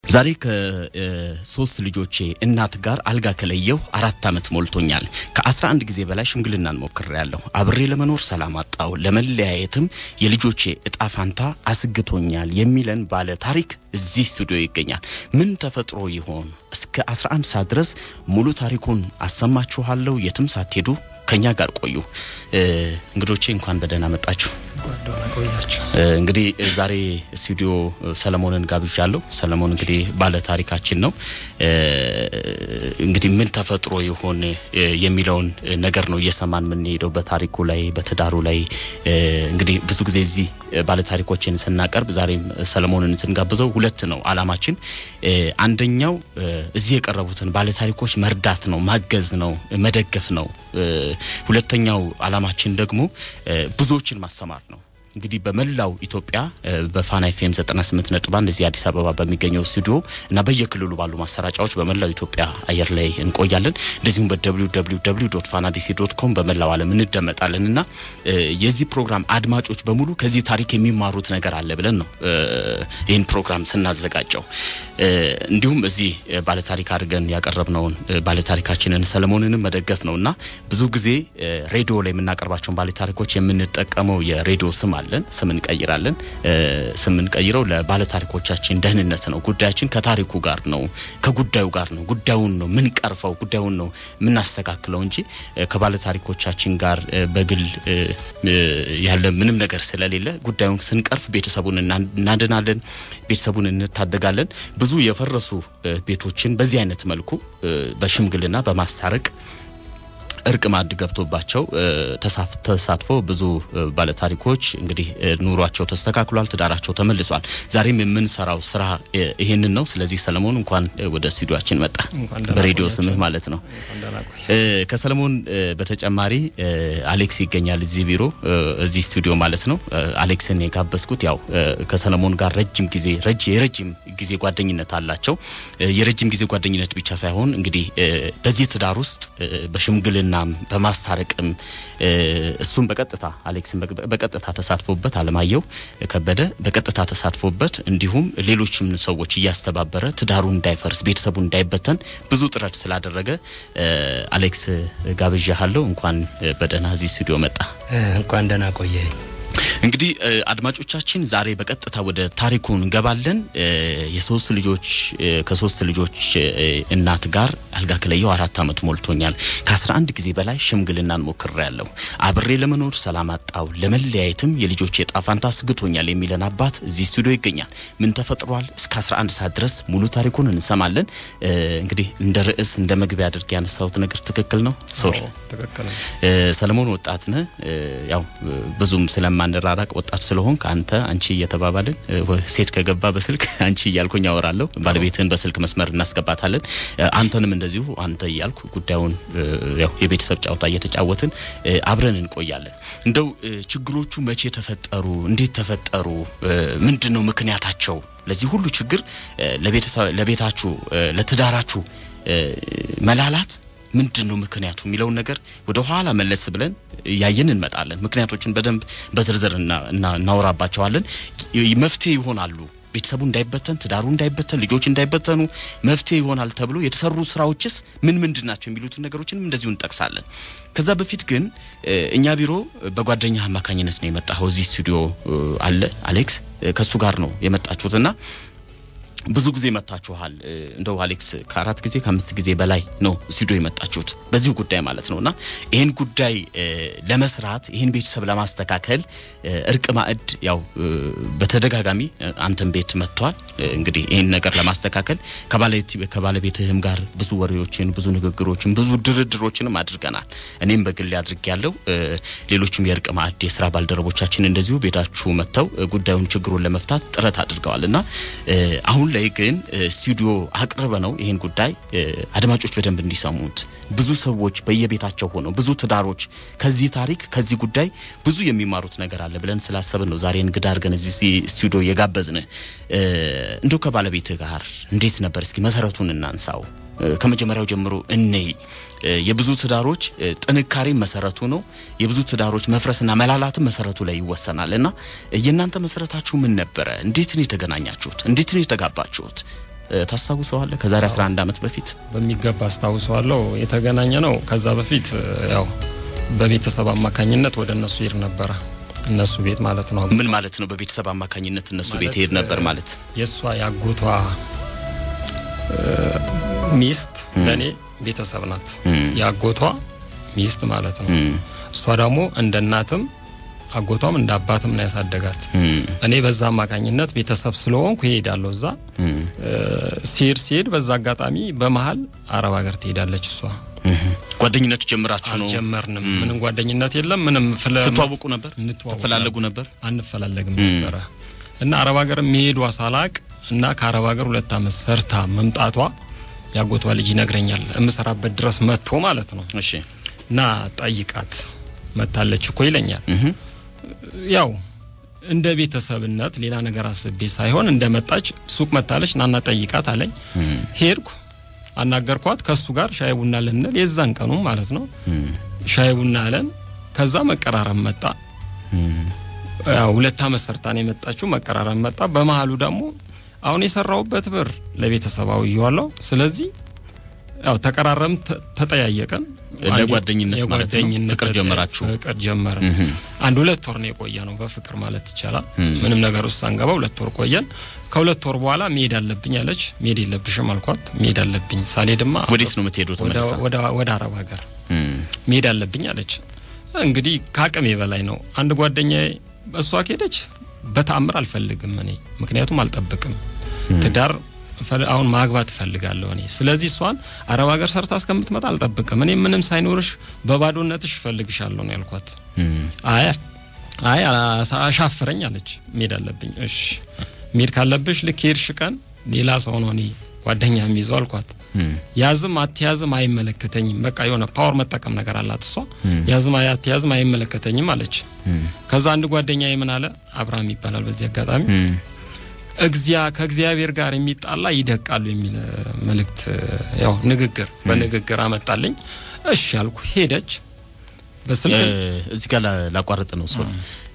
ዛሬ ከሶስት ልጆቼ እናት ጋር አልጋ ከለየሁ አራት ዓመት ሞልቶኛል። ከ11 ጊዜ በላይ ሽምግልናን ሞክሬያለሁ። አብሬ ለመኖር ሰላም አጣሁ። ለመለያየትም የልጆቼ እጣ ፋንታ አስግቶኛል የሚለን ባለ ታሪክ እዚህ ስቱዲዮ ይገኛል። ምን ተፈጥሮ ይሆን? እስከ 11 ሰዓት ድረስ ሙሉ ታሪኩን አሰማችኋለሁ። የትም ሳትሄዱ ከኛ ጋር ቆዩ። እንግዶቼ እንኳን በደህና መጣችሁ። እንግዲህ ዛሬ ስቱዲዮ ሰለሞንን ጋብዣለሁ። ሰለሞን እንግዲህ ባለ ታሪካችን ነው። እንግዲህ ምን ተፈጥሮ ይሆን የሚለውን ነገር ነው እየሰማን የምንሄደው በታሪኩ ላይ በትዳሩ ላይ እንግዲህ ብዙ ጊዜ እዚህ ባለ ታሪኮችን ስናቀርብ ዛሬም ሰለሞንን ስንጋብዘው ሁለት ነው አላማችን። አንደኛው እዚህ የቀረቡትን ባለ ታሪኮች መርዳት ነው፣ ማገዝ ነው፣ መደገፍ ነው። ሁለተኛው አላማችን ደግሞ ብዙዎችን ማሰማር ነው። እንግዲህ በመላው ኢትዮጵያ በፋና ኤፍኤም 98 ነጥብ አንድ እዚህ አዲስ አበባ በሚገኘው ስቱዲዮ እና በየክልሉ ባሉ ማሰራጫዎች በመላው ኢትዮጵያ አየር ላይ እንቆያለን። እንደዚሁም በwww ፋና ዲሲ ዶት ኮም በመላው ዓለም እንደመጣለን እና የዚህ ፕሮግራም አድማጮች በሙሉ ከዚህ ታሪክ የሚማሩት ነገር አለ ብለን ነው ይህን ፕሮግራም ስናዘጋጀው። እንዲሁም እዚህ ባለታሪክ አድርገን ያቀረብነውን ባለታሪካችንን ሰለሞንንም መደገፍ ነው እና ብዙ ጊዜ ሬዲዮ ላይ የምናቀርባቸውን ባለታሪኮች የምንጠቀመው የሬዲዮ ስም አለን። ስም እንቀይራለን። ስም እንቀይረው ለባለታሪኮቻችን ደህንነት ነው። ጉዳያችን ከታሪኩ ጋር ነው፣ ከጉዳዩ ጋር ነው። ጉዳዩን ነው ምንቀርፈው፣ ጉዳዩን ነው የምናስተካክለው እንጂ ከባለታሪኮቻችን ጋር በግል ያለ ምንም ነገር ስለሌለ ጉዳዩን ስንቀርፍ ቤተሰቡን እናድናለን፣ ቤተሰቡን እንታደጋለን። ብዙ የፈረሱ ቤቶችን በዚህ አይነት መልኩ በሽምግልና በማስታረቅ እርቅ ማዕድ ገብቶባቸው ተሳትፎ ብዙ ባለታሪኮች እንግዲህ ኑሯቸው ተስተካክሏል፣ ትዳራቸው ተመልሷል። ዛሬም የምንሰራው ስራ ይሄንን ነው። ስለዚህ ሰለሞን እንኳን ወደ ስቱዲዮአችን መጣ፣ በሬዲዮ ስምህ ማለት ነው። ከሰለሞን በተጨማሪ አሌክስ ይገኛል እዚህ ቢሮ እዚህ ስቱዲዮ ማለት ነው። አሌክስን የጋበዝኩት ያው ከሰለሞን ጋር ረጅም ጊዜ የረጅም ጊዜ ጓደኝነት አላቸው። የረጅም ጊዜ ጓደኝነት ብቻ ሳይሆን እንግዲህ በዚህ ትዳር ውስጥ በሽምግልና በማስታረቅም እሱም በቀጥታ አሌክስን በቀጥታ ተሳትፎበት አለማየሁ ከበደ በቀጥታ ተሳትፎበት እንዲሁም ሌሎችም ሰዎች እያስተባበረ ትዳሩ እንዳይፈርስ ቤተሰቡ እንዳይበተን ብዙ ጥረት ስላደረገ አሌክስ ጋብዣሃለሁ። እንኳን በደህና እዚህ ስቱዲዮ መጣ። እንኳን ደህና ቆየኝ። እንግዲህ አድማጮቻችን ዛሬ በቀጥታ ወደ ታሪኩ እንገባለን። የሶስት ልጆች ከሶስት ልጆች እናት ጋር አልጋ ከለየሁ አራት ዓመት ሞልቶኛል። ከ11 ጊዜ በላይ ሽምግልናን ሞክሬያለሁ። አብሬ ለመኖር ሰላም አጣው፣ ለመለያየትም የልጆች የዕጣ ፈንታ አስግቶኛል የሚለን አባት እዚህ ስቱዲዮ ይገኛል። ምን ተፈጥሯል? እስከ 11 ሰዓት ድረስ ሙሉ ታሪኩን እንሰማለን። እንግዲህ እንደ ርዕስ እንደ መግቢያ አድርጌ ያነሳሁት ነገር ትክክል ነው? ሶሪ ሰለሞን ወጣት ነህ። ያው ብዙም ስለማንራራቅ ወጣት ስለሆን ከአንተ አንቺ እየተባባልን ሴት ከገባ በስልክ አንቺ እያልኩኝ አወራለሁ። ባለቤትህን በስልክ መስመር እናስገባታለን። አንተንም እንደዚሁ አንተ እያልኩ ጉዳዩን ያው የቤተሰብ ጨዋታ እየተጫወትን አብረን እንቆያለን። እንደው ችግሮቹ መቼ ተፈጠሩ? እንዴት ተፈጠሩ? ምንድን ነው ምክንያታቸው? ለዚህ ሁሉ ችግር ለቤታችሁ ለትዳራችሁ መላላት ምንድን ነው ምክንያቱ የሚለውን ነገር ወደ ኋላ መለስ ብለን እያየን እንመጣለን። ምክንያቶችን በደንብ በዝርዝር እናወራባቸዋለን። መፍትሄ ይሆናሉ። ቤተሰቡ እንዳይበተን፣ ትዳሩ እንዳይበተን፣ ልጆች እንዳይበተኑ መፍትሄ ይሆናል ተብሎ የተሰሩ ስራዎችስ ምን ምንድን ናቸው የሚሉትን ነገሮችንም እንደዚሁ እንጠቅሳለን። ከዛ በፊት ግን እኛ ቢሮ በጓደኛ አማካኝነት ነው የመጣኸው። እዚህ ስቱዲዮ አለ አሌክስ፣ ከእሱ ጋር ነው የመጣችሁትና ብዙ ጊዜ መታችኋል። እንደው አሌክስ ከአራት ጊዜ ከአምስት ጊዜ በላይ ነው ስቱዲዮ የመጣችሁት በዚሁ ጉዳይ ማለት ነውና ይህን ጉዳይ ለመስራት ይህን ቤተሰብ ለማስተካከል እርቅ ማዕድ ያው በተደጋጋሚ አንተን ቤት መጥቷል። እንግዲህ ይህን ነገር ለማስተካከል ከባለቤትህም ጋር ብዙ ወሬዎችን፣ ብዙ ንግግሮችን፣ ብዙ ድርድሮችንም አድርገናል። እኔም በግሌ አድርጌ ያለው ሌሎችም የእርቅ ማዕድ የስራ ባልደረቦቻችን እንደዚሁ ቤታችሁ መጥተው ጉዳዩን ችግሩን ለመፍታት ጥረት አድርገዋል እና አሁን ላይ ግን ስቱዲዮ አቅርበ ነው ይህን ጉዳይ አድማጮች በደንብ እንዲሰሙት ብዙ ሰዎች በየቤታቸው ሆነው ብዙ ትዳሮች ከዚህ ታሪክ ከዚህ ጉዳይ ብዙ የሚማሩት ነገር አለ ብለን ስላሰብን ነው ዛሬ እንግዳ አድርገን እዚህ ስቱዲዮ የጋበዝን። እንደው ከባለቤትህ ጋር እንዴት ነበር? እስኪ መሰረቱን እናንሳው። ከመጀመሪያው ጀምሮ እነይ የብዙ ትዳሮች ጥንካሬ መሰረቱ ነው። የብዙ ትዳሮች መፍረስና መላላትም መሰረቱ ላይ ይወሰናል። እና የእናንተ መሰረታችሁ ምን ነበረ? እንዴት ነው የተገናኛችሁት? እንዴት ነው የተጋባችሁት? ታስታውሰዋለህ? ከዛሬ 11 ዓመት በፊት በሚገባ አስታውሰዋለሁ። የተገናኘ ነው። ከዛ በፊት ያው በቤተሰብ አማካኝነት ወደ እነሱ ሄድ ነበረ። እነሱ ቤት ማለት ነው። ምን ማለት ነው? በቤተሰብ አማካኝነት እነሱ ቤት ሄድ ነበር ማለት የእሷ ያጎቷ ሚስት ለእኔ ቤተሰብ ናት። ያጎቷ ሚስት ማለት ነው። እሷ ደግሞ እንደ እናትም አጎቷም እንደ አባትም ነው ያሳደጋት። እኔ በዛ አማካኝነት ቤተሰብ ስለሆንኩ ይሄዳለሁ እዛ ሲሄድ ሲሄድ በዛ አጋጣሚ በመሀል አረብ ሀገር ትሄዳለች እሷ። ጓደኝነት ጀምራችሁ ነው? አልጀመርንም። ምንም ጓደኝነት የለም። ምንም ትተዋወቁ ነበር? እንተዋወቅ ትፈላለጉ ነበር? አንፈላለግም ነበረ እና አረብ ሀገር መሄዷ ሳላቅ እና ከአረብ ሀገር ሁለት ዓመት ሰርታ መምጣቷ ያጎቷ ልጅ ይነግረኛል። የምሰራበት ድረስ መጥቶ ማለት ነው እሺ እና ጠይቃት መታለች እኮ ይለኛል። ያው እንደ ቤተሰብነት ሌላ ነገር አስቤ ሳይሆን እንደ መጣች ሱቅ መታለች ናና ጠይቃት አለኝ። ሄድኩ፣ አናገርኳት። ከሱ ጋር ሻይ ቡና ልንል የዛን ቀኑ ማለት ነው ሻይ ቡና አለን። ከዛ መቀራረብ መጣ። ያው ሁለት ዓመት ሰርታ ነው የመጣችው። መቀራረብ መጣ። በመሀሉ ደግሞ አሁን የሰራውበት ብር ለቤተሰባዊ ይዋለው። ስለዚህ ያው ተቀራረም ተጠያየቀን። ለጓደኝነት ማለት ነው። የጓደኝነት ፍቅር ጀመራችሁ? ፍቅር ጀመርን። አንድ ሁለት ወር ነው የቆየ ነው በፍቅር ማለት ይቻላል። ምንም ነገር ውስጥ አንገባ ሁለት ወር ቆየን። ከሁለት ወር በኋላ መሄድ አለብኝ አለች። መሄድ የለብሽም አልኳት። መሄድ አለብኝ ሳልሄድማ ወዴት ነው የምትሄዱት? ወደ ተመልሳ ወደ ወደ አረብ ሀገር መሄድ አለብኝ አለች። እንግዲህ ከአቅሜ በላይ ነው። አንድ ጓደኛዬ እሷ ከሄደች በተአምር አልፈልግም እኔ ምክንያቱም አልጠብቅም ትዳር ፈል- አሁን ማግባት እፈልጋለሁ እኔ። ስለዚህ እሷን አረብ ሀገር ሰርታ እስከምትመጣ አልጠብቅም እኔ ምንም ሳይኖርሽ በባዶነትሽ እፈልግሻለሁ ነው ያልኳት። አይ አይ አሳ- አሻፍረኝ አለች። መሄድ አለብኝ። እሺ መሄድ ካለብሽ ልክ ሄድሽ ቀን ሌላ ሰው ነው እኔ ጓደኛ የሚይዘው አልኳት። ያዝም አትያዝም አይመለከተኝም። በቃ የሆነ ፓወር መጠቀም ነገር አላት እሷ። ያዝም አትያዝም አይመለከተኝም አለች። ከዛ አንድ ጓደኛ ምን አለ አብርሃም ይባላል በዚህ አጋጣሚ እግዚአ ከእግዚአብሔር ጋር የሚጣላ ይደቃሉ የሚል መልእክት ያው ንግግር በንግግር አመጣልኝ። እሺ ያልኩ ሄደች በስልክ እዚህ ጋር ላ- ላቋርጥ ነው ሰው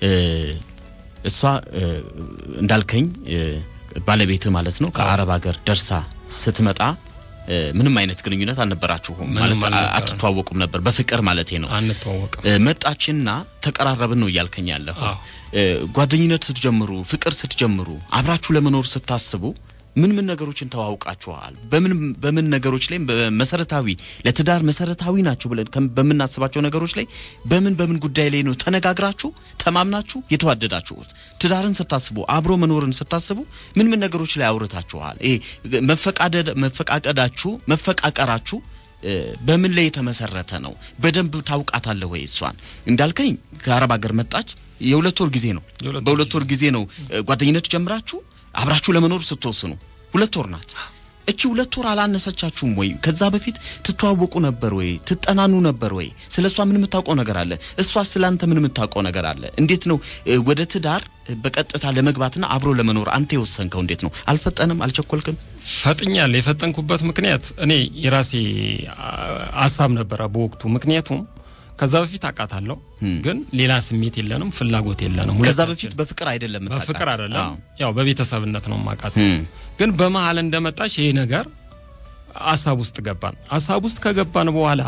እሷ እ፣ እንዳልከኝ እ፣ ባለቤትህ ማለት ነው ከአረብ ሀገር ደርሳ ስትመጣ እ፣ ምንም አይነት ግንኙነት አልነበራችሁም ምንም ማለት አ- አልነበረም። አትተዋወቁም ነበር በፍቅር ማለቴ ነው አንተዋወቅም። እ፣ መጣችና ተቀራረብን ነው እያልከኝ ያለሁ አዎ። እ፣ ጓደኝነት ስትጀምሩ ፍቅር ስትጀምሩ አብራችሁ ለመኖር ስታስቡ ምን ምን ነገሮችን ተዋውቃችኋል? በምን በምን ነገሮች ላይ መሰረታዊ ለትዳር መሰረታዊ ናቸው ብለን ከም- በምናስባቸው ነገሮች ላይ በምን በምን ጉዳይ ላይ ነው ተነጋግራችሁ ተማምናችሁ የተዋደዳችሁት? ትዳርን ስታስቡ አብሮ መኖርን ስታስቡ ምን ምን ነገሮች ላይ አውርታችኋል? ይሄ መፈቃደድ መፈቃቀዳችሁ መፈቃቀራችሁ እ፣ በምን ላይ የተመሰረተ ነው? በደንብ ታውቃታለህ ወይ? እሷን እንዳልከኝ ከአረብ ሀገር መጣች። የሁለት ወር ጊዜ ነው። የሁለት ወር በሁለት ወር ጊዜ ነው እ፣ ጓደኝነት ጀምራችሁ አብራችሁ ለመኖር ስትወስኑ ሁለት ወር ናት። እቺ ሁለት ወር አላነሰቻችሁም ወይ? ከዛ በፊት ትተዋወቁ ነበር ወይ? ትጠናኑ ነበር ወይ? ስለ እሷ ምን የምታውቀው ነገር አለ? እሷ ስለ አንተ ምን የምታውቀው ነገር አለ? እንዴት ነው እ፣ ወደ ትዳር እ፣ በቀጥታ ለመግባትና አብሮ ለመኖር አንተ የወሰንከው? እንዴት ነው? አልፈጠንም? አልቸኮልክም? ፈጥኛል። የፈጠንኩበት ምክንያት እኔ የራሴ አ- ሀሳብ ነበረ በወቅቱ። ምክንያቱም ከዛ በፊት አውቃታለሁ፣ ግን ሌላ ስሜት የለንም፣ ፍላጎት የለንም። ከዛ ሁለታችን። በፊት በፍቅር አይደለም የምታውቃት? በፍቅር አይደለም፣ አዎ። ያው በቤተሰብነት ነው ማውቃት። እም። ግን በመሀል እንደመጣች ይሄ ነገር ሀሳብ ውስጥ ገባን። ሀሳብ ውስጥ ከገባን በኋላ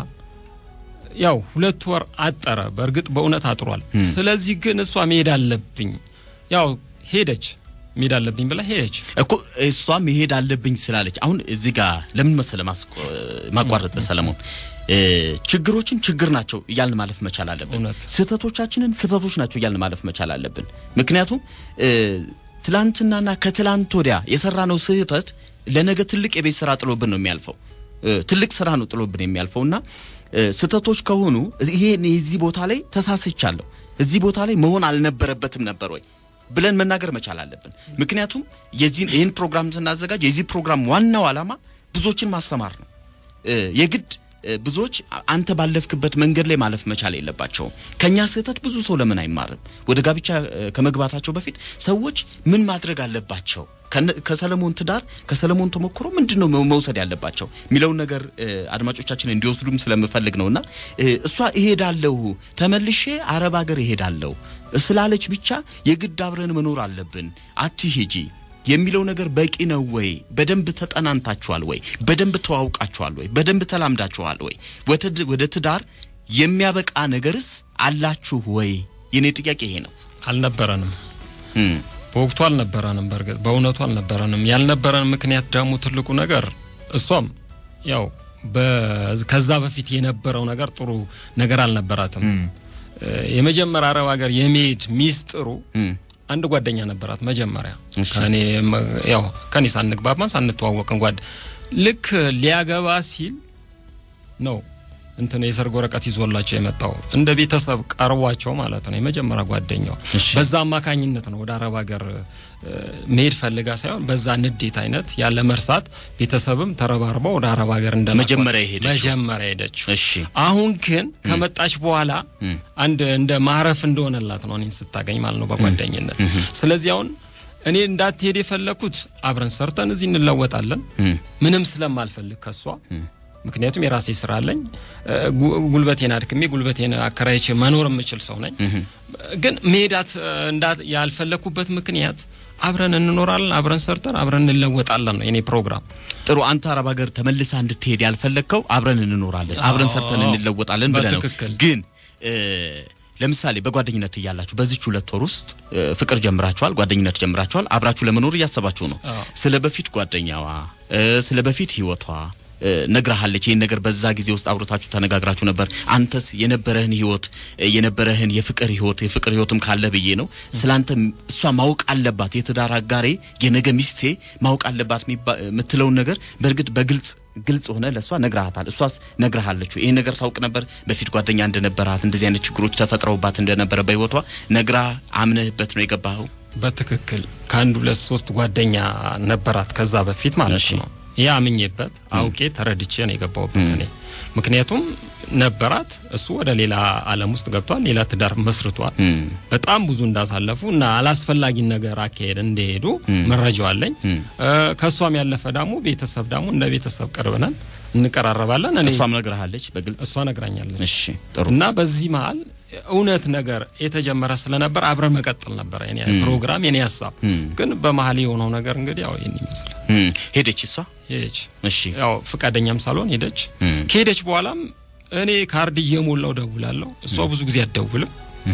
ያው ሁለት ወር አጠረ። በእርግጥ በእውነት አጥሯል። ስለዚህ ግን እሷ መሄድ አለብኝ ያው ሄደች፣ መሄድ አለብኝ ብላ ሄደች። እኮ እሷ መሄድ አለብኝ ስላለች አሁን እዚህ ጋር ለምን መሰለ ማስቆ- ማቋረጥ ሰለሞን እ፣ ችግሮችን ችግር ናቸው እያልን ማለፍ መቻል አለብን። እውነት። ስህተቶቻችንን ስህተቶች ናቸው እያልን ማለፍ መቻል አለብን። ምክንያቱም እ፣ ትላንትናና ከትላንት ወዲያ የሰራነው ስህተት ለነገ ትልቅ የቤት ስራ ጥሎብን ነው የሚያልፈው። እ፣ ትልቅ ስራ ነው ጥሎብን የሚያልፈው እና እ፣ ስህተቶች ከሆኑ ይሄ እዚህ ቦታ ላይ ተሳስቻለሁ፣ እዚህ ቦታ ላይ መሆን አልነበረበትም ነበር ወይ ብለን መናገር መቻል አለብን። ምክንያቱም የዚህን ይህን ፕሮግራም ስናዘጋጅ የዚህ ፕሮግራም ዋናው ዓላማ ብዙዎችን ማስተማር ነው። እ፣ የግድ እ፣ ብዙዎች አ- አንተ ባለፍክበት መንገድ ላይ ማለፍ መቻል የለባቸውም። ከኛ ስህተት ብዙ ሰው ለምን አይማርም? ወደ ጋብቻ እ፣ ከመግባታቸው በፊት ሰዎች ምን ማድረግ አለባቸው? ከነ- ከሰለሞን ትዳር ከሰለሞን ተሞክሮ ምንድን ነው መ- መውሰድ ያለባቸው የሚለውን ነገር እ፣ አድማጮቻችን እንዲወስዱም ስለምፈልግ ነውና እ፣ እሷ እሄዳለሁ ተመልሼ አረብ ሀገር እሄዳለሁ ስላለች ብቻ የግድ አብረን መኖር አለብን አትሂጂ የሚለው ነገር በቂ ነው ወይ? በደንብ ተጠናንታችኋል ወይ? በደንብ ተዋውቃችኋል ወይ? በደንብ ተላምዳችኋል ወይ? ወደ ትዳር የሚያበቃ ነገርስ አላችሁ ወይ? የኔ ጥያቄ ይሄ ነው። አልነበረንም በወቅቱ አልነበረንም። በእርግጥ በእውነቱ አልነበረንም። ያልነበረን ምክንያት ደግሞ ትልቁ ነገር እሷም ያው ከዛ በፊት የነበረው ነገር ጥሩ ነገር አልነበራትም። የመጀመሪያ አረብ ሀገር የመሄድ ሚስጥሩ አንድ ጓደኛ ነበራት መጀመሪያ ከኔ ያው ከኔ ሳንግባባን ሳንተዋወቅን ጓድ ልክ ሊያገባ ሲል ነው እንትን የሰርግ ወረቀት ይዞላቸው የመጣው እንደ ቤተሰብ ቀርቧቸው ማለት ነው። የመጀመሪያ ጓደኛው በዛ አማካኝነት ነው ወደ አረብ ሀገር መሄድ ፈልጋ ሳይሆን በዛ ንዴት አይነት ያለ መርሳት ቤተሰብም ተረባርበው ወደ አረብ ሀገር እንደ መጀመሪያ ሄደችው መጀመሪያ ሄደችው። እሺ አሁን ግን ከመጣች በኋላ አንድ እንደ ማረፍ እንደሆነላት ነው እኔን ስታገኝ ማለት ነው በጓደኝነት። ስለዚህ አሁን እኔ እንዳትሄድ የፈለኩት አብረን ሰርተን እዚህ እንለወጣለን ምንም ስለማልፈልግ ከሷ ምክንያቱም የራሴ ስራ አለኝ። ጉልበቴን አድክሜ ጉልበቴን አከራይቼ መኖር የምችል ሰው ነኝ። ግን መሄዳት ያልፈለኩበት ምክንያት አብረን እንኖራለን፣ አብረን ሰርተን አብረን እንለወጣለን ነው የኔ ፕሮግራም። ጥሩ። አንተ አረብ ሀገር ተመልሳ እንድትሄድ ያልፈለግከው አብረን እንኖራለን፣ አብረን ሰርተን እንለወጣለን ብለህ ነው። በትክክል ግን ለምሳሌ በጓደኝነት እያላችሁ በዚች ሁለት ወር ውስጥ ፍቅር ጀምራችኋል፣ ጓደኝነት ጀምራችኋል፣ አብራችሁ ለመኖር እያሰባችሁ ነው። ስለ በፊት ጓደኛዋ ስለ በፊት ህይወቷ ነግራሃለች። ይህን ነገር በዛ ጊዜ ውስጥ አብሮታችሁ ተነጋግራችሁ ነበር። አንተስ የነበረህን ህይወት የነበረህን የፍቅር ህይወት የፍቅር ህይወትም ካለ ብዬ ነው ስላንተ እሷ ማወቅ አለባት፣ የትዳር አጋሬ የነገ ሚስቴ ማወቅ አለባት የምትለውን ነገር በእርግጥ በግልጽ ግልጽ ሆነ ለእሷ ነግረሃታል። እሷስ ነግረሃለች? ይህን ነገር ታውቅ ነበር? በፊት ጓደኛ እንደነበራት እንደዚህ አይነት ችግሮች ተፈጥረውባት እንደነበረ በህይወቷ ነግራ አምነህበት ነው የገባኸው? በትክክል ከአንድ ሁለት ሶስት ጓደኛ ነበራት ከዛ በፊት ማለት ነው ያ አምኜበት አውቄ ተረድቼ ነው የገባሁበት እኔ። ምክንያቱም ነበራት፣ እሱ ወደ ሌላ ዓለም ውስጥ ገብቷል፣ ሌላ ትዳር መስርቷል። በጣም ብዙ እንዳሳለፉ እና አላስፈላጊ ነገር አካሄድ እንደሄዱ መረጃው አለኝ። ከእሷም ያለፈ ደግሞ ቤተሰብ ደግሞ እንደ ቤተሰብ ቅርብ ነን፣ እንቀራረባለን። እኔ እሷም ነግረሃለች በግልጽ እሷ ነግራኛለች። እሺ ጥሩ። እና በዚህ መሀል እውነት ነገር የተጀመረ ስለነበር አብረን መቀጠል ነበረ የኔ ፕሮግራም የኔ ሀሳብ። ግን በመሀል የሆነው ነገር እንግዲህ ያው ይህን ይመስላል። ሄደች እሷ ሄደች። እሺ ያው ፍቃደኛም ሳልሆን ሄደች። ከሄደች በኋላም እኔ ካርድ እየሞላው ደውላለሁ። እሷ ብዙ ጊዜ አትደውልም።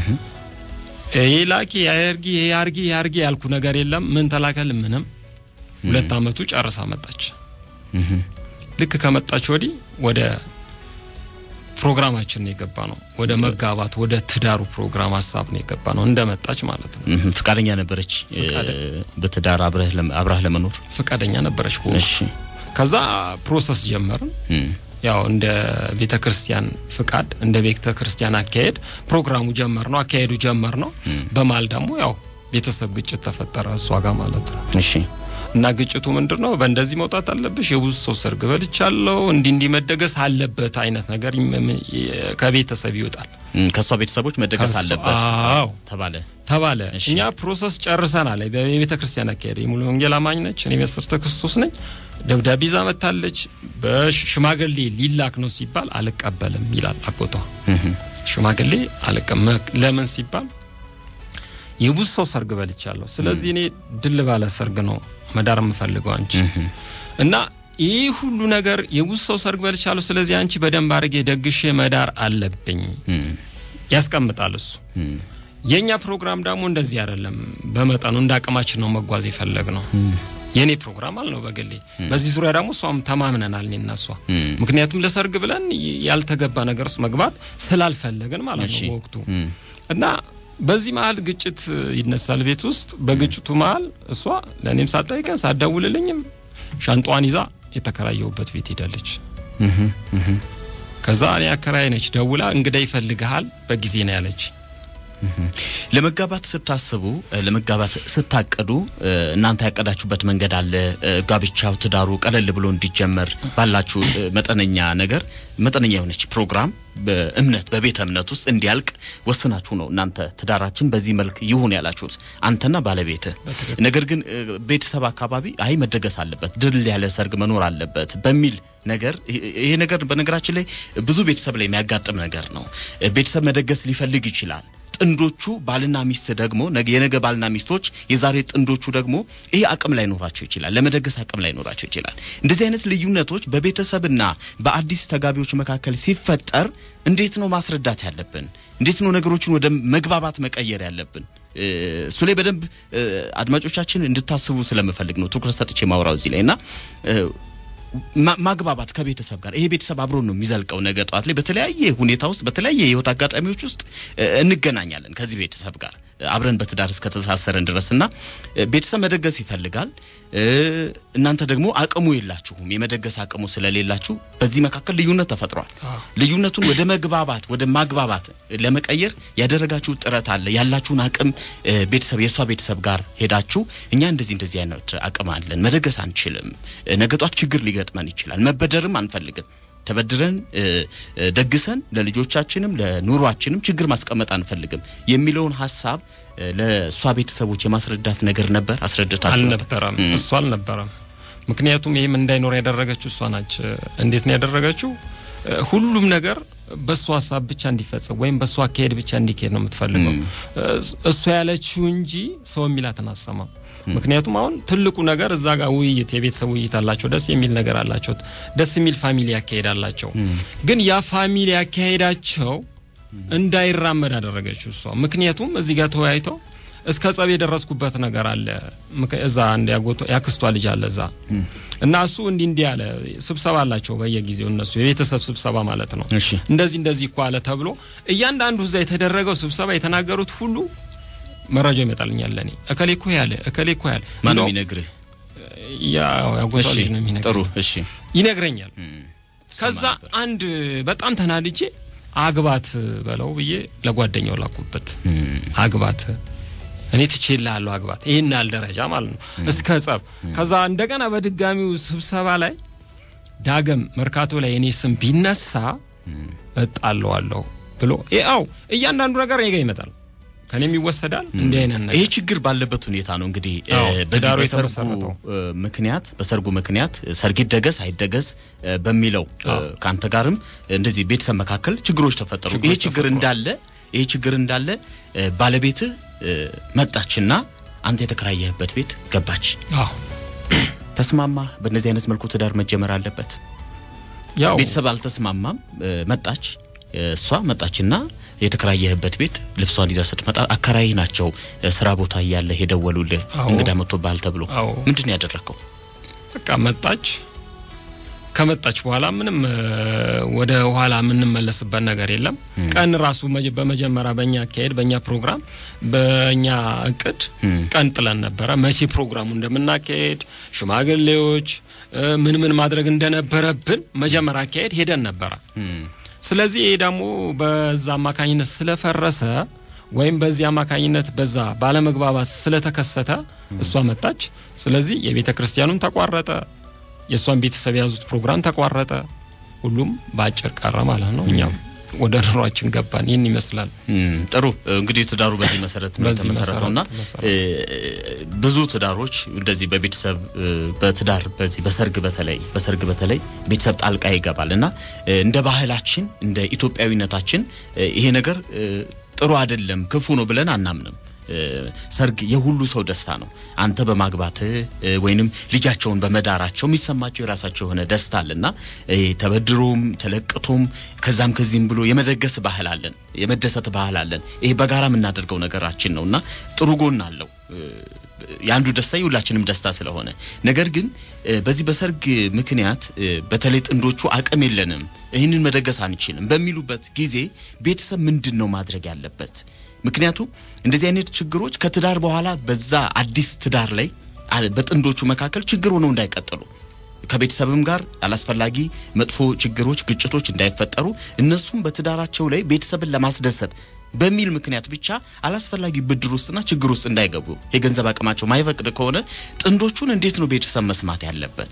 ይሄ ላኪ ያርጊ ይሄ ያርጊ ያርጊ ያልኩ ነገር የለም። ምን ተላከል ምንም። ሁለት አመቱ ጨርሳ መጣች። ልክ ከመጣች ወዲህ ወደ ፕሮግራማችን ነው የገባ ነው። ወደ መጋባት ወደ ትዳሩ ፕሮግራም ሀሳብ ነው የገባ ነው እንደመጣች ማለት ነው። ፍቃደኛ ነበረች በትዳር አብረህ ለመኖር ፍቃደኛ ነበረች። እሺ ከዛ ፕሮሰስ ጀመርን። ያው እንደ ቤተ ክርስቲያን ፍቃድ እንደ ቤተ ክርስቲያን አካሄድ ፕሮግራሙ ጀመር ነው አካሄዱ ጀመር ነው። በማል ደግሞ ያው ቤተሰብ ግጭት ተፈጠረ እሷ ጋር ማለት ነው። እሺ እና ግጭቱ ምንድን ነው? በእንደዚህ መውጣት አለብሽ፣ የብዙ ሰው ሰርግ በልቻለሁ፣ እንዲህ እንዲህ መደገስ አለበት አይነት ነገር ከቤተሰብ ይወጣል። ከእሷ ቤተሰቦች መደገስ አለበት አዎ ተባለ ተባለ። እኛ ፕሮሰስ ጨርሰናል። የቤተ ክርስቲያን አካሄድ የሙሉ ወንጌል አማኝ ነች፣ እኔ መሰርተ ክርስቶስ ነኝ። ደብዳቤ ይዛ መታለች። በሽማግሌ ሊላክ ነው ሲባል አልቀበልም ይላል አጎቷ። ሽማግሌ አልቀም ለምን ሲባል የብዙ ሰው ሰርግ በልቻለሁ። ስለዚህ እኔ ድል ባለ ሰርግ ነው መዳር የምፈልገው አንቺ እና ይህ ሁሉ ነገር የብዙ ሰው ሰርግ በልቻለሁ። ስለዚህ አንቺ በደንብ አድርጌ ደግሼ መዳር አለብኝ ያስቀምጣል እሱ። የእኛ ፕሮግራም ደግሞ እንደዚህ አይደለም። በመጠኑ እንደ አቅማችን ነው መጓዝ የፈለግ ነው። የእኔ ፕሮግራም አልነው በግሌ። በዚህ ዙሪያ ደግሞ እሷም ተማምነናል እኔ እና እሷ። ምክንያቱም ለሰርግ ብለን ያልተገባ ነገር ውስጥ መግባት ስላልፈለግን ማለት ነው በወቅቱ እና በዚህ መሀል ግጭት ይነሳል ቤት ውስጥ። በግጭቱ መሀል እሷ ለእኔም ሳትጠይቀን ሳትደውልልኝም ሻንጧን ይዛ የተከራየሁበት ቤት ሄዳለች። ከዛ እኔ አከራይ ነች ደውላ እንግዳ ይፈልግሃል በጊዜ ነው ያለች። ለመጋባት ስታስቡ ለመጋባት ስታቀዱ እናንተ ያቀዳችሁበት መንገድ አለ። ጋብቻው ትዳሩ ቀለል ብሎ እንዲጀመር ባላችሁ መጠነኛ ነገር መጠነኛ የሆነች ፕሮግራም በእምነት በቤተ እምነት ውስጥ እንዲያልቅ ወስናችሁ ነው እናንተ ትዳራችን በዚህ መልክ ይሁን ያላችሁት አንተና ባለቤት። ነገር ግን ቤተሰብ አካባቢ አይ መደገስ አለበት፣ ድል ያለ ሰርግ መኖር አለበት በሚል ነገር ይሄ ነገር በነገራችን ላይ ብዙ ቤተሰብ ላይ የሚያጋጥም ነገር ነው። ቤተሰብ መደገስ ሊፈልግ ይችላል። ጥንዶቹ ባልና ሚስት ደግሞ ነገ- የነገ ባልና ሚስቶች የዛሬ ጥንዶቹ ደግሞ ይሄ አቅም ላይ ኖራቸው ይችላል፣ ለመደገስ አቅም ላይ ኖራቸው ይችላል። እንደዚህ አይነት ልዩነቶች በቤተሰብና በአዲስ ተጋቢዎች መካከል ሲፈጠር እንዴት ነው ማስረዳት ያለብን? እንዴት ነው ነገሮችን ወደ መግባባት መቀየር ያለብን? እ፣ እሱ ላይ በደንብ እ፣ አድማጮቻችን እንድታስቡ ስለምፈልግ ነው ትኩረት ሰጥቼ ማውራው እዚህ ላይ እና እ፣ ማ- ማግባባት ከቤተሰብ ጋር ይሄ ቤተሰብ አብሮ ነው የሚዘልቀው። ነገ ጠዋት ላይ በተለያየ ሁኔታ ውስጥ በተለያየ የህይወት አጋጣሚዎች ውስጥ እ፣ እንገናኛለን ከዚህ ቤተሰብ ጋር እ፣ አብረን በትዳር እስከተሳሰረን ድረስ እና እ፣ ቤተሰብ መደገስ ይፈልጋል። እ፣ እናንተ ደግሞ አቅሙ የላችሁም። የመደገስ አቅሙ ስለሌላችሁ በዚህ መካከል ልዩነት ተፈጥሯል። አዎ። ልዩነቱን ወደ መግባባት ወደ ማግባባት ለመቀየር ያደረጋችሁ ጥረት አለ። ያላችሁን አቅም እ፣ ቤተሰብ የእሷ ቤተሰብ ጋር ሄዳችሁ እኛ እንደዚህ እንደዚህ አይነት አቅም አለን፣ መደገስ አንችልም፣ እ፣ ነገ ጧት ችግር ሊገጥመን ይችላል፣ መበደርም አንፈልግም፣ ተበድረን እ፣ እ፣ ደግሰን ለልጆቻችንም ለኑሯችንም ችግር ማስቀመጥ አንፈልግም የሚለውን ሀሳብ እ፣ ለእሷ ቤተሰቦች የማስረዳት ነገር ነበር። አስረድታችሁ ነበር? አልነበረም እሱ አልነበረም። ምክንያቱም ይህም እንዳይኖር ያደረገችው እሷ ናች። እንዴት ነው ያደረገችው? እ፣ ሁሉም ነገር በእሱ ሀሳብ ብቻ እንዲፈጸም ወይም በእሱ አካሄድ ብቻ እንዲካሄድ ነው የምትፈልገው። እ፣ እሷ ያለችው እንጂ ሰው የሚላትን አሰማም። ምክንያቱም አሁን ትልቁ ነገር እዛ ጋር ውይይት፣ የቤተሰብ ውይይት አላቸው። ደስ የሚል ነገር አላቸው። ደስ የሚል ፋሚሊ ያካሄድ አላቸው። ግን ያ ፋሚሊ ያካሄዳቸው እንዳይራመድ አደረገችው እሷ። ምክንያቱም እዚህ ጋር ተወያይተው እስከ ጸብ የደረስኩበት ነገር አለ። ምክ- እዛ አንድ ያጎቷ ያክስቷ ልጅ አለ እዛ እና እሱ እንዲህ እንዲህ አለ። ስብሰባ አላቸው በየጊዜው እነሱ የቤተሰብ ስብሰባ ማለት ነው። እሺ እንደዚህ እንደዚህ እኮ አለ ተብሎ እያንዳንዱ እዛ የተደረገው ስብሰባ የተናገሩት ሁሉ መረጃ ይመጣልኛል ለኔ እከሌ እኮ ያለ እከሌ እኮ ያለ ማን ነው እንደው የሚነግርህ? ያው ያጎቷ እሺ ልጅ ነው የሚነግረኝ ጥሩ እሺ ይነግረኛል። ከዛ ሰማ ነበር። አንድ በጣም ተናድጄ አግባት በለው ብዬ ለጓደኛው ላኩበት። አግባት እኔ ትቼልሃለሁ አግባት፣ ይህን ያህል ደረጃ ማለት ነው እስከ ጸብ። ከዛ እንደገና በድጋሚው ስብሰባ ላይ ዳግም መርካቶ ላይ እኔ ስም ቢነሳ እጣለዋለሁ ብሎ ያው እያንዳንዱ ነገር እኔ ጋ ይመጣል፣ ከኔም ይወሰዳል። እንዲህ አይነት ነገር ይሄ ችግር ባለበት ሁኔታ ነው እንግዲህ እ፣ አዎ፣ በዚህ ትዳሩ በሰርጉ የተመሰረተው። እ፣ ምክንያት በሰርጉ ምክንያት ሰርግ ይደገስ አይደገስ እ፣ በሚለው እ፣ ከአንተ ጋርም እንደዚህ ቤተሰብ መካከል ችግሮች ተፈጠሩ። ችግሮች ይሄ ችግር ተፈጥሯል። እንዳለ ይሄ ችግር እንዳለ እ፣ ባለቤትህ እ፣ መጣችና አንተ የተከራየህበት ቤት ገባች። አዎ ተስማማ። በእነዚህ አይነት መልኩ ትዳር መጀመር አለበት። ያው ቤተሰብ አልተስማማም። እ፣ መጣች እ፣ እሷ መጣችና የተከራየህበት ቤት ልብሷን ይዛ ስትመጣ አከራይ ናቸው እ፣ ስራ ቦታ እያለ የደወሉልህ አዎ። እንግዳ መጥቶብሃል ተብሎ አዎ ምንድን ነው ያደረግከው? በቃ መጣች። ከመጣች በኋላ ምንም እ፣ ወደ ኋላ የምንመለስበት ነገር የለም። ቀን ራሱ መጀ- በመጀመሪያ በእኛ አካሄድ፣ በእኛ ፕሮግራም፣ በእኛ እቅድ ቀን ጥለን ነበረ። መቼ ፕሮግራሙ እንደምናካሄድ ሽማግሌዎች እ፣ ምን ምን ማድረግ እንደነበረብን መጀመሪያ አካሄድ ሄደን ነበረ። ስለዚህ ይሄ ደግሞ በዛ አማካኝነት ስለፈረሰ ወይም በዚህ አማካኝነት በዛ ባለመግባባት ስለተከሰተ እሷ መጣች። ስለዚህ የቤተ ክርስቲያኑም ተቋረጠ፣ የእሷን ቤተሰብ የያዙት ፕሮግራም ተቋረጠ። ሁሉም በአጭር ቀረ ማለት ነው። እኛም ወደ ኑሯችን ገባን። ይህን ይመስላል። እም፣ ጥሩ እንግዲህ ትዳሩ በዚህ መሰረት ነው በዚህ የተመሰረተውና መሰረት እ፣ ብዙ ትዳሮች እንደዚህ በቤተሰብ እ፣ በትዳር በዚህ በሰርግ በተለይ በሰርግ በተለይ ቤተሰብ ጣልቃ ይገባል እና እ፣ እንደ ባህላችን እንደ ኢትዮጵያዊነታችን እ፣ ይሄ ነገር እ፣ ጥሩ አይደለም፣ ክፉ ነው ብለን አናምንም። እ፣ ሰርግ የሁሉ ሰው ደስታ ነው። አንተ በማግባትህ እ፣ ወይንም ልጃቸውን በመዳራቸው የሚሰማቸው የራሳቸው የሆነ ደስታ አለና እ፣ ተበድሮም ተለቅቶም ከዛም ከዚህም ብሎ የመደገስ ባህል አለን፣ የመደሰት ባህል አለን። ይሄ በጋራ የምናደርገው ነገራችን ነውና ጥሩ ጎን አለው። እ፣ የአንዱ ደስታ የሁላችንም ደስታ ስለሆነ ነገር ግን እ፣ በዚህ በሰርግ ምክንያት እ፣ በተለይ ጥንዶቹ አቅም የለንም ይህንን መደገስ አንችልም በሚሉበት ጊዜ ቤተሰብ ምንድን ነው ማድረግ ያለበት? ምክንያቱም እንደዚህ አይነት ችግሮች ከትዳር በኋላ በዛ አዲስ ትዳር ላይ አ- በጥንዶቹ መካከል ችግር ሆነው እንዳይቀጥሉ ከቤተሰብም ጋር አላስፈላጊ መጥፎ ችግሮች፣ ግጭቶች እንዳይፈጠሩ እነሱም በትዳራቸው ላይ ቤተሰብን ለማስደሰት በሚል ምክንያት ብቻ አላስፈላጊ ብድር ውስጥና ችግር ውስጥ እንዳይገቡ የገንዘብ አቅማቸው ማይፈቅድ ከሆነ ጥንዶቹን እንዴት ነው ቤተሰብ መስማት ያለበት?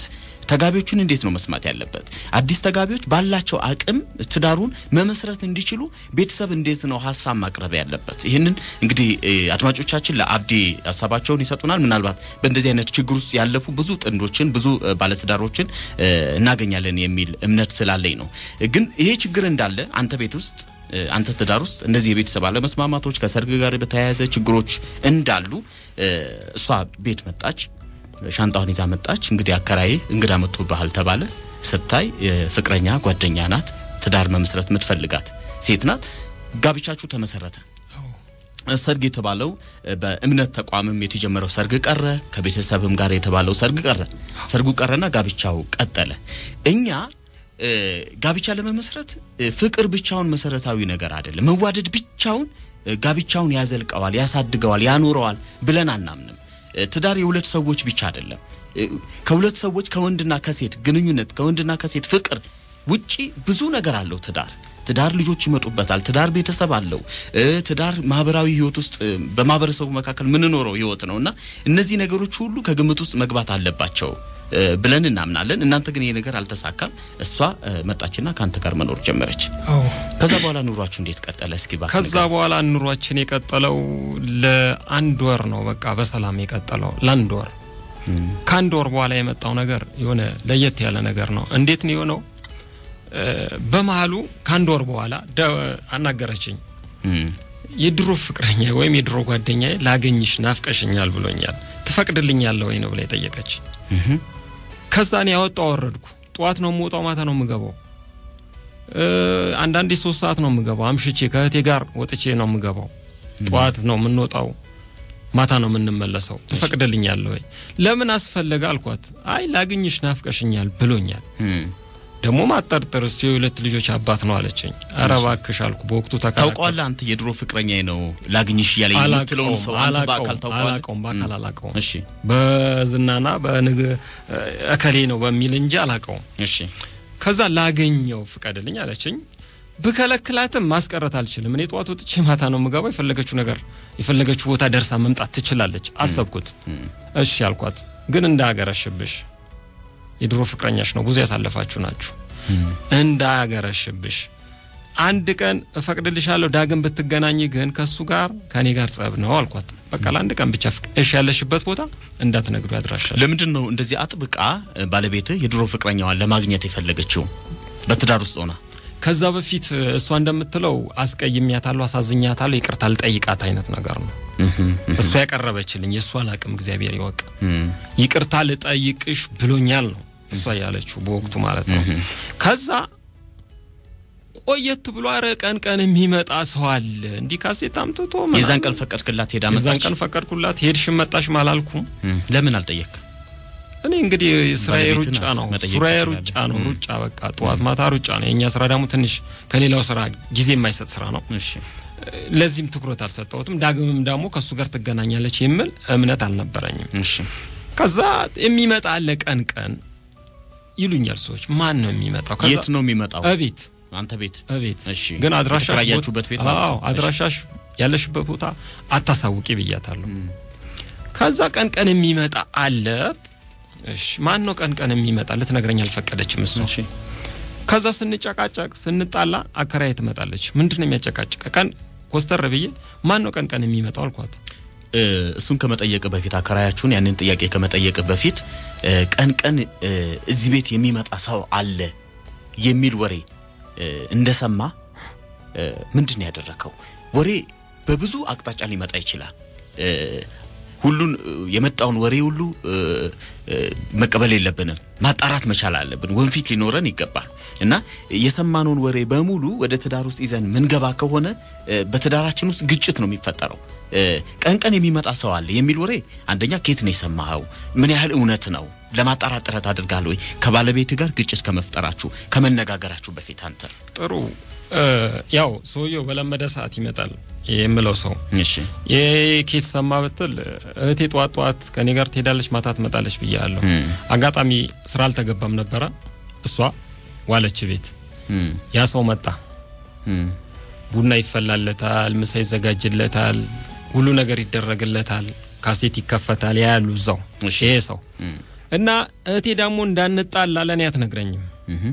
ተጋቢዎቹን እንዴት ነው መስማት ያለበት? አዲስ ተጋቢዎች ባላቸው አቅም ትዳሩን መመስረት እንዲችሉ ቤተሰብ እንዴት ነው ሀሳብ ማቅረብ ያለበት? ይህንን እንግዲህ እ፣ አድማጮቻችን ለአብዲ ሀሳባቸውን ይሰጡናል። ምናልባት በእንደዚህ አይነት ችግር ውስጥ ያለፉ ብዙ ጥንዶችን ብዙ እ፣ ባለትዳሮችን እ፣ እናገኛለን የሚል እምነት ስላለኝ ነው። ግን ይሄ ችግር እንዳለ አንተ ቤት ውስጥ እ፣ አንተ ትዳር ውስጥ እንደዚህ የቤተሰብ አለመስማማቶች ከሰርግ ጋር በተያያዘ ችግሮች እንዳሉ እ፣ እሷ ቤት መጣች፣ ሻንጣውን ይዛ መጣች። እንግዲህ አከራዬ እንግዳ መጥቶብሃል ተባለ። ስታይ ፍቅረኛ ጓደኛ ናት፣ ትዳር መመስረት የምትፈልጋት ሴት ናት። ጋብቻችሁ ተመሰረተ። ሰርግ የተባለው በእምነት ተቋምም የተጀመረው ሰርግ ቀረ፣ ከቤተሰብም ጋር የተባለው ሰርግ ቀረ። ሰርጉ ቀረና ጋብቻው ቀጠለ። እኛ እ፣ ጋብቻ ለመመስረት እ፣ ፍቅር ብቻውን መሰረታዊ ነገር አይደለም። መዋደድ ብቻውን እ፣ ጋብቻውን ያዘልቀዋል፣ ያሳድገዋል፣ ያኖረዋል ብለን አናምንም። እ፣ ትዳር የሁለት ሰዎች ብቻ አይደለም። እ፣ ከሁለት ሰዎች ከወንድና ከሴት ግንኙነት ከወንድና ከሴት ፍቅር ውጪ ብዙ ነገር አለው ትዳር። ትዳር ልጆች ይመጡበታል። ትዳር ቤተሰብ አለው። እ፣ ትዳር ማህበራዊ ህይወት ውስጥ እ፣ በማህበረሰቡ መካከል የምንኖረው ህይወት ነው እና እነዚህ ነገሮች ሁሉ ከግምት ውስጥ መግባት አለባቸው እ፣ ብለን እናምናለን። እናንተ ግን ይሄ ነገር አልተሳካም። እሷ እ፣ መጣችና ከአንተ ጋር መኖር ጀመረች። አዎ ከዛ በኋላ ኑሯችሁ እንዴት ቀጠለ? እስኪ እባክህ ከዛ ንገረኝ። በኋላ ኑሯችን የቀጠለው ለአንድ ወር ነው። በቃ በሰላም የቀጠለው ለአንድ ወር። ከአንድ ወር በኋላ የመጣው ነገር የሆነ ለየት ያለ ነገር ነው። እንዴት ነው የሆነው? እ፣ በመሀሉ ከአንድ ወር በኋላ ደ- አናገረችኝ። እም፣ የድሮ ፍቅረኛ ወይም የድሮ ጓደኛ ላገኝሽ ናፍቀሽኛል ብሎኛል፣ ትፈቅድልኛለህ ወይ ነው ብላ የጠየቀች። እህም፣ ከዛ እኔ ያወጣው ወረድኩ። ጠዋት ነው የምወጣው፣ ማታ ነው የምገባው። እ፣ አንዳንዴ ሶስት ሰዓት ነው የምገባው። አምሽቼ ከእህቴ ጋር ወጥቼ ነው የምገባው። ጠዋት ነው የምንወጣው፣ ማታ ነው የምንመለሰው። ትፈቅድልኛለህ ወይ? ለምን አስፈለገ አልኳት። አይ ላግኝሽ ናፍቀሽኛል ብሎኛል። እም። ደግሞ ማጠርጥር እሱ የሁለት ልጆች አባት ነው አለችኝ። ኧረ እባክሽ አልኩ። በወቅቱ ተከራከርኩ። ታውቀዋለህ አንተ የድሮ ፍቅረኛዬ ነው ላግኝሽ እያለ የምትለውን ሰው አንተ በአካል ታውቀዋለህ? አላቀውም በአካል አላቀውም። እሺ በዝናና በንግ እከሌ ነው በሚል እንጂ አላቀውም። እሺ ከዛ ላገኘው ፍቀድልኝ አለችኝ። ብከለክላትም ማስቀረት አልችልም። እኔ ጠዋት ወጥቼ ማታ ነው የምገባው። የፈለገችው ነገር የፈለገችው ቦታ ደርሳ መምጣት ትችላለች። አሰብኩት። እሺ አልኳት። ግን እንዳያገረሽብሽ የድሮ ፍቅረኛሽ ነው፣ ብዙ ያሳለፋችሁ ናችሁ። እንዳያገረሽብሽ አንድ ቀን እፈቅድልሻለሁ፣ ዳግም ብትገናኝ ግን ከሱ ጋር ከኔ ጋር ጸብ ነው አልኳት። በቃ ለአንድ ቀን ብቻ ፍቅ እሺ፣ ያለሽበት ቦታ እንዳትነግዱ ያድራሻል። ለምንድን ነው እንደዚህ አጥብቃ እ፣ ባለቤትህ የድሮ ፍቅረኛዋን ለማግኘት የፈለገችው በትዳር ውስጥ ሆና? ከዛ በፊት እሷ እንደምትለው አስቀይሜያታለሁ፣ አሳዝኛታለሁ፣ ይቅርታ ልጠይቃት አይነት ነገር ነው እሷ ያቀረበችልኝ። የእሷ አላቅም እግዚአብሔር ይወቅ። እም፣ ይቅርታ ልጠይቅሽ ብሎኛል ነው እሷ ያለችው በወቅቱ ማለት ነው። ከዛ ቆየት ብሎ አረ ቀን ቀን የሚመጣ ሰው አለ እንዲህ ካሴት አምጥቶ ምናምን። የዛን ቀን ፈቀድክላት ሄዳ የዛን መጣች? ቀን ፈቀድኩላት። ሄድሽም መጣሽም አላልኩም። እም፣ ለምን አልጠየቅም? እኔ እንግዲህ ስራዬ ባለቤት ሩጫ ናት፣ ነው። መጠየቅ ስራዬ ትችላለህ። ሩጫ ነው። ሩጫ በቃ ጠዋት ማታ ሩጫ ነው። የእኛ ስራ ደግሞ ትንሽ ከሌላው ስራ ጊዜ የማይሰጥ ስራ ነው። እሺ ለዚህም ትኩረት አልሰጠሁትም። ዳግምም ደግሞ ከእሱ ጋር ትገናኛለች የሚል እምነት አልነበረኝም። እሺ ከዛ የሚመጣ አለ ቀን ቀን ይሉኛል ሰዎች። ማን ነው የሚመጣው? ከዛ የት ነው የሚመጣው? እቤት አንተ ቤት? እቤት እሺ ግን አድራሻሽ የተከራያችሁበት ቤት ማለት አዎ ነው? አድራሻሽ ያለሽበት ቦታ አታሳውቂ ብያታለሁ። ከዛ ቀን ቀን የሚመጣ አለ። እሺ ማን ነው ቀን ቀን የሚመጣ? ልትነግረኝ አልፈቀደችም እሷ። እሺ ከዛ ስንጨቃጨቅ ስንጣላ አከራይ ትመጣለች። ምንድን ነው የሚያጨቃጭቅ? ቀን ኮስተር ብዬ ማን ነው ቀን ቀን የሚመጣው አልኳት። እ፣ እሱን ከመጠየቅ በፊት አከራያችሁን ያንን ጥያቄ ከመጠየቅ በፊት እ፣ ቀን ቀን እ፣ እዚህ ቤት የሚመጣ ሰው አለ የሚል ወሬ እ፣ እንደሰማ እ፣ ምንድን ነው ያደረከው? ወሬ በብዙ አቅጣጫ ሊመጣ ይችላል። እ፣ ሁሉን እ፣ የመጣውን ወሬ ሁሉ እ፣ እ፣ መቀበል የለብንም። ማጣራት መቻል አለብን። ወንፊት ሊኖረን ይገባል እና የሰማነውን ወሬ በሙሉ ወደ ትዳር ውስጥ ይዘን ምንገባ ከሆነ እ፣ በትዳራችን ውስጥ ግጭት ነው የሚፈጠረው። እ፣ ቀን ቀን የሚመጣ ሰው አለ የሚል ወሬ አንደኛ ኬት ነው የሰማኸው? ምን ያህል እውነት ነው? ለማጣራት ጥረት አድርጋል ወይ? ከባለቤት ጋር ግጭት ከመፍጠራችሁ ከመነጋገራችሁ በፊት አንተ ጥሩ እ፣ ያው ሰውየው በለመደ ሰዓት ይመጣል የምለው ሰው እሺ የኬት ሰማ ብትል እህቴ ጠዋት ጠዋት ከኔ ጋር ትሄዳለች፣ ማታ ትመጣለች ብያለሁ። አጋጣሚ ስራ አልተገባም ነበረ። እሷ ዋለች ቤት። እም፣ ያ ሰው መጣ። እም፣ ቡና ይፈላለታል፣ ምሳ ይዘጋጅለታል፣ ሁሉ ነገር ይደረግለታል፣ ካሴት ይከፈታል። ያ ያሉ እዛው እሺ። ይሄ ሰው እና እህቴ ደግሞ እንዳንጣላ ለእኔ አትነግረኝም።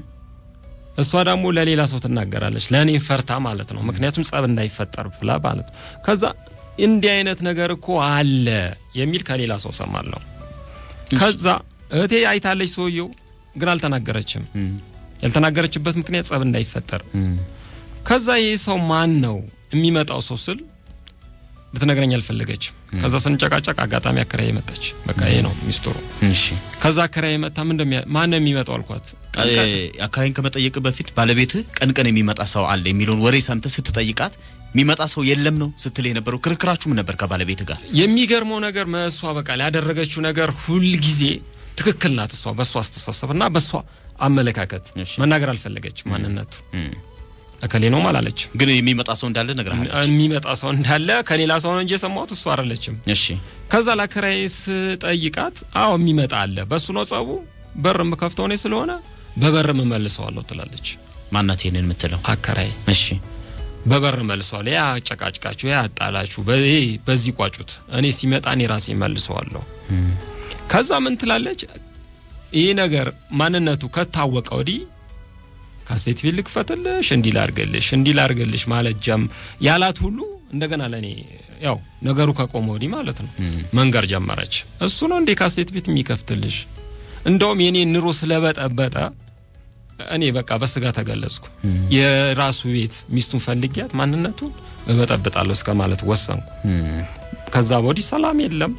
እሷ ደግሞ ለሌላ ሰው ትናገራለች፣ ለእኔ ፈርታ ማለት ነው። ምክንያቱም ጸብ እንዳይፈጠር ብላ ማለት ነው። ከዛ እንዲህ አይነት ነገር እኮ አለ የሚል ከሌላ ሰው ሰማለሁ። ከዛ እህቴ አይታለች፣ ሰውየው ግን አልተናገረችም። ያልተናገረችበት ምክንያት ጸብ እንዳይፈጠር። ከዛ ይህ ሰው ማን ነው የሚመጣው ሰው ስል ልትነግረኝ አልፈለገችም። ከዛ ስንጨቃጨቅ አጋጣሚ አከራዬ መጣች። በቃ ይሄ ነው ሚስጥሩ። እሺ ከዛ አከራዬ መጣ። ምን እንደሚያ ማን ነው የሚመጣው አልኳት። ቀን ቀን አከራይን ከመጠየቅ በፊት ባለቤትህ ቀን ቀን የሚመጣ ሰው አለ የሚለውን ወሬ ሰምተህ ስትጠይቃት የሚመጣ ሰው የለም ነው ስትል የነበረው። ክርክራችሁም ነበር ከባለቤት ጋር? የሚገርመው ነገር መሷ በቃ ያደረገችው ነገር ሁልጊዜ ትክክል ናት። እሷ በእሷ አስተሳሰብ እና በእሷ አመለካከት እሺ። መናገር አልፈለገችም። ማንነቱ እከሌ ነው አላለችም። ግን የሚመጣ ሰው እንዳለ ነግረሃለች። የሚመጣ ሰው እንዳለ ከሌላ ሰው ነው እንጂ የሰማሁት እሷ አይደለችም። እሺ ከዛ ለአከራዬ ስጠይቃት አዎ የሚመጣ አለ፣ በእሱ ነው ጸቡ፣ በር የምከፍተው እኔ ስለሆነ በበር እመልሰዋለሁ ትላለች ማናት ይሄንን የምትለው? አከራዬ። እሺ በበር መልሰዋለሁ። ያ አጨቃጭቃችሁ ያ አጣላችሁ በ- በዚህ ቋጩት፣ እኔ ሲመጣ እኔ ራሴ መልሰዋለሁ። ከዛ ምን ትላለች? ይህ ነገር ማንነቱ ከታወቀ ወዲህ ካሴት ቤት ልክፈትልሽ፣ እንዲህ ላርገልሽ፣ እንዲህ ላርገልሽ ማለት ጀም ያላት ሁሉ እንደገና ለእኔ ያው ነገሩ ከቆመ ወዲህ ማለት ነው መንገር ጀመረች። እሱ ነው እንዴ ካሴት ቤት የሚከፍትልሽ? እንደውም የኔ ኑሮ ስለበጠበጠ እኔ በቃ በስጋ ተገለጽኩ። የራሱ ቤት ሚስቱን ፈልጊያት ማንነቱን እበጠብጣለሁ እስከ ማለት ወሰንኩ። ከዛ ወዲህ ሰላም የለም።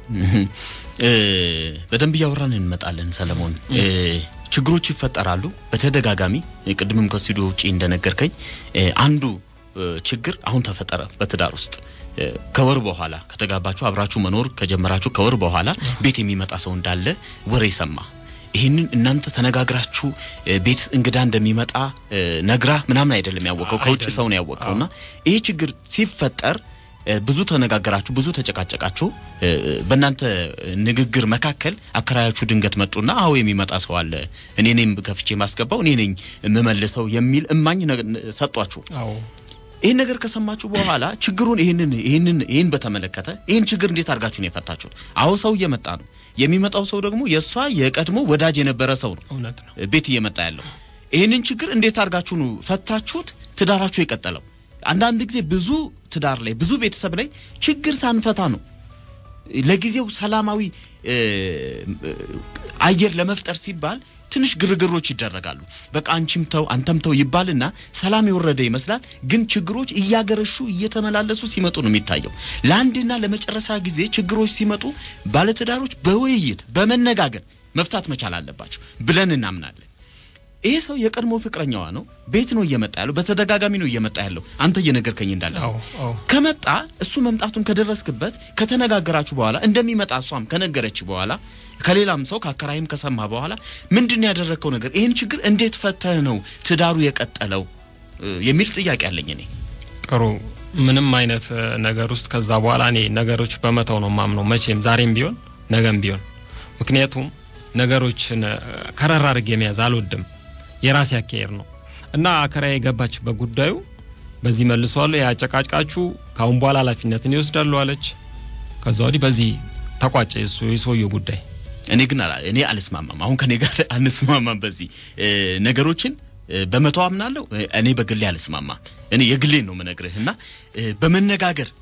እ፣ በደንብ እያወራን እንመጣለን ሰለሞን። እ፣ ችግሮች ይፈጠራሉ በተደጋጋሚ እ፣ ቅድምም ከስቱዲዮ ውጪ እንደነገርከኝ እ፣ አንዱ እ፣ ችግር አሁን ተፈጠረ በትዳር ውስጥ እ፣ ከወር በኋላ ከተጋባችሁ አብራችሁ መኖር ከጀመራችሁ ከወር በኋላ ቤት የሚመጣ ሰው እንዳለ ወሬ ሰማ። ይህንን እናንተ ተነጋግራችሁ እ፣ ቤት እንግዳ እንደሚመጣ እ፣ ነግራ ምናምን አይደለም ያወቀው ከውጭ ሰው ነው ያወቀውና ይሄ ችግር ሲፈጠር እ፣ ብዙ ተነጋገራችሁ፣ ብዙ ተጨቃጨቃችሁ። እ፣ በእናንተ ንግግር መካከል አከራያችሁ ድንገት መጡና አዎ የሚመጣ ሰው አለ፣ እኔ ነኝ ከፍቼ ማስገባው፣ እኔ ነኝ የምመልሰው የሚል እማኝ ነገ- ሰጧችሁ። አዎ ይህን ነገር ከሰማችሁ በኋላ ችግሩን ይህንን ይህንን ይህን በተመለከተ ይህን ችግር እንዴት አድርጋችሁ ነው የፈታችሁት? አዎ ሰው እየመጣ ነው። የሚመጣው ሰው ደግሞ የእሷ የቀድሞ ወዳጅ የነበረ ሰው ነው እውነት ነው። ቤት እየመጣ ያለው። ይህንን ችግር እንዴት አድርጋችሁ ነው ፈታችሁት? ትዳራችሁ የቀጠለው? አንዳንድ ጊዜ ብዙ ትዳር ላይ ብዙ ቤተሰብ ላይ ችግር ሳንፈታ ነው ለጊዜው ሰላማዊ እ፣ እ፣ አየር ለመፍጠር ሲባል ትንሽ ግርግሮች ይደረጋሉ። በቃ አንቺም ተው አንተም ተው ይባልና ሰላም የወረደ ይመስላል። ግን ችግሮች እያገረሹ እየተመላለሱ ሲመጡ ነው የሚታየው። ለአንድና ለመጨረሻ ጊዜ ችግሮች ሲመጡ ባለትዳሮች በውይይት በመነጋገር መፍታት መቻል አለባቸው ብለን እናምናለን። ይሄ ሰው የቀድሞ ፍቅረኛዋ ነው። ቤት ነው እየመጣ ያለው፣ በተደጋጋሚ ነው እየመጣ ያለው። አንተ እየነገርከኝ እንዳለ አዎ አዎ ከመጣ እሱ መምጣቱን ከደረስክበት ከተነጋገራችሁ በኋላ እንደሚመጣ እሷም ከነገረች በኋላ ከሌላም ሰው ከአከራይም ከሰማ በኋላ ምንድን ያደረግከው ነገር ይህን ችግር እንዴት ፈተህ ነው ትዳሩ የቀጠለው እ፣ የሚል ጥያቄ አለኝ እኔ። ጥሩ ምንም አይነት እ፣ ነገር ውስጥ ከዛ በኋላ እኔ ነገሮች በመተው ነው ማምነው፣ መቼም ዛሬም ቢሆን ነገም ቢሆን። ምክንያቱም ነገሮችን እ፣ ከረር አድርጌ መያዝ አልወድም። የራሴ አካሄድ ነው እና አከራዬ የገባችበት ጉዳዩ በዚህ መልሷለሁ፣ ያጨቃጭቃችሁ ከአሁን በኋላ ኃላፊነትን ይወስዳሉ አለች። ከዛ ወዲህ በዚህ ተቋጨ የሱ የሰውየው ጉዳይ። እኔ ግን አላ- እኔ አልስማማም። አሁን ከኔ ጋር አንስማማም። በዚህ እ፣ ነገሮችን እ፣ በመተው አምናለሁ። እ፣ እኔ በግሌ አልስማማም። እኔ የግሌን ነው የምነግርህ እና እ፣ በመነጋገር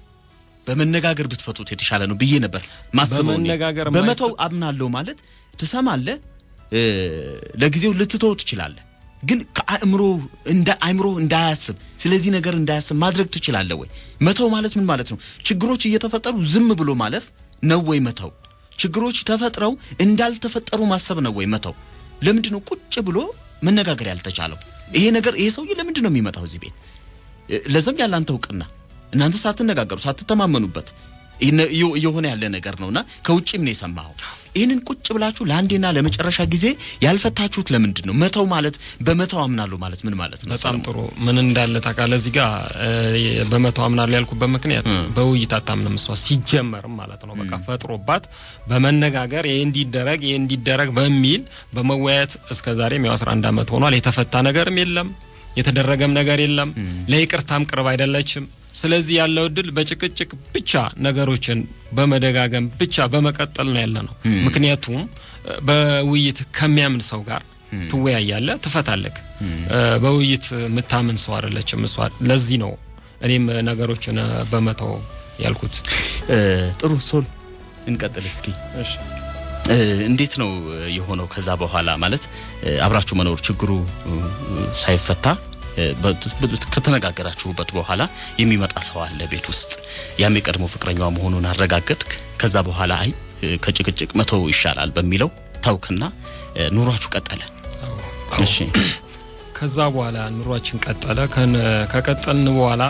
በመነጋገር ብትፈቱት የተሻለ ነው ብዬ ነበር ማስበው። እኔ በመነጋገር በመተው አምናለሁ ማለት ትሰማለህ፣ እ፣ ለጊዜው ልትተው ትችላለህ። ግን ከአእምሮ እንደ አእምሮ እንዳያስብ ስለዚህ ነገር እንዳያስብ ማድረግ ትችላለህ ወይ? መተው ማለት ምን ማለት ነው? ችግሮች እየተፈጠሩ ዝም ብሎ ማለፍ ነው ወይ መተው? ችግሮች ተፈጥረው እንዳልተፈጠሩ ማሰብ ነው ወይ መተው? ለምንድን ነው ቁጭ ብሎ መነጋገር ያልተቻለው? ይሄ ነገር ይሄ ሰውዬ ለምንድን ነው የሚመጣው እዚህ ቤት? እ፣ ለዘም ያለ አንተ እውቅና እናንተ ሳትነጋገሩ ሳትተማመኑበት ይህን- እየ- እየሆነ ያለ ነገር ነውና ከውጭም ነው የሰማኸው። ይህንን ቁጭ ብላችሁ ለአንዴና ለመጨረሻ ጊዜ ያልፈታችሁት ለምንድን ነው? መተው ማለት በመተው አምናለሁ ማለት ምን ማለት ነው? በጣም ጥሩ ምን እንዳለ ታውቃለህ? እዚህ ጋር እ፣ በመተው አምናለሁ ያልኩበት ምክንያት በውይይት አታምንም እሷ ሲጀመርም ማለት ነው። በቃ ፈጥሮባት በመነጋገር ይሄ እንዲደረግ ይሄ እንዲደረግ በሚል በመወያየት እስከ ዛሬም ያው 11 ዓመት ሆኗል። የተፈታ ነገርም የለም የተደረገም ነገር የለም። ለይቅርታም ቅርብ አይደለችም። ስለዚህ ያለው እድል በጭቅጭቅ ብቻ ነገሮችን በመደጋገም ብቻ በመቀጠል ነው ያለ ነው። ምክንያቱም በውይይት ከሚያምን ሰው ጋር ትወያያለህ፣ ትፈታለህ። በውይይት የምታምን ሰው አይደለችም እሷ። ለዚህ ነው እኔም ነገሮችን በመተው ያልኩት። ጥሩ ሶል እንቀጥል እስኪ። እንዴት ነው የሆነው? ከዛ በኋላ ማለት አብራችሁ መኖር ችግሩ ሳይፈታ ከተነጋገራችሁበት በኋላ የሚመጣ ሰው አለ ቤት ውስጥ። ያም የቀድሞ ፍቅረኛዋ መሆኑን አረጋገጥክ። ከዛ በኋላ አይ ከጭቅጭቅ መተው ይሻላል በሚለው ታውክና ኑሯችሁ ቀጠለ። እሺ ከዛ በኋላ ኑሯችን ቀጠለ። ከቀጠልን በኋላ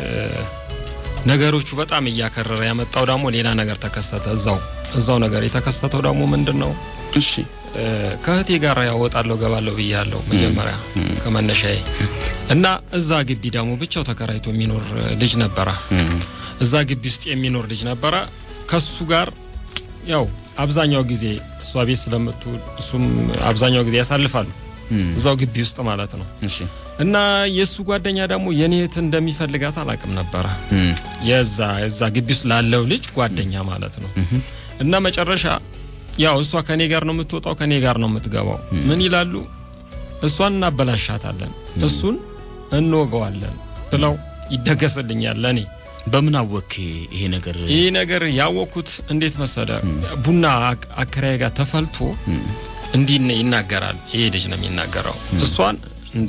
ነገሮቹ በጣም እያከረረ ያመጣው ደግሞ ሌላ ነገር ተከሰተ። እዛው እዛው ነገር የተከሰተው ደግሞ ምንድን ነው? እሺ ከእህቴ ጋር ያወጣለሁ ገባለሁ ብያለሁ መጀመሪያ ከመነሻዬ እና እዛ ግቢ ደግሞ ብቻው ተከራይቶ የሚኖር ልጅ ነበረ። እዛ ግቢ ውስጥ የሚኖር ልጅ ነበረ። ከሱ ጋር ያው አብዛኛው ጊዜ እሷ ቤት ስለምትውል እሱም አብዛኛው ጊዜ ያሳልፋሉ እዛው ግቢ ውስጥ ማለት ነው። እሺ እና የእሱ ጓደኛ ደግሞ የኔ እህት እንደሚፈልጋት አላቅም ነበረ። የዛ የዛ ግቢ ውስጥ ላለው ልጅ ጓደኛ ማለት ነው። እና መጨረሻ ያው እሷ ከኔ ጋር ነው የምትወጣው፣ ከኔ ጋር ነው የምትገባው። ምን ይላሉ? እሷን እናበላሻታለን፣ እሱን እንወገዋለን ብለው ይደገስልኛል ለኔ በምን አወክ ይሄ ነገር? ይህ ነገር ያወቅኩት እንዴት መሰለ፣ ቡና አከራይ ጋር ተፈልቶ እንዲህ ይናገራል። ይሄ ልጅ ነው የሚናገረው። እሷን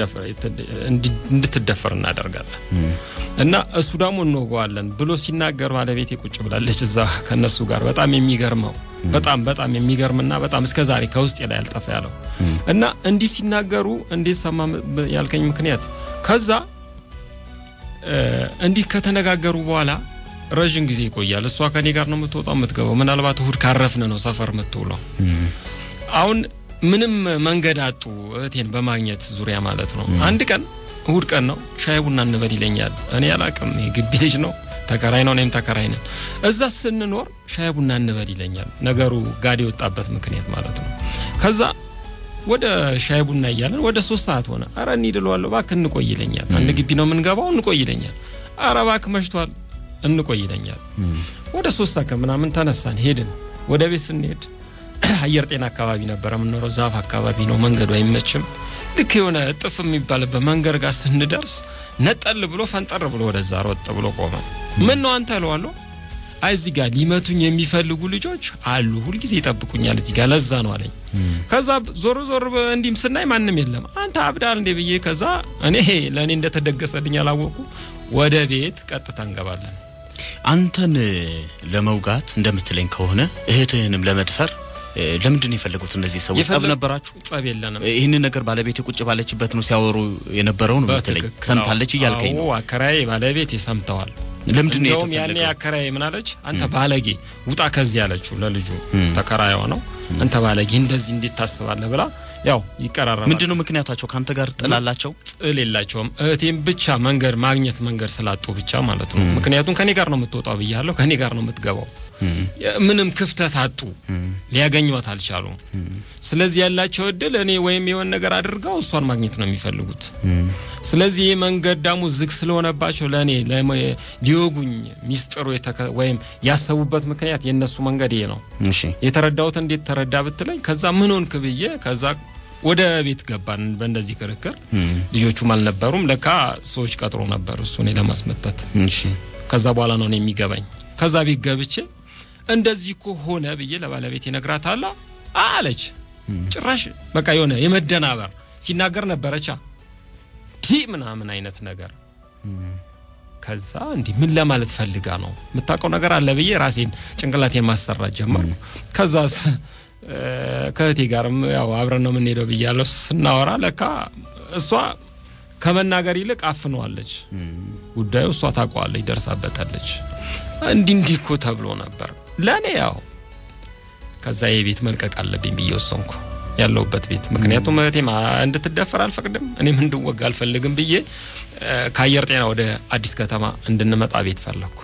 እንድትደፈር እናደርጋለን እና እሱ ደግሞ እንወገዋለን ብሎ ሲናገር ባለቤቴ ቁጭ ብላለች እዛ ከነሱ ጋር። በጣም የሚገርመው በጣም በጣም የሚገርምና በጣም እስከ ዛሬ ከውስጤ ላይ ያልጠፋ ያለው እና እንዲህ ሲናገሩ እንዴት ሰማ ያልከኝ ምክንያት ከዛ እንዲህ ከተነጋገሩ በኋላ ረዥም ጊዜ ይቆያል። እሷ ከኔ ጋር ነው የምትወጣው የምትገባው። ምናልባት እሁድ ካረፍን ነው ሰፈር የምትውለው። አሁን ምንም መንገድ አጡ እህቴን በማግኘት ዙሪያ ማለት ነው። አንድ ቀን እሁድ ቀን ነው ሻይ ቡና እንበል ይለኛል። እኔ አላቅም፣ ግቢ ልጅ ነው ተከራይ ነው፣ እኔም ተከራይ ነን። እዛ ስንኖር ሻይ ቡና እንበል ይለኛል። ነገሩ ጋድ የወጣበት ምክንያት ማለት ነው። ከዛ ወደ ሻይ ቡና እያለን ወደ ሶስት ሰዓት ሆነ። አረ እንሂድ እለዋለሁ። እባክህ እንቆይ ይለኛል። አንድ ግቢ ነው የምንገባው፣ እንቆይ ይለኛል። አረ እባክህ መሽቷል፣ እንቆይ ይለኛል። ወደ ሶስት ሰዓት ከምናምን ተነሳን ሄድን። ወደ ቤት ስንሄድ አየር ጤና አካባቢ ነበረ የምንኖረው። ዛፍ አካባቢ ነው፣ መንገዱ አይመችም። ልክ የሆነ እጥፍ የሚባልበት መንገድ ጋር ስንደርስ ነጠል ብሎ ፈንጠር ብሎ ወደዛ ሮጥ ብሎ ቆመ። ምን ነው አንተ እለዋለሁ። አይ እዚህ ጋር ሊመቱኝ የሚፈልጉ ልጆች አሉ፣ ሁልጊዜ ይጠብቁኛል እዚህ ጋር ለዛ ነው አለኝ። ከዛ ዞር ዞር እንዲህም ስናይ ማንም የለም። አንተ አብዳል እንዴ ብዬ ከዛ እኔ ለእኔ እንደተደገሰልኝ አላወቁ ወደ ቤት ቀጥታ እንገባለን። አንተን ለመውጋት እንደምትለኝ ከሆነ እህትህንም ለመድፈር ለምንድን ነው የፈለጉት እነዚህ ሰዎች? ጸብ ነበራችሁ? ጸብ የለንም። ይህንን ነገር ባለቤት ቁጭ ባለችበት ነው ሲያወሩ የነበረው ነው የምትለኝ? ሰምታለች እያልከኝ ነው? አከራዬ ባለቤት ሰምተዋል። ለምንድን ነው እንደውም ያኔ የተፈለገው? አከራዬ ምን አለች? አንተ ባለጌ ውጣ ከዚህ ያለችው ለልጁ ተከራይዋ ነው። አንተ ባለጌ እንደዚህ እንዴት ታስባለህ ብላ ያው ይቀራረባል። ምንድን ነው ምክንያታቸው? ከአንተ ጋር ጥላላቸው? ጥል የላቸውም። እህቴም ብቻ መንገድ ማግኘት መንገድ ስላጡ ብቻ ማለት ነው። ምክንያቱም ከኔ ጋር ነው የምትወጣው ብያለሁ፣ ከኔ ጋር ነው የምትገባው። ምንም ክፍተት አጡ፣ ሊያገኟት አልቻሉም። ስለዚህ ያላቸው እድል እኔ ወይም የሆነ ነገር አድርገው እሷን ማግኘት ነው የሚፈልጉት። ስለዚህ ይህ መንገድ ደግሞ ዝግ ስለሆነባቸው ለእኔ ሊወጉኝ ሚስጥሩ የተከ- ወይም ያሰቡበት ምክንያት የእነሱ መንገድ ይሄ ነው። እሺ የተረዳሁት እንዴት ተረዳ ብትለኝ፣ ከዛ ምን ሆንክ ብዬ ከዛ ወደ ቤት ገባን። በእንደዚህ ክርክር ልጆቹም አልነበሩም። ለካ ሰዎች ቀጥሮ ነበር እሱ እኔ ለማስመታት። እሺ ከዛ በኋላ ነው እኔ የሚገባኝ። ከዛ ቤት ገብቼ እንደዚህ እኮ ሆነ ብዬ ለባለቤት ይነግራታላ አለች። ጭራሽ በቃ የሆነ የመደናበር ሲናገር ነበረቻ ዲ ምናምን አይነት ነገር ከዛ እንዲህ ምን ለማለት ፈልጋ ነው የምታውቀው ነገር አለ ብዬ ራሴን ጭንቅላቴን ማሰራት ጀመርኩ። ከዛ ስ- እ፣ ከእህቴ ጋርም ያው አብረን ነው የምንሄደው ብያለሁ። ስናወራ ለካ እሷ ከመናገር ይልቅ አፍነዋለች። ጉዳዩ እሷ ታውቀዋለች፣ ደርሳበታለች። እንዲህ እንዲህ እኮ ተብሎ ነበር ለእኔ ያው ከዛ የቤት መልቀቅ አለብኝ ብዬ ወሰንኩ ያለሁበት ቤት። ምክንያቱም እህቴም እንድትደፈር አልፈቅድም፣ እኔም እንድወጋ አልፈልግም ብዬ እ፣ ከአየር ጤና ወደ አዲስ ከተማ እንድንመጣ ቤት ፈለግኩ።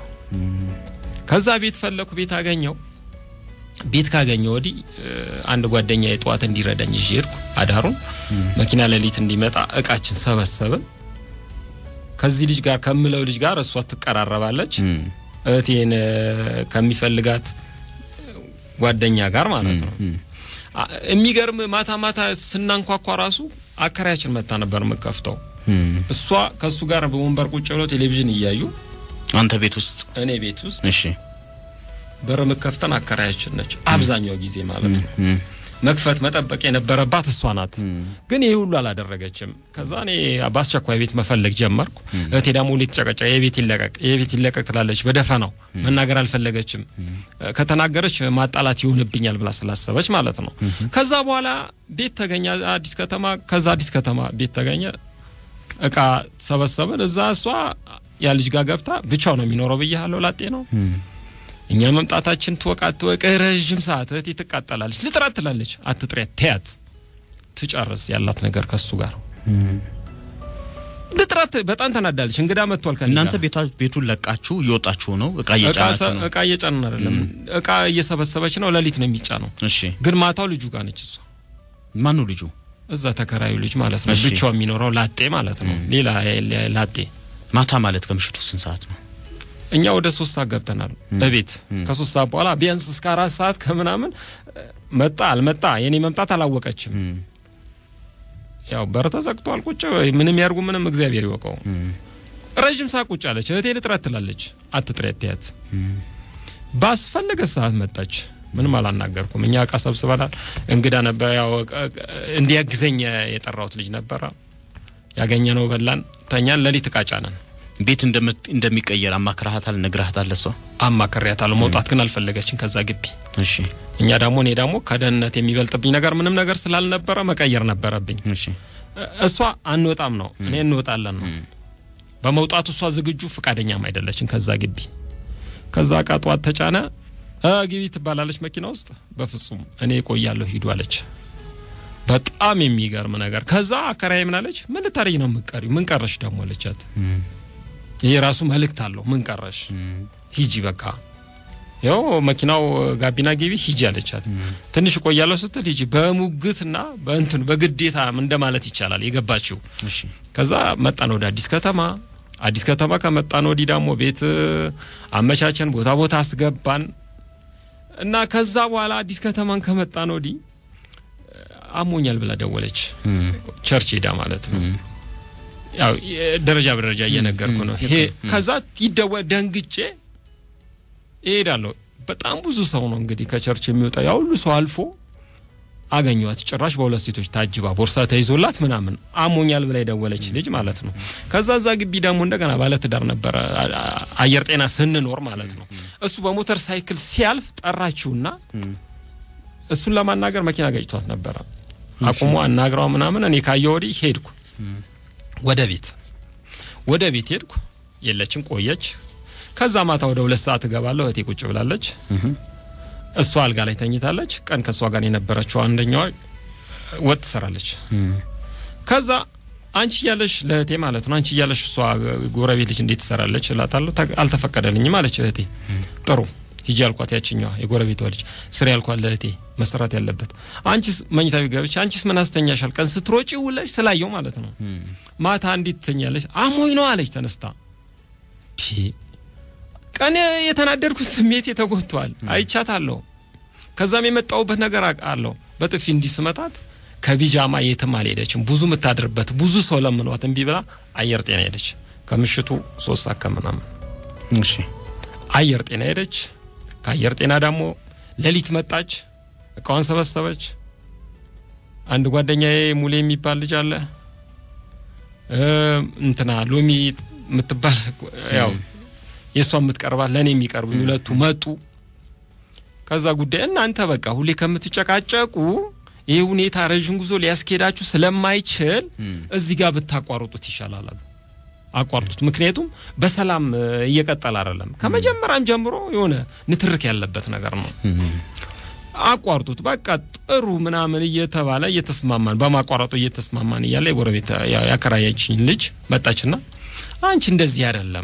ከዛ ቤት ፈለግኩ፣ ቤት አገኘው። ቤት ካገኘው ወዲህ እ፣ አንድ ጓደኛ የጠዋት እንዲረዳኝ ይዤ ሄድኩ። አዳሩን መኪና ሌሊት እንዲመጣ እቃችን ሰበሰብን። ከዚህ ልጅ ጋር ከምለው ልጅ ጋር እሷ ትቀራረባለች። እህቴን እ፣ ከሚፈልጋት ጓደኛ ጋር ማለት ነው። አ- የሚገርም ማታ ማታ ስናንኳኳ ራሱ አከራያችን መታ ነበር የምከፍተው። እሷ ከእሱ ጋር በወንበር ቁጭ ብለው ቴሌቪዥን እያዩ አንተ ቤት ውስጥ እኔ ቤት ውስጥ እሺ በር ምከፍተን አከራያችን ነች አብዛኛው ጊዜ ማለት ነው። እም፣ መክፈት መጠበቅ የነበረባት እሷ ናት። ግን ይህ ሁሉ አላደረገችም። ከዛ እኔ በአስቸኳይ ቤት መፈለግ ጀመርኩ። እህቴ ደግሞ ሁሌ ተጨቀጨ የቤት ይለቀቅ የቤት ይለቀቅ ትላለች። በደፈናው መናገር አልፈለገችም። ከተናገረች ማጣላት ይሆንብኛል ብላ ስላሰበች ማለት ነው። ከዛ በኋላ ቤት ተገኘ አዲስ ከተማ። ከዛ አዲስ ከተማ ቤት ተገኘ። እቃ ሰበሰብን። እዛ እሷ ያ ልጅ ጋር ገብታ ብቻው ነው የሚኖረው ብያለሁ። ላጤ ነው። እኛ መምጣታችን ትወቃ ትወቅ ረዥም ሰዓት እህቴ ትቃጠላለች። ልጥራት ትላለች። አትጥሪያት፣ ተያት ትጨርስ ያላት ነገር ከሱ ጋር ልጥራት። በጣም ተናዳለች። እንግዳ መጥቷል ከእኔ እናንተ ጋር። ቤታ ቤቱን ለቃችሁ እየወጣችሁ ነው? እቃ እቃ እየጫናችሁ ሰ- ነው? እቃ እየጫንን አይደለም፣ እቃ እየሰበሰበች ነው። ሌሊት ነው የሚጫነው። እሺ ግን ማታው ልጁ ጋር ነች እሷ ማን ነው ልጁ? እዛ ተከራዩ ልጅ ማለት ነው። እሺ። ብቻው የሚኖረው ላጤ ማለት ነው። ሌላ ሌላ ላጤ ማታ ማለት ከምሽቱ ስንት ሰዓት ነው? እኛ ወደ ሶስት ሰዓት ገብተናል በቤት ከሶስት ሰዓት በኋላ ቢያንስ እስከ አራት ሰዓት ከምናምን እ፣ መጣ አልመጣ የኔ መምጣት አላወቀችም። ያው በር ተዘግቷል። ቁጭ በይ፣ ምንም ያርጉ ምንም እግዚአብሔር ይወቀው። ረዥም ሰዓት ቁጭ አለች። እህቴ ልጥረት ትላለች። አትጥረት ትያት ባስፈለገ ሰዓት መጣች። ምንም አላናገርኩም። እኛ እቃ ሰብስበናል። እንግዳ ነበር። ያው እቃ- እንዲያግዘኝ የጠራሁት ልጅ ነበረ። ያገኘነው በላን፣ ተኛን። ሌሊት እቃ ጫነን። ቤት እንደምት- እንደሚቀየር አማክረሃታል? ነግረሃታል? ለሷ አማክሬያታለሁ። መውጣት ግን አልፈለገችም ከዛ ግቢ። እሺ እኛ ደግሞ እኔ ደግሞ ከደህንነት የሚበልጥብኝ ነገር ምንም ነገር ስላልነበረ መቀየር ነበረብኝ። እሺ እ- እሷ አንወጣም ነው እኔ እንወጣለን ነው። በመውጣቱ እሷ ዝግጁ ፍቃደኛም አይደለችም ከዛ ግቢ። ከዛ እቃ ጠዋት ተጫነ። እ ግቢ ትባላለች መኪና ውስጥ። በፍጹም እኔ እቆያለሁ ሂዱ አለች። በጣም የሚገርም ነገር። ከዛ አከራዬ ምን አለች? ምን ልታረጊ ነው የምትቀሪው? ምን ቀረሽ ደግሞ አለቻት። ይሄ ራሱ መልእክት አለው። ምን ቀረሽ? ሂጂ በቃ ያው መኪናው ጋቢና ግቢ ሂጂ አለቻት። ትንሽ እቆያለሁ ስትል ሂጂ በሙግትና በእንትን በግዴታ እንደማለት ይቻላል የገባችው። እሺ ከዛ መጣን ወደ አዲስ ከተማ። አዲስ ከተማ ከመጣን ወዲህ ደግሞ ቤት አመቻቸን፣ ቦታ ቦታ አስገባን እና ከዛ በኋላ አዲስ ከተማን ከመጣን ወዲህ አሞኛል ብላ ደወለች። ቸርች ሄዳ ማለት ነው። ያው ደረጃ በደረጃ እየነገርኩ ነው። ይሄ ከዛ ይደወል ደንግጬ እሄዳለሁ። በጣም ብዙ ሰው ነው እንግዲህ ከቸርች የሚወጣ ያ ሁሉ ሰው አልፎ አገኘዋት። ጭራሽ በሁለት ሴቶች ታጅባ ቦርሳ ተይዞላት ምናምን አሞኛል ብላ የደወለች ልጅ ማለት ነው። ከዛ እዛ ግቢ ደግሞ እንደገና ባለትዳር ነበረ አየር ጤና ስንኖር ማለት ነው። እሱ በሞተር ሳይክል ሲያልፍ ጠራችውና እሱን ለማናገር መኪና ገጭቷት ነበረ። አቁሞ አናግረው ምናምን እኔ ካየ ወዲህ ሄድኩ ወደ ቤት ወደ ቤት ሄድኩ። የለችም ቆየች። ከዛ ማታ ወደ ሁለት ሰዓት እገባለሁ። እህቴ ቁጭ ብላለች። እሷ አልጋ ላይ ተኝታለች። ቀን ከእሷ ጋር የነበረችው አንደኛዋ ወጥ ትሰራለች። ከዛ አንቺ እያለሽ ለእህቴ ማለት ነው አንቺ እያለሽ እሷ ጎረቤት ልጅ እንዴት ትሰራለች እላታለሁ። አልተፈቀደልኝም አለች እህቴ። ጥሩ ሂጂ ያልኳት ያችኛዋ የጎረቤቷ ልጅ ስሪ ያልኳት ለእህቴ መሰራት ያለበት አንቺስ መኝታ ቤት ገብቼ አንቺስ ምን አስተኛሻል? ቀን ስትሮጪ ውለሽ ስላየው ማለት ነው ማታ እንዴት ትተኛለች? አሞኝ ነው አለች ተነስታ። ቀን የተናደድኩት ስሜት ተጎድቷል። አይቻታለሁ። ከዛም የመጣውበት ነገር አለው። በጥፊ እንዲስመታት ከቢጃማ የትም አልሄደችም። ብዙ የምታድርበት ብዙ ሰው ለምኗት እምቢ ብላ አየር ጤና ሄደች። ከምሽቱ ሶስት ሰዓት ከምናምን እሺ አየር ጤና ሄደች። ከአየር ጤና ደግሞ ሌሊት መጣች። እቃዋን ሰበሰበች። አንድ ጓደኛዬ ሙሌ የሚባል ልጅ አለ እንትና ሎሚ የምትባል ያው የእሷ የምትቀርባት ለእኔ የሚቀርቡኝ ሁለቱ መጡ። ከዛ ጉዳይ እናንተ በቃ ሁሌ ከምትጨቃጨቁ ይህ ሁኔታ ረዥም ጉዞ ሊያስኬዳችሁ ስለማይችል እዚህ ጋር ብታቋርጡት ይሻላል አሉ። አቋርጡት። ምክንያቱም በሰላም እየቀጠል አይደለም። ከመጀመሪያም ጀምሮ የሆነ ንትርክ ያለበት ነገር ነው። አቋርጡት በቃ ጥሩ ምናምን እየተባለ እየተስማማን በማቋረጡ እየተስማማን እያለ የጎረቤት ያከራያችኝ ልጅ መጣችና አንቺ እንደዚህ አይደለም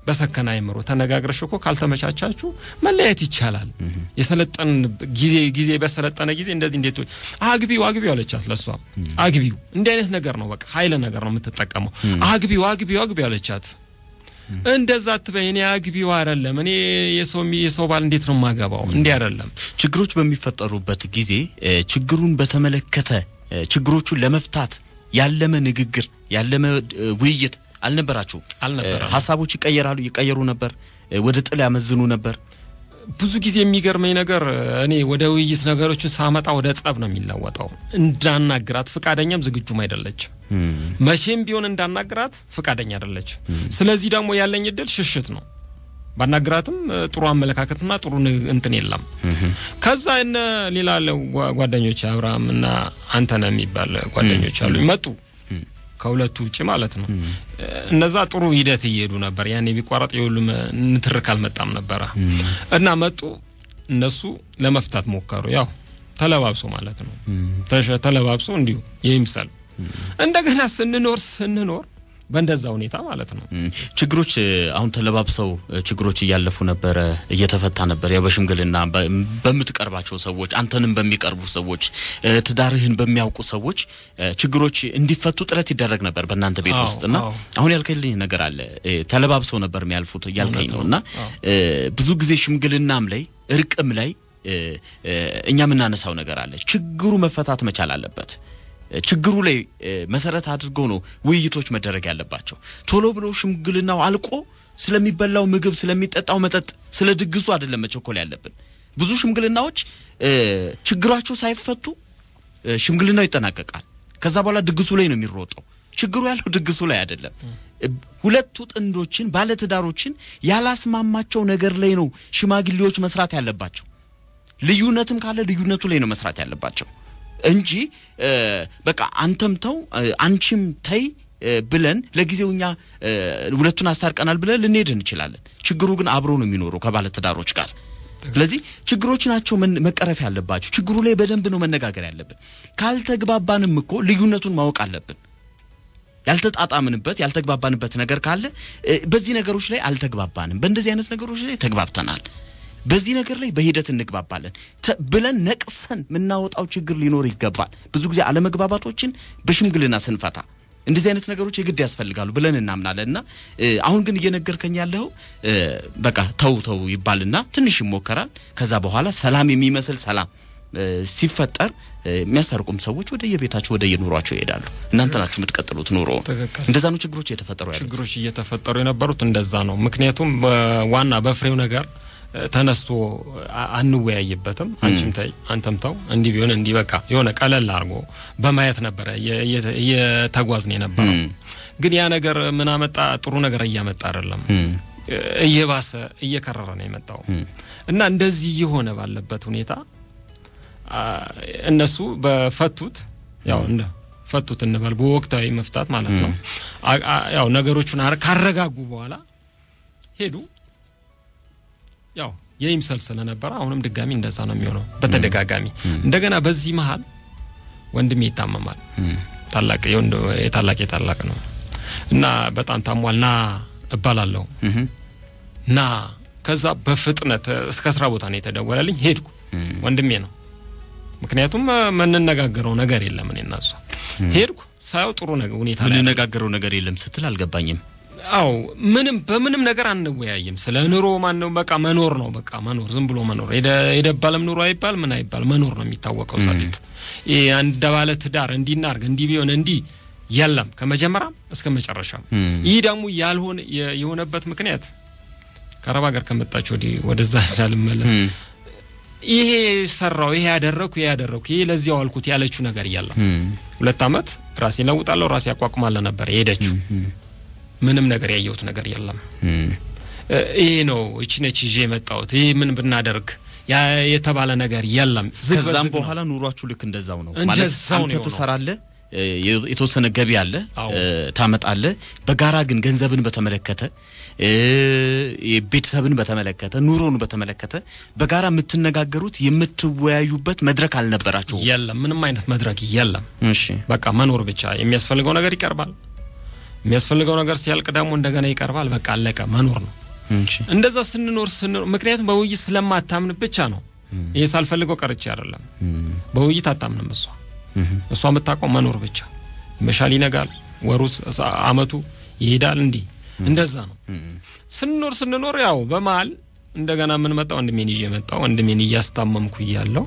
በሰከነ አይምሮ ተነጋግረሽ እኮ ካልተመቻቻችሁ መለያየት ይቻላል። የሰለጠን ጊዜ ጊዜ በሰለጠነ ጊዜ እንደዚህ እንዴት አግቢው አግቢው አለቻት። ለሷ አግቢው እንዲህ አይነት ነገር ነው፣ በቃ ኃይለ ነገር ነው የምትጠቀመው። አግቢው አግቢው አግቢው አለቻት። እንደዛ አትበይ፣ እኔ አግቢው አይደለም እኔ የሰው የሰው ባል እንዴት ነው የማገባው? እንዲህ አይደለም። ችግሮች በሚፈጠሩበት ጊዜ ችግሩን በተመለከተ ችግሮቹን ለመፍታት ያለመ ንግግር ያለመ ውይይት አልነበራችሁ? አልነበረም። ሀሳቦች ይቀየራሉ ይቀየሩ ነበር፣ ወደ ጥል ያመዝኑ ነበር። ብዙ ጊዜ የሚገርመኝ ነገር እኔ ወደ ውይይት ነገሮችን ሳመጣ ወደ ጸብ ነው የሚለወጠው። እንዳናግራት ፍቃደኛም ዝግጁም አይደለችም። መቼም ቢሆን እንዳናግራት ፍቃደኛ አይደለችም። ስለዚህ ደግሞ ያለኝ እድል ሽሽት ነው። ባናግራትም ጥሩ አመለካከትና ጥሩ እንትን የለም። ከዛ እነ ሌላ ጓደኞች አብርሃም እና አንተነህ የሚባል ጓደኞች አሉ መጡ ከሁለቱ ውጭ ማለት ነው። እነዛ ጥሩ ሂደት እየሄዱ ነበር። ያኔ ቢቋረጥ የሁሉም ንትርክ አልመጣም ነበረ እና መጡ። እነሱ ለመፍታት ሞከሩ። ያው ተለባብሶ ማለት ነው። ተለባብሶ እንዲሁ ይምሰል። እንደገና ስንኖር ስንኖር በእንደዛ ሁኔታ ማለት ነው። ችግሮች አሁን ተለባብሰው ችግሮች እያለፉ ነበረ፣ እየተፈታ ነበር። ያው በሽምግልና በምትቀርባቸው ሰዎች፣ አንተንም በሚቀርቡ ሰዎች፣ ትዳርህን በሚያውቁ ሰዎች ችግሮች እንዲፈቱ ጥረት ይደረግ ነበር በእናንተ ቤት ውስጥና አሁን ያልከልኝ ነገር አለ። ተለባብሰው ነበር የሚያልፉት እያልከኝ ነው እና ብዙ ጊዜ ሽምግልናም ላይ እርቅም ላይ እኛ የምናነሳው ነገር አለ። ችግሩ መፈታት መቻል አለበት። ችግሩ ላይ መሰረት አድርገው ነው ውይይቶች መደረግ ያለባቸው። ቶሎ ብሎ ሽምግልናው አልቆ ስለሚበላው ምግብ፣ ስለሚጠጣው መጠጥ፣ ስለ ድግሱ አይደለም መቸኮል ያለብን። ብዙ ሽምግልናዎች ችግራቸው ሳይፈቱ ሽምግልናው ይጠናቀቃል። ከዛ በኋላ ድግሱ ላይ ነው የሚሮጠው። ችግሩ ያለው ድግሱ ላይ አይደለም። ሁለቱ ጥንዶችን ባለትዳሮችን ያላስማማቸው ነገር ላይ ነው ሽማግሌዎች መስራት ያለባቸው። ልዩነትም ካለ ልዩነቱ ላይ ነው መስራት ያለባቸው እንጂ በቃ አንተም ተው አንቺም ተይ ብለን ለጊዜው እኛ ሁለቱን አስታርቀናል ብለን ልንሄድ እንችላለን። ችግሩ ግን አብሮ ነው የሚኖረው ከባለ ትዳሮች ጋር። ስለዚህ ችግሮች ናቸው መቀረፍ ያለባቸው። ችግሩ ላይ በደንብ ነው መነጋገር ያለብን። ካልተግባባንም እኮ ልዩነቱን ማወቅ አለብን። ያልተጣጣምንበት ያልተግባባንበት ነገር ካለ በዚህ ነገሮች ላይ አልተግባባንም፣ በእንደዚህ አይነት ነገሮች ላይ ተግባብተናል በዚህ ነገር ላይ በሂደት እንግባባለን ብለን ነቅሰን የምናወጣው ችግር ሊኖር ይገባል። ብዙ ጊዜ አለመግባባቶችን በሽምግልና ስንፈታ እንደዚህ አይነት ነገሮች የግድ ያስፈልጋሉ ብለን እናምናለን። እና አሁን ግን እየነገርከኝ ያለው በቃ ተው ተው ይባልና ትንሽ ይሞከራል። ከዛ በኋላ ሰላም የሚመስል ሰላም ሲፈጠር የሚያስታርቁም ሰዎች ወደ የቤታቸው ወደ የኑሯቸው ይሄዳሉ። እናንተ ናችሁ የምትቀጥሉት ኑሮ። እንደዛ ነው ችግሮች እየተፈጠሩ ያሉት። ችግሮች እየተፈጠሩ የነበሩት እንደዛ ነው። ምክንያቱም ዋና በፍሬው ነገር ተነስቶ አንወያይበትም። አንቺም ተይ አንተም ተው እንዲህ ቢሆን እንዲህ በቃ የሆነ ቀለል አድርጎ በማየት ነበረ እየተጓዝን የነበረው። ግን ያ ነገር ምን አመጣ? ጥሩ ነገር እያመጣ አይደለም፣ እየባሰ እየከረረ ነው የመጣው እና እንደዚህ እየሆነ ባለበት ሁኔታ እነሱ በፈቱት ያው እንደ ፈቱት እንበል በወቅታዊ መፍታት ማለት ነው። ያው ነገሮቹን ካረጋጉ በኋላ ሄዱ። ያው የይምሰል ስለነበረ አሁንም ድጋሚ እንደዛ ነው የሚሆነው በተደጋጋሚ። እንደገና በዚህ መሀል ወንድሜ ይታመማል። ታላቅ የታላቅ የታላቅ ነው እና በጣም ታሟል። ና እባላለሁ ና ከዛ በፍጥነት እስከ ስራ ቦታ ነው የተደወለልኝ። ሄድኩ። ወንድሜ ነው ምክንያቱም የምንነጋገረው ነገር የለም እኔ እና እሷ። ሄድኩ ሳየው ጥሩ ነገር ሁኔታ ላይ የምንነጋገረው ነገር የለም ስትል አልገባኝም። አው ምንም በምንም ነገር አንወያይም። ስለ ኑሮ ማን ነው በቃ መኖር ነው በቃ መኖር፣ ዝም ብሎ መኖር። የደባለም ኑሮ አይባል ምን አይባል መኖር ነው የሚታወቀው እዛ ቤት። ይሄ አንድ ባለ ትዳር እንዲናርግ እንዲህ ቢሆን እንዲህ የለም ከመጀመሪያም እስከ መጨረሻም። ይህ ደግሞ ያልሆነ የሆነበት ምክንያት ከአረብ ሀገር ከመጣች ወዲህ ወደዛ እንዳልመለስ ይሄ ሰራው ይሄ ያደረኩ ይሄ ያደረኩ ይሄ ለዚያው አልኩት ያለችው ነገር የለም። ሁለት አመት ራሴ ለውጣለሁ ራሴ አቋቁማለሁ ነበር የሄደችው ምንም ነገር ያየሁት ነገር የለም። ይሄ ነው እቺ ነች ይዤ የመጣሁት ይሄ ምን ብናደርግ ያ የተባለ ነገር የለም። ከዛም በኋላ ኑሯችሁ ልክ እንደዛው ነው ማለት አንተ ትሰራለህ፣ የተወሰነ ገቢ አለ፣ ታመጣለህ። በጋራ ግን ገንዘብን በተመለከተ ቤተሰብን በተመለከተ ኑሮን በተመለከተ በጋራ የምትነጋገሩት የምትወያዩበት መድረክ አልነበራችሁ? የለም፣ ምንም አይነት መድረክ የለም። እሺ፣ በቃ መኖር ብቻ የሚያስፈልገው ነገር ይቀርባል የሚያስፈልገው ነገር ሲያልቅ ደግሞ እንደገና ይቀርባል። በቃ አለቀ። መኖር ነው። እሺ እንደዛ ስንኖር ስንኖር ምክንያቱም በውይይት ስለማታምን ብቻ ነው። ይሄ ሳልፈልገው ቀርቼ አይደለም። በውይይት አታምንም እሷ እሷ የምታውቀው መኖር ብቻ። ይመሻል፣ ይነጋል፣ ወሩ ስ- አመቱ ይሄዳል። እንዲህ እንደዛ ነው ስንኖር ስንኖር ያው በመሀል እንደገና የምንመጣው ወንድሜን ይዤ መጣው። ወንድሜን እያስታመምኩ እያለው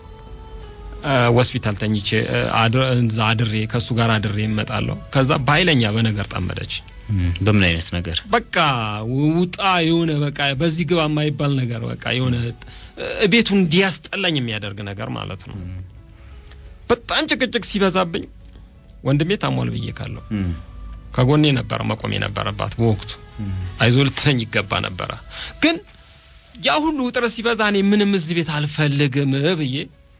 አ፣ ሆስፒታል ተኝቼ አ፣ አድር- እዛ አድሬ ከእሱ ጋር አድሬ እመጣለሁ። ከዛ በኃይለኛ በነገር ጠመደች። በምን አይነት ነገር በቃ ውጣ የሆነ በቃ በዚህ ግባ የማይባል ነገር በቃ የሆነ እ፣ ቤቱን እንዲያስጠላኝ የሚያደርግ ነገር ማለት ነው። በጣም ጭቅጭቅ ሲበዛብኝ ወንድሜ ታሟል ብዬ ካለሁ ከጎኔ ነበረ መቆም የነበረባት በወቅቱ አይዞ ልትለኝ ይገባ ነበረ። ግን ያ ሁሉ ውጥረት ሲበዛ እኔ ምንም እዚህ ቤት አልፈልግም ብዬ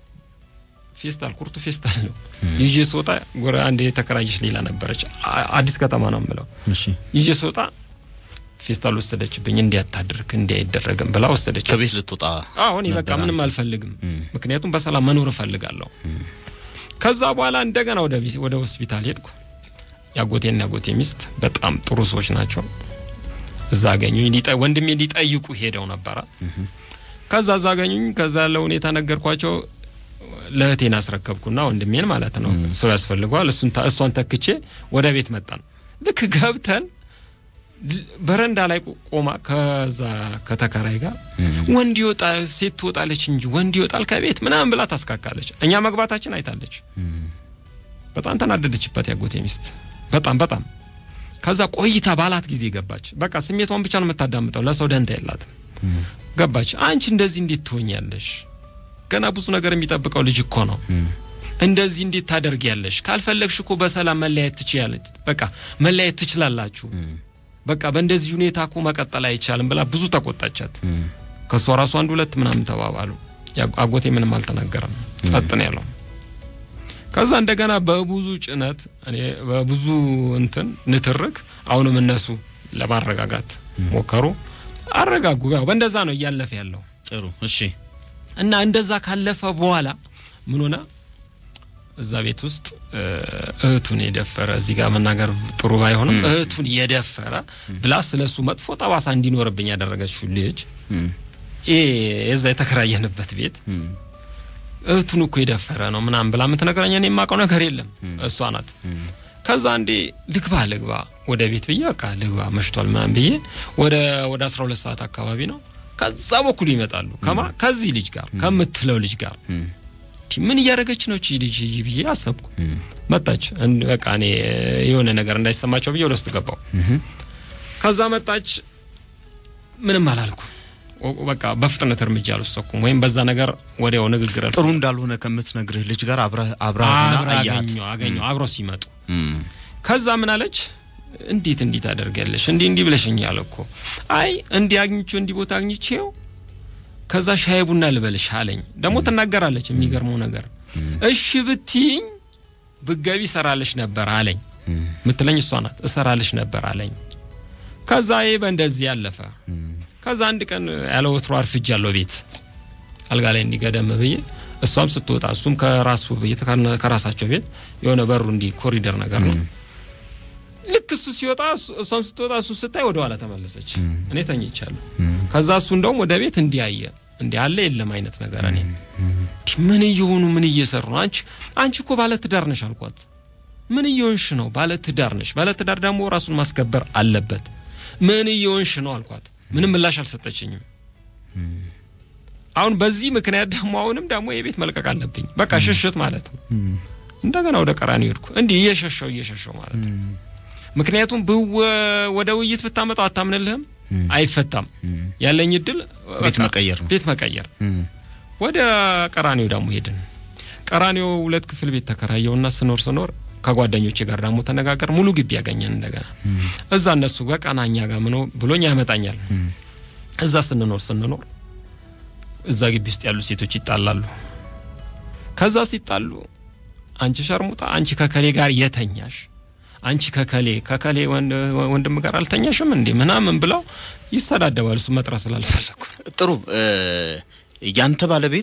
ፌስታል ኩርቱ ፌስታል ነው ይዤ ስወጣ ጎረ አንድ የተከራየች ሌላ ነበረች አ- አዲስ ከተማ ነው የምለው እሺ ይዤ ስወጣ ፌስታል ወሰደችብኝ። እንዲያታድርግ እንዲያይደረግም ብላ ወሰደች። ከቤት ልትወጣ አዎ እኔ በቃ ነበር ምንም አንተ? አልፈልግም፣ ምክንያቱም በሰላም መኖር እፈልጋለሁ። ከዛ በኋላ እንደገና ወደ ቢስ- ወደ ሆስፒታል ሄድኩ። ያጎቴና ያጎቴ ሚስት በጣም ጥሩ ሰዎች ናቸው። እዛ አገኙኝ። ሊጠ- ወንድሜ ሊጠይቁ ሄደው ነበረ። ከዛ እዛ አገኙኝ። ከዛ ያለው ሁኔታ ነገርኳቸው። ለእህቴን አስረከብኩና ወንድሜን ማለት ነው ሰው ያስፈልገዋል። እሱን ታ- እሷን ተክቼ ወደ ቤት መጣን። ልክ ገብተን ል- በረንዳ ላይ ቆ- ቆማ ከዛ ከተከራይ ጋር ወንድ ይወጣ ሴት ትወጣለች እንጂ ወንድ ይወጣል ከቤት ምናምን ብላ ታስካካለች። እኛ መግባታችን አይታለች። በጣም ተናደደችበት ያጎቴ ሚስት በጣም በጣም። ከዛ ቆይታ ባላት ጊዜ ገባች። በቃ ስሜቷን ብቻ ነው የምታዳምጠው፣ ለሰው ደንታ የላትም። ገባች። አንቺ እንደዚህ እንዴት ትሆኛለሽ? ገና ብዙ ነገር የሚጠብቀው ልጅ እኮ ነው። እንደዚህ እንዴት ታደርጊያለሽ? ካልፈለግሽ እኮ በሰላም መለያየት ትችያለች። በቃ መለያየት ትችላላችሁ። በቃ በእንደዚህ ሁኔታ እኮ መቀጠል አይቻልም ብላ ብዙ ተቆጣቻት። ከእሷ ራሱ አንድ ሁለት ምናምን ተባባሉ። ያ- አጎቴ ምንም አልተናገረም፣ ጸጥ ነው ያለው። ከዛ እንደገና በብዙ ጭነት እኔ በብዙ እንትን ንትርክ አሁንም እነሱ ለማረጋጋት ሞከሩ፣ አረጋጉ። ያው በእንደዛ ነው እያለፈ ያለው ጥሩ እሺ እና እንደዛ ካለፈ በኋላ ምን ሆነ? እዛ ቤት ውስጥ እ፣ እህቱን የደፈረ እዚህ ጋር መናገር ጥሩ ባይሆንም እህቱን የደፈረ ብላ ስለሱ መጥፎ ጠባሳ እንዲኖርብኝ ያደረገችው ልጅ ይሄ የዛ የተከራየንበት ቤት እህቱን እኮ የደፈረ ነው ምናምን ብላ የምትነግረኝ እኔ የማውቀው ነገር የለም። እሷ ናት። ከዛ እንዴ ልግባ ልግባ ወደ ቤት ብዬ በቃ ልግባ መሽቷል ምናምን ብዬ ወደ ወደ 12 ሰዓት አካባቢ ነው። ከዛ በኩል ይመጣሉ ከማ ከዚህ ልጅ ጋር ከምትለው ልጅ ጋር እንዲህ ምን እያደረገች ነው እቺ ልጅ ብዬ አሰብኩ። መጣች። እን- በቃ እኔ የሆነ ነገር እንዳይሰማቸው ብዬ ወደ ውስጥ ገባው። ከዛ መጣች። ምንም አላልኩ። ኦ- በቃ በፍጥነት እርምጃ አልወሰኩም፣ ወይም በዛ ነገር ወዲያው ንግግር አልኩ። ጥሩ እንዳልሆነ ከምትነግርህ ልጅ ጋር አብረህ አብረህና አብረ አያት አገኘሁ አገኘሁ አብረው ሲመጡ እም፣ ከዛ ምን አለች? እንዴት እንዲህ ታደርጊያለሽ? እንዲህ እንዲህ ብለሽኛል እኮ። አይ እንዲህ አግኝቼው እንዲህ ቦታ አግኝቼው ከዛ ሻይ ቡና ልበልሽ አለኝ። ደግሞ ትናገራለች። የሚገርመው ነገር እሺ ብትይኝ ብገቢ እሰራልሽ ነበር አለኝ። ምትለኝ እሷ ናት። እሰራልሽ ነበር አለኝ። ከዛ ይሄ በእንደዚህ ያለፈ። ከዛ አንድ ቀን ያለ ወትሮ አርፍጃለሁ ቤት አልጋ ላይ እንዲገደም ብዬ እሷም ስትወጣ እሱም ከራሱ ቤት ከራሳቸው ቤት የሆነ በሩ እንዲህ ኮሪደር ነገር ነው። ልክ እሱ ሲወጣ እሱ- እሷም ስትወጣ እሱ ስታይ ወደ ኋላ ተመለሰች። እኔ ተኝቻለሁ። ከዛ እሱ እንደውም ወደ ቤት እንዲያየ እንዲህ አለ የለም አይነት ነገር እኔ እንዲህ ምን እየሆኑ ምን እየሰሩ ነው? አንቺ አንቺ እኮ ባለ ትዳር ነሽ አልኳት። ምን እየሆንሽ ነው? ባለ ትዳር ነሽ። ባለ ትዳር ደግሞ ራሱን ማስከበር አለበት። ምን እየሆንሽ ነው አልኳት። ምንም ምላሽ አልሰጠችኝም። አሁን በዚህ ምክንያት ደግሞ አሁንም ደግሞ የቤት መልቀቅ አለብኝ። በቃ ሽሽት ማለት ነው። እንደገና ወደ ቀራኒ ሄድኩ። እንዲህ እየሸሸው እየሸሸው ማለት ነው። ምክንያቱም ብወ- ወደ ውይይት ብታመጣው አታምንልህም፣ አይፈታም። ያለኝ እድል ቤት በቃ መቀየር ነው። ቤት መቀየር እም፣ ወደ ቀራኒዮ ደግሞ ሄድን። ቀራኒዮ ሁለት ክፍል ቤት ተከራየውና ስኖር ስኖር ከጓደኞቼ ጋር ደግሞ ተነጋገር ሙሉ ግቢ ያገኘን እንደገና እዛ እነሱ ጋር ቀና እኛ ጋር ምኖ ብሎኝ ያመጣኛል። እዛ ስንኖር ስንኖር እዛ ግቢ ውስጥ ያሉ ሴቶች ይጣላሉ። ከዛ ሲጣሉ አንቺ ሸርሙጣ፣ አንቺ ከከሌ ጋር የተኛሽ አንቺ ከከሌ ከከሌ ወንድ- ወንድም ጋር አልተኛሽም እንዴ ምናምን ብለው ይሰዳደባሉ። እሱ መጥራት ስላልፈለኩ ጥሩ እ፣ ያንተ ባለቤት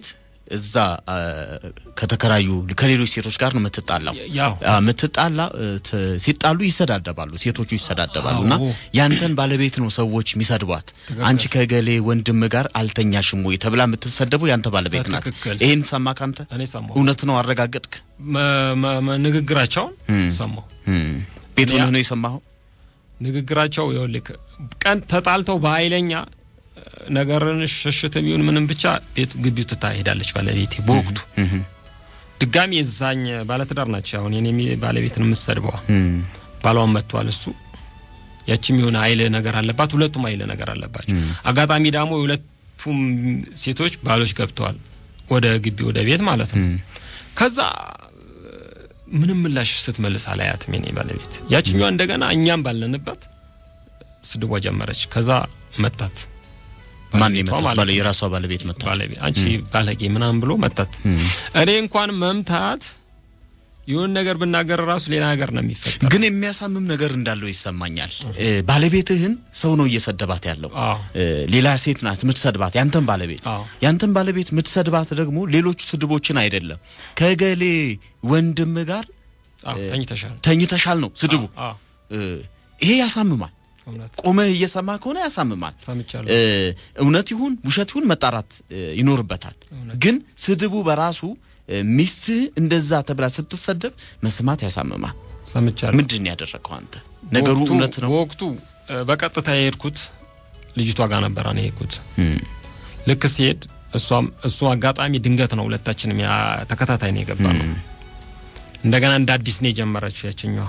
እዛ አ፣ ከተከራዩ ከሌሎች ሴቶች ጋር ነው የምትጣላው። ያው አ፣ የምትጣላ እ፣ ት- ሲጣሉ ይሰዳደባሉ፣ ሴቶቹ ይሰዳደባሉ። እና አዎ። ያንተን ባለቤት ነው ሰዎች የሚሰድቧት። አንቺ ከገሌ ወንድም ጋር አልተኛሽም ወይ ተብላ የምትሰደበው ያንተ ባለቤት ናት። በትክክል። ይሄን ሰማ ካንተ እኔ ሰማሁ እውነት ነው አረጋገጥክ? መ- መ- መ- ንግግራቸውን ሰማሁ። እም። ቤት ያ- ሆነህ ነው የሰማኸው? ንግግራቸው ይኸውልህ ቀን ተጣልተው በኃይለኛ ነገርን ሽሽትም ይሁን ምንም ብቻ ቤት ግቢው ትታ ሄዳለች ባለቤቴ በወቅቱ ድጋሚ የዛኝ ባለትዳር ናቸው። አሁን የኔ ባለቤትን የምትሰድበዋ እም። ባሏን መጥቷል እሱ ያችም የሆነ ኃይል ነገር አለባት። ሁለቱም ኃይል ነገር አለባቸው። አጋጣሚ ደግሞ የሁለቱም ሴቶች ባሎች ገብተዋል ወደ ግቢ ወደ ቤት ማለት ነው። ከዛ ምንም ምላሽ ስትመልስ አላያትም የኔ ባለቤት። ያችኛዋ እንደገና እኛም ባለንበት ስድቧ ጀመረች። ከዛ መታት ማን ባለቤቷ የመጣው? ማለት ባለ ነው። የራሷ ባለቤት መጣ። ባለቤት አንቺ ባለጌ ምናምን ብሎ መታት። እኔ እንኳን መምታት ይሁን ነገር ብናገር ራሱ ሌላ ነገር ነው የሚፈጠር። ግን የሚያሳምም ነገር እንዳለው ይሰማኛል። እ፣ ባለቤትህን ሰው ነው እየሰደባት ያለው። አዎ እ፣ ሌላ ሴት ናት የምትሰድባት፣ ያንተን ባለቤት አዎ ያንተን ባለቤት የምትሰድባት ደግሞ ሌሎቹ ስድቦችን አይደለም ከገሌ ወንድም ጋር አዎ ተኝተሻል። ተኝተሻል ነው ስድቡ። አዎ እ፣ ይሄ ያሳምማል። እውነት ቆመህ እየሰማ ከሆነ ያሳምማል። ሰምቻለሁ። እ፣ እውነት ይሁን ውሸት ይሁን መጣራት እ፣ ይኖርበታል። ግን ስድቡ በራሱ እ፣ ሚስትህ እንደዛ ተብላ ስትሰደብ መስማት ያሳምማል። ሰምቻለሁ። ምንድን ነው ያደረግከው አንተ? ነገሩ በወቅቱ- እውነት ነው? በወቅቱ እ፣ በቀጥታ የሄድኩት ልጅቷ ጋር ነበር እኔ የሄድኩት። እም፣ ልክ ሲሄድ እሷም እሱ አጋጣሚ ድንገት ነው ሁለታችንም ያ ተከታታይ ነው የገባ ነው። እንደገና እንደ አዲስ ነው የጀመረችው ያችኛዋ።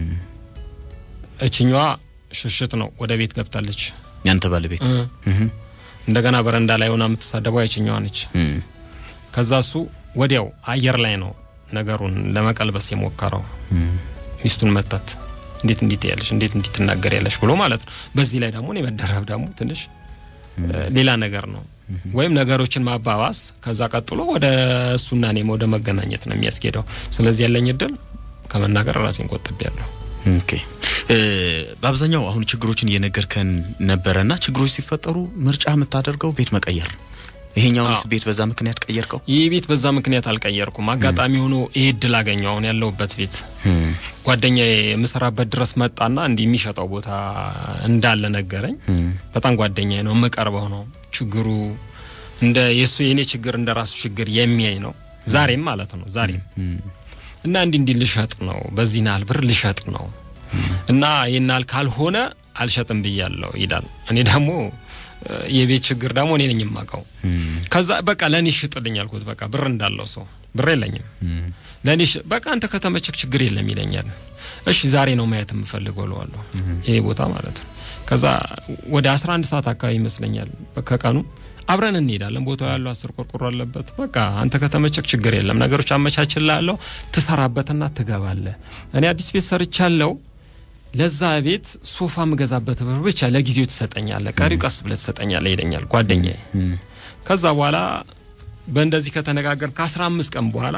እችኛዋ ሽሽት ነው ወደ ቤት ገብታለች። ያንተ ባለቤት እ፣ እህ፣ እንደገና በረንዳ ላይ ሆና የምትሳደበው ያችኛዋ ነች። እም፣ ከዛ እሱ ወዲያው አየር ላይ ነው ነገሩን ለመቀልበስ የሞከረው። ሚስቱን መታት። እንዴት እንዲት ያለሽ እንዴት እንዲት ትናገር ያለሽ ብሎ ማለት ነው። በዚህ ላይ ደግሞ እኔ መደረብ ደግሞ ትንሽ እ፣ ሌላ ነገር ነው። ወይም ነገሮችን ማባባስ ከዛ ቀጥሎ ወደ እሱና እኔም ወደ መገናኘት ነው የሚያስኬደው። ስለዚህ ያለኝ እድል ከመናገር ራሴን ቆጥቤያለሁ። ኦኬ እ፣ በአብዛኛው አሁን ችግሮችን እየነገርከን ነበረና ችግሮች ሲፈጠሩ ምርጫ የምታደርገው ቤት መቀየር ነው። ይሄኛውንስ አዎ። ቤት በዛ ምክንያት ቀየርከው? ይህ ቤት በዛ ምክንያት አልቀየርኩም። አጋጣሚ ሆኖ ይሄ እድል አገኘው። አሁን ያለሁበት ቤት እም፣ ጓደኛ የምሰራበት ድረስ መጣና እንዲህ የሚሸጠው ቦታ እንዳለ ነገረኝ። በጣም ጓደኛ ነው፣ የምቀርበው ነው። ችግሩ እንደ የሱ የኔ ችግር እንደ ራሱ ችግር የሚያይ ነው። ዛሬም ማለት ነው ዛሬም እና እንዲህ እንዲህ ልሸጥ ነው፣ በዚህ ናል ብር ልሸጥ ነው እና ይናል ካልሆነ አልሸጥም ብያለሁ ይላል። እኔ ደግሞ እ፣ የቤት ችግር ደግሞ እኔ ነኝ የማውቀው። ከዛ በቃ ለእኔ ሽጥልኝ አልኩት። በቃ ብር እንዳለው ሰው ብር የለኝም ለእኔ ሽ- በቃ አንተ ከተመቸክ ችግር የለም ይለኛል። እሺ ዛሬ ነው ማየት የምፈልገው እለዋለሁ። ይሄ ቦታ ማለት ነው። ከዛ ወደ 11 ሰዓት አካባቢ ይመስለኛል ከቀኑ አብረን እንሄዳለን። ቦታው ያለው አስር ቆርቆሮ አለበት። በቃ አንተ ከተመቸክ ችግር የለም ነገሮች አመቻችላለሁ፣ ትሰራበትና ትገባለህ። እኔ አዲስ ቤት ሰርቻለሁ። ለዛ ቤት ሶፋ የምገዛበት ብር ብቻ ለጊዜው ትሰጠኛለህ፣ ቀሪው ቀስ ብለህ ትሰጠኛለህ ይለኛል ጓደኛዬ። ከዛ በኋላ በእንደዚህ ከተነጋገር ከአስራ አምስት ቀን በኋላ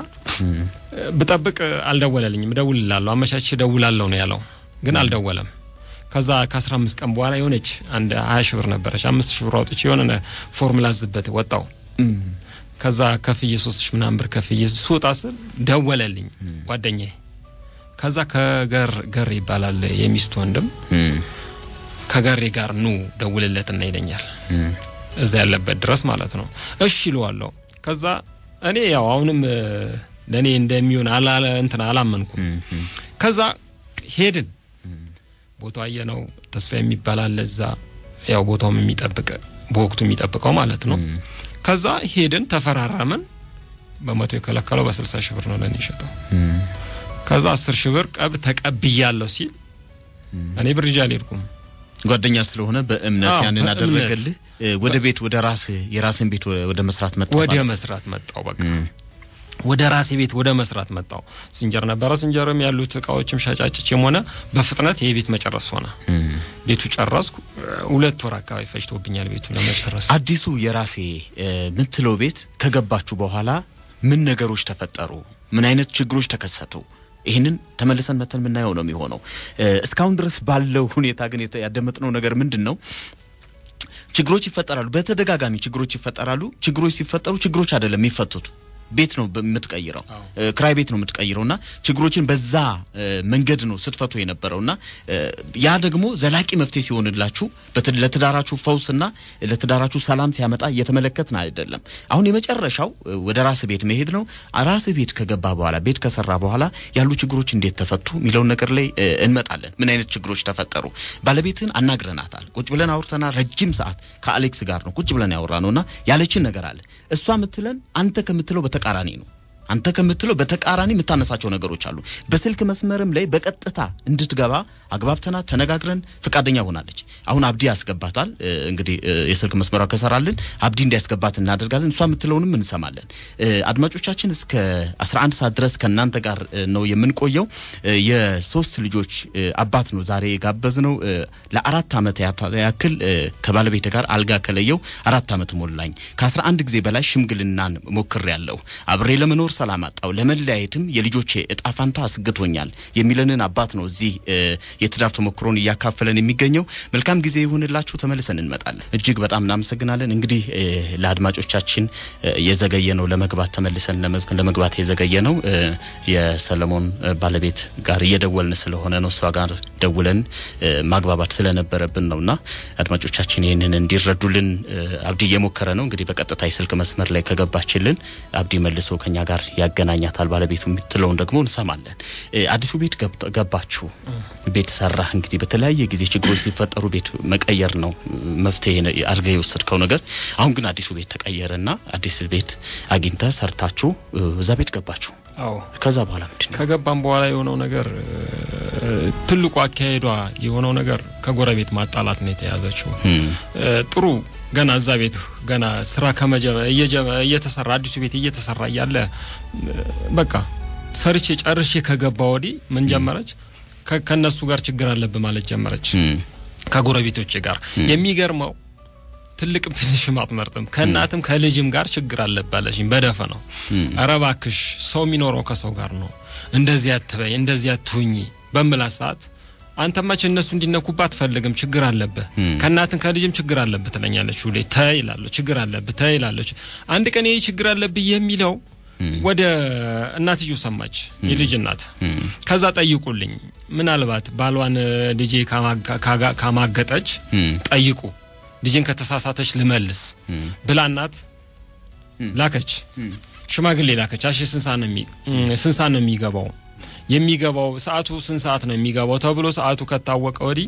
ብጠብቅ አልደወለልኝም። እደውልላለሁ አመቻች እደውላለሁ ነው ያለው፣ ግን አልደወለም። ከዛ ከአስራ አምስት ቀን በኋላ የሆነች አንድ ሀያ ሺህ ብር ነበረች። አምስት ሺህ ብር አውጥቼ የሆነ ፎርሙላ ዝበት ወጣው። ከዛ ከፍዬ ሶስት ሺህ ምናምን ብር ከፍዬ ስወጣ ስል ደወለልኝ ጓደኛዬ። ከዛ ከገር ገር ይባላል የሚስቱ ወንድም ከገሬ ጋር ኑ ደውልለትና ይለኛል እዛ ያለበት ድረስ ማለት ነው። እሺ ይለዋለሁ። ከዛ እኔ ያው አሁንም ለእኔ እንደሚሆን አላለ እንትን አላመንኩም። ከዛ ሄድን። ቦታው አየነው። ተስፋ የሚባል አለ እዛ ያው ቦታውም የሚጠብቅ በወቅቱ የሚጠብቀው ማለት ነው። ከዛ ሄድን፣ ተፈራረምን። በመቶ የከለከለው በስልሳ ሺህ ብር ነው ለእኔ የሸጠው። ከዛ አስር ሺህ ብር ቀብ ተቀብያለሁ ሲል እኔ ብር ይዤ አልሄድኩም። ጓደኛ ስለሆነ በእምነት አዎ፣ ያንን በእምነት። አደረገልህ። እ፣ ወደ ቤት ወደ ራስ የራስን ቤት ወደ መስራት መጣ ወደ ማለት ነው። መስራት መጣው። በቃ ወደ ራሴ ቤት ወደ መስራት መጣው። ሲንጀር ነበረ። ሲንጀርም ያሉት እቃዎችም ሻጫጭቼም ሆነ በፍጥነት ይሄ ቤት መጨረስ ሆነ። ቤቱ ጨረስኩ። ሁለት ወር አካባቢ ፈጅቶብኛል ቤቱ ለመጨረስ። አዲሱ የራሴ እ፣ ምትለው ቤት ከገባችሁ በኋላ ምን ነገሮች ተፈጠሩ? ምን አይነት ችግሮች ተከሰቱ? ይህንን ተመልሰን መተን የምናየው ነው የሚሆነው። እ፣ እስካሁን ድረስ ባለው ሁኔታ ግን የተ- ያደመጥነው ነገር ምንድን ነው? ችግሮች ይፈጠራሉ። በተደጋጋሚ ችግሮች ይፈጠራሉ። ችግሮች ሲፈጠሩ ችግሮች አይደለም የሚፈቱት ቤት ነው የምትቀይረው፣ ክራይ ቤት ነው የምትቀይረው እና ችግሮችን በዛ መንገድ ነው ስትፈቱ የነበረው እና ያ ደግሞ ዘላቂ መፍትሄ ሲሆንላችሁ ለትዳራችሁ ፈውስና ለትዳራችሁ ሰላም ሲያመጣ እየተመለከትን አይደለም። አሁን የመጨረሻው ወደ ራስ ቤት መሄድ ነው። ራስ ቤት ከገባ በኋላ ቤት ከሰራ በኋላ ያሉ ችግሮች እንዴት ተፈቱ የሚለውን ነገር ላይ እንመጣለን። ምን አይነት ችግሮች ተፈጠሩ? ባለቤትን አናግረናታል። ቁጭ ብለን አውርተናል። ረጅም ሰዓት ከአሌክስ ጋር ነው ቁጭ ብለን ያወራ ነው እና ያለችን ነገር አለ። እሷ የምትለን አንተ ከምትለው በተቃራኒ ነው። አንተ ከምትለው በተቃራኒ የምታነሳቸው ነገሮች አሉ። በስልክ መስመርም ላይ በቀጥታ እንድትገባ አግባብተናት ተነጋግረን ፈቃደኛ ሆናለች። አሁን አብዲ ያስገባታል። እንግዲህ የስልክ መስመሯ ከሰራልን አብዲ እንዲያስገባት እናደርጋለን። እሷ የምትለውንም እንሰማለን። አድማጮቻችን እስከ 11 ሰዓት ድረስ ከእናንተ ጋር ነው የምንቆየው። የሶስት ልጆች አባት ነው ዛሬ የጋበዝ ነው። ለአራት ዓመት ያክል ከባለቤት ጋር አልጋ ከለየው አራት ዓመት ሞላኝ። ከ11 ጊዜ በላይ ሽምግልናን ሞክሬያለሁ። አብሬ ለመኖር ሰላም አጣው፣ ለመለያየትም የልጆቼ እጣ ፋንታ አስግቶኛል የሚለንን አባት ነው እዚህ የትዳር ተሞክሮን እያካፈለን የሚገኘው። መልካም ጊዜ ይሁንላችሁ። ተመልሰን እንመጣለን። እጅግ በጣም እናመሰግናለን። እንግዲህ ለአድማጮቻችን የዘገየ ነው ለመግባት ተመልሰን ለመግባት የዘገየ ነው የሰለሞን ባለቤት ጋር እየደወልን ስለሆነ ነው እሷ ጋር ደውለን ማግባባት ስለነበረብን ነውና አድማጮቻችን ይህንን እንዲረዱልን አብዲ እየሞከረ ነው። እንግዲህ በቀጥታ የስልክ መስመር ላይ ከገባችልን አብዲ መልሶ ከኛ ጋር ያገናኛታል። ባለቤቱ የምትለውን ደግሞ እንሰማለን። አዲሱ ቤት ገባችሁ፣ ቤት ሰራህ። እንግዲህ በተለያየ ጊዜ ችግሮች ሲፈጠሩ ቤት መቀየር ነው መፍትሄ አድርገህ የወሰድከው ነገር። አሁን ግን አዲሱ ቤት ተቀየረና አዲስ ቤት አግኝተህ ሰርታችሁ እዛ ቤት ገባችሁ። አዎ ከዛ በኋላ ምንድን ነው ከገባም በኋላ የሆነው ነገር ትልቁ አካሄዷ የሆነው ነገር ከጎረቤት ማጣላት ነው የተያዘችው። ጥሩ ገና እዛ ቤት ገና ስራ እየተሰራ አዲሱ ቤት እየተሰራ እያለ በቃ ሰርቼ ጨርሼ ከገባ ወዲህ ምን ጀመረች? ከነሱ ጋር ችግር አለብህ ማለት ጀመረች። ከጎረቤቶች ጋር የሚገርመው ትልቅም ትንሽም አትመርጥም። ከእናትም ከልጅም ጋር ችግር አለብህ አለችኝ በደፈ ነው። ኧረ እባክሽ ሰው የሚኖረው ከሰው ጋር ነው፣ እንደዚህ አትበይ፣ እንደዚህ አትሁኚ በምላት ሰዓት አንተ መቼ እነሱ እንዲነኩባት አትፈልግም፣ ችግር አለብህ፣ ከእናትን ከልጅም ችግር አለብህ ትለኛለች። ሁሌ ተይ እላለሁ፣ ችግር አለብህ ተይ እላለች። አንድ ቀን ይህ ችግር አለብህ የሚለው ወደ እናትዮ ሰማች፣ የልጅ እናት። ከዛ ጠይቁልኝ፣ ምናልባት ባሏን ልጄ ካማገጠች ጠይቁ፣ ልጄን ከተሳሳተች ልመልስ ብላ እናት ላከች፣ ሽማግሌ ላከች። አሽ ስንት ሰዓት ነው የሚገባው የሚገባው ሰዓቱ ስንት ሰዓት ነው የሚገባው ተብሎ ሰዓቱ ከታወቀ ወዲህ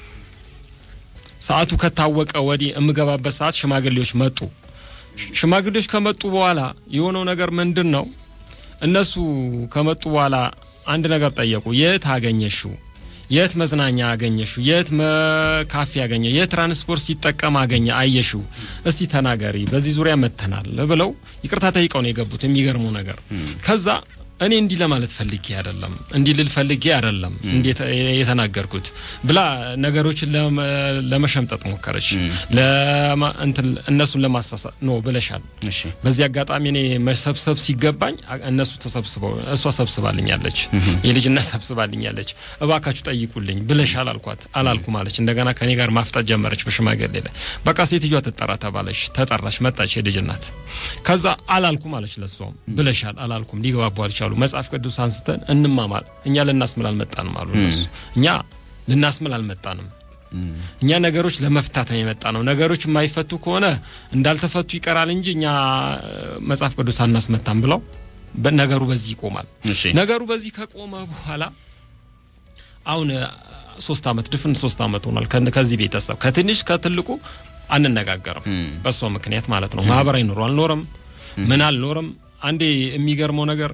ሰዓቱ ከታወቀ ወዲህ የምገባበት ሰዓት ሽማግሌዎች መጡ። ሽማግሌዎች ከመጡ በኋላ የሆነው ነገር ምንድን ነው? እነሱ ከመጡ በኋላ አንድ ነገር ጠየቁ። የት አገኘሽው? የት መዝናኛ አገኘሽው? የት ካፌ አገኘ? የት ትራንስፖርት ሲጠቀም አገኘ አየሽው? እስቲ ተናገሪ፣ በዚህ ዙሪያ መተናል ብለው ይቅርታ ጠይቀው ነው የገቡት። የሚገርመው ነገር ከዛ እኔ እንዲህ ለማለት ፈልጌ አይደለም፣ እንዲህ ልል ፈልጌ አይደለም እንዴት የተናገርኩት ብላ ነገሮችን ለመሸምጠጥ ሞከረች። እንትን እነሱን ለማሳሳት ነው ብለሻል። በዚህ አጋጣሚ እኔ መሰብሰብ ሲገባኝ እነሱ ተሰብስበው እሷ ሰብስባልኛለች፣ የልጅነት ሰብስባልኛለች። እባካችሁ ጠይቁልኝ ብለሻል አልኳት። አላልኩ ማለች። እንደገና ከኔ ጋር ማፍጣት ጀመረች በሽማግሌ ላይ። በቃ ሴትዮዋ ትጠራ ተባለች። ተጠራች፣ መጣች የልጅናት። ከዛ አላልኩ ማለች። ለሷም ብለሻል አላልኩም ሊገባቡ አልቻሉ። መጽሐፍ ቅዱስ አንስተን እንማማል። እኛ ልናስምል አልመጣንም አሉ እነሱ። እኛ ልናስምል አልመጣንም። እኛ ነገሮች ለመፍታት ነው የመጣ ነው። ነገሮች የማይፈቱ ከሆነ እንዳልተፈቱ ይቀራል እንጂ እኛ መጽሐፍ ቅዱስ አናስመታም ብለው ነገሩ በዚህ ይቆማል። ነገሩ በዚህ ከቆመ በኋላ አሁን ሶስት አመት ድፍን ሶስት አመት ሆኗል። ከዚህ ቤተሰብ ከትንሽ ከትልቁ አንነጋገርም። በእሷ ምክንያት ማለት ነው። ማህበራዊ ኑሮ አልኖርም፣ ምን አልኖርም። አንዴ የሚገርመው ነገር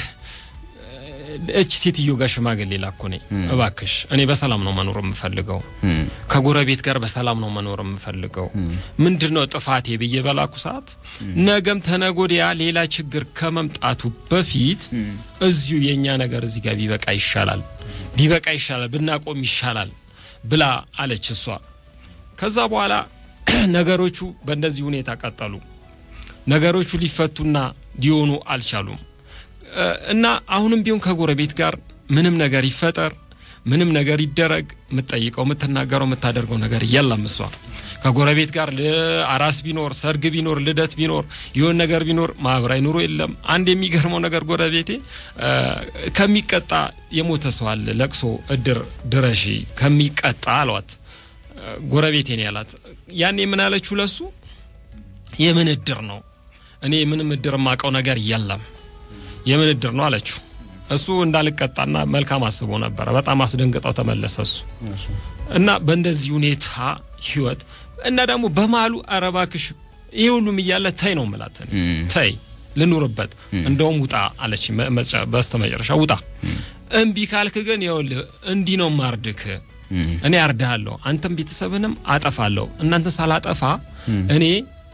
እች ሴትዮ ጋር ሽማግሌ ላኮ ነኝ። እባክሽ እኔ በሰላም ነው መኖር የምፈልገው፣ ከጎረቤት ጋር በሰላም ነው መኖር የምፈልገው። ምንድን ነው ጥፋቴ ብዬ በላኩ ሰዓት ነገም ተነጎዲያ ሌላ ችግር ከመምጣቱ በፊት እዚሁ የእኛ ነገር እዚህ ጋር ቢበቃ ይሻላል፣ ቢበቃ ይሻላል፣ ብናቆም ይሻላል ብላ አለች እሷ። ከዛ በኋላ ነገሮቹ በእንደዚህ ሁኔታ ቀጠሉ። ነገሮቹ ሊፈቱና ሊሆኑ አልቻሉም። እና አሁንም ቢሆን ከጎረቤት ጋር ምንም ነገር ይፈጠር ምንም ነገር ይደረግ የምትጠይቀው የምትናገረው የምታደርገው ነገር የለም። እሷ ከጎረቤት ጋር አራስ ቢኖር ሰርግ ቢኖር ልደት ቢኖር የሆን ነገር ቢኖር ማህበራዊ ኑሮ የለም። አንድ የሚገርመው ነገር ጎረቤቴ ከሚቀጣ የሞተ ሰው አለ ለቅሶ እድር ድረሺ ከሚቀጣ አሏት። ጎረቤቴ ነው ያላት። ያኔ ምን አለችው ለሱ የምን እድር ነው እኔ ምንም እድር የማውቀው ነገር የለም የምን እድር ነው አለችው። እሱ እንዳልቀጣና መልካም አስቦ ነበረ። በጣም አስደንግጠው ተመለሰ እሱ እና በእንደዚህ ሁኔታ ህይወት እና ደግሞ በማሉ አረባክሽ ይሄ ሁሉም እያለ ተይ ነው ምላት ተይ ልኑርበት እንደውም ውጣ አለች። በስተ መጨረሻ ውጣ እምቢ ካልክ ግን ይኸውልህ እንዲህ ነው ማርድክ እኔ አርዳሃለሁ፣ አንተም ቤተሰብንም አጠፋለሁ። እናንተ ሳላጠፋ እኔ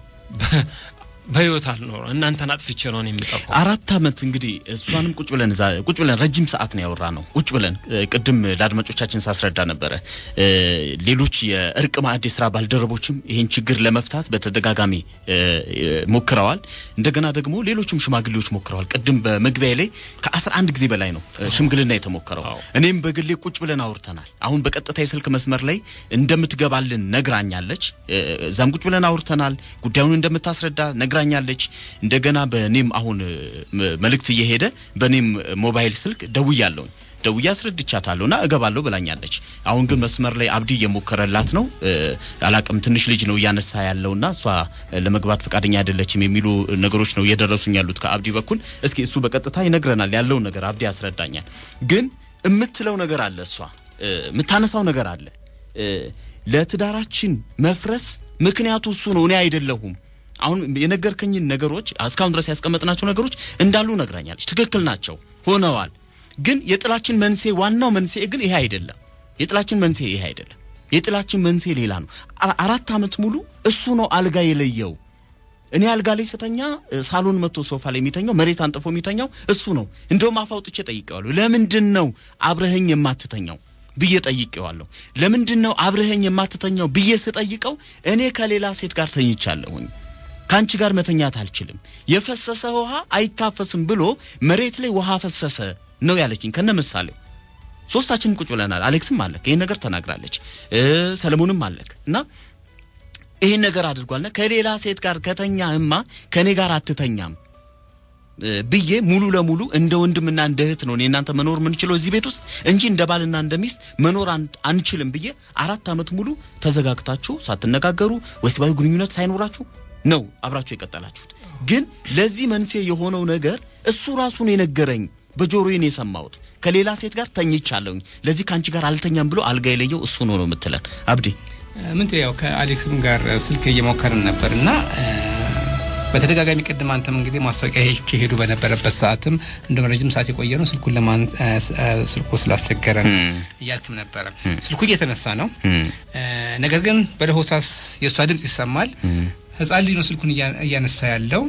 በህይወት አልኖር እናንተን አጥፍቼ ነው የሚጠፋው። አራት አመት እንግዲህ እሷንም ቁጭ ብለን እዛ ቁጭ ብለን ረጅም ሰዓት ነው ያወራ ነው። ቁጭ ብለን ቅድም ለአድማጮቻችን ሳስረዳ ነበረ። ሌሎች የእርቅ ማዕድ የስራ ባልደረቦችም ይህን ችግር ለመፍታት በተደጋጋሚ ሞክረዋል። እንደገና ደግሞ ሌሎችም ሽማግሌዎች ሞክረዋል። ቅድም በመግቢያ ላይ ከአስራ አንድ ጊዜ በላይ ነው ሽምግልና የተሞከረው። እኔም በግሌ ቁጭ ብለን አውርተናል። አሁን በቀጥታ የስልክ መስመር ላይ እንደምትገባልን ነግራኛለች። እዛም ቁጭ ብለን አውርተናል። ጉዳዩን እንደምታስረዳ ነግራ ነግራኛለች። እንደገና በኔም አሁን መልእክት እየሄደ በኔም ሞባይል ስልክ ደውያለሁኝ ደውዬ አስረድቻታለሁ እና እገባለሁ ብላኛለች። አሁን ግን መስመር ላይ አብዲ እየሞከረላት ነው። አላቅም ትንሽ ልጅ ነው እያነሳ ያለውና እሷ ለመግባት ፈቃደኛ አይደለችም የሚሉ ነገሮች ነው እየደረሱኝ ያሉት ከአብዲ በኩል። እስኪ እሱ በቀጥታ ይነግረናል ያለውን ነገር አብዲ ያስረዳኛል። ግን የምትለው ነገር አለ፣ እሷ የምታነሳው ነገር አለ። ለትዳራችን መፍረስ ምክንያቱ እሱ ነው፣ እኔ አይደለሁም። አሁን የነገርከኝን ነገሮች እስካሁን ድረስ ያስቀመጥናቸው ነገሮች እንዳሉ ነግራኛለች። ትክክል ናቸው፣ ሆነዋል። ግን የጥላችን መንስኤ ዋናው መንስኤ ግን ይሄ አይደለም። የጥላችን መንስኤ ይሄ አይደለም። የጥላችን መንስኤ ሌላ ነው። አራት ዓመት ሙሉ እሱ ነው አልጋ የለየው። እኔ አልጋ ላይ ስተኛ ሳሎን መጥቶ ሶፋ ላይ የሚተኛው መሬት አንጥፎ የሚተኛው እሱ ነው። እንደውም አፍ አውጥቼ ጠይቄዋለሁ። ለምንድን ነው አብረኸኝ የማትተኛው ብዬ ጠይቄዋለሁ። ለምንድን ነው አብረኸኝ የማትተኛው ብዬ ስጠይቀው እኔ ከሌላ ሴት ጋር ተኝቻለሁኝ ከአንቺ ጋር መተኛት አልችልም፣ የፈሰሰ ውሃ አይታፈስም ብሎ መሬት ላይ ውሃ ፈሰሰ ነው ያለችኝ ከነ ምሳሌው። ሶስታችንም ቁጭ ብለናል። አሌክስም አለክ ይህን ነገር ተናግራለች፣ ሰለሞንም አለክ እና ይህን ነገር አድርጓልና ከሌላ ሴት ጋር ከተኛህማ ከእኔ ጋር አትተኛም ብዬ ሙሉ ለሙሉ እንደ ወንድምና እንደ እህት ነው እኔ እናንተ መኖር የምንችለው እዚህ ቤት ውስጥ እንጂ እንደ ባልና እንደ ሚስት መኖር አንችልም ብዬ አራት ዓመት ሙሉ ተዘጋግታችሁ ሳትነጋገሩ ወሲባዊ ግንኙነት ሳይኖራችሁ ነው አብራችሁ የቀጠላችሁት። ግን ለዚህ መንስኤ የሆነው ነገር እሱ ራሱን የነገረኝ በጆሮዬን የሰማሁት ከሌላ ሴት ጋር ተኝቻለሁኝ፣ ለዚህ ከአንቺ ጋር አልተኛም ብሎ አልጋ የለየው እሱ ነው ነው የምትለን አብዲ። ምን ያው ከአሌክስም ጋር ስልክ እየሞከርን ነበር እና በተደጋጋሚ ቅድም አንተም እንግዲህ ማስታወቂያ ሄዱ በነበረበት ሰዓትም እንደም ረጅም ሰዓት የቆየ ነው ስልኩን ለማን ስልኩ ስላስቸገረ እያልክም ነበረ። ስልኩ እየተነሳ ነው። ነገር ግን በለሆሳስ የእሷ ድምጽ ይሰማል። ህፃን ልጅ ነው ስልኩን እያነሳ ያለው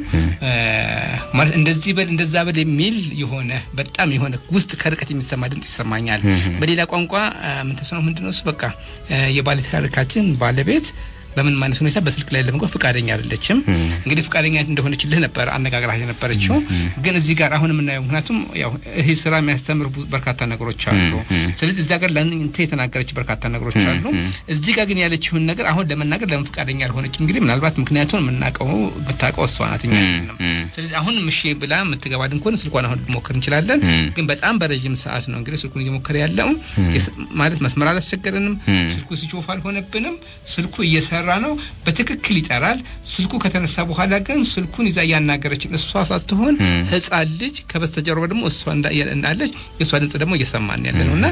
ማለት እንደዚህ በል እንደዛ በል የሚል የሆነ በጣም የሆነ ውስጥ ከርቀት የሚሰማ ድምጽ ይሰማኛል። በሌላ ቋንቋ ምን ተሰነው ምንድነው እሱ በቃ የባለ ታሪካችን ባለቤት በምን ማነት ሁኔታ በስልክ ላይ ለመግባት ፈቃደኛ አይደለችም። እንግዲህ ፈቃደኛ እንደሆነችልህ ነበር አነጋግራ የነበረችው። ግን እዚህ ጋር አሁን የምናየው ምክንያቱም ያው ይህ ስራ የሚያስተምር በርካታ ነገሮች አሉ። ስለዚህ እዚያ ጋር ለእንተ የተናገረች በርካታ ነገሮች አሉ። እዚህ ጋር ግን ያለችውን ነገር አሁን ለመናገር ለምን ፈቃደኛ አልሆነች? እንግዲህ ምናልባት ምክንያቱን የምናውቀው የምታውቀው እሷ ናት፣ እኛ አይደለም። ስለዚህ አሁን ምሽ ብላ የምትገባልን ከሆነ ስልኳን አሁን ልሞክር እንችላለን። ግን በጣም በረዥም ሰዓት ነው እንግዲህ ስልኩን እየሞከረ ያለው ማለት መስመር አላስቸገረንም። ስልኩ ሲጮፍ አልሆነብንም። ስልኩ እየሰራ ነው። በትክክል ይጠራል። ስልኩ ከተነሳ በኋላ ግን ስልኩን ይዛ እያናገረችን እሷ ሳትሆን ሕፃን ልጅ ከበስተጀርባ ደግሞ እሷ እንዳለች የእሷ ድምጽ ደግሞ እየሰማን ያለ ነው እና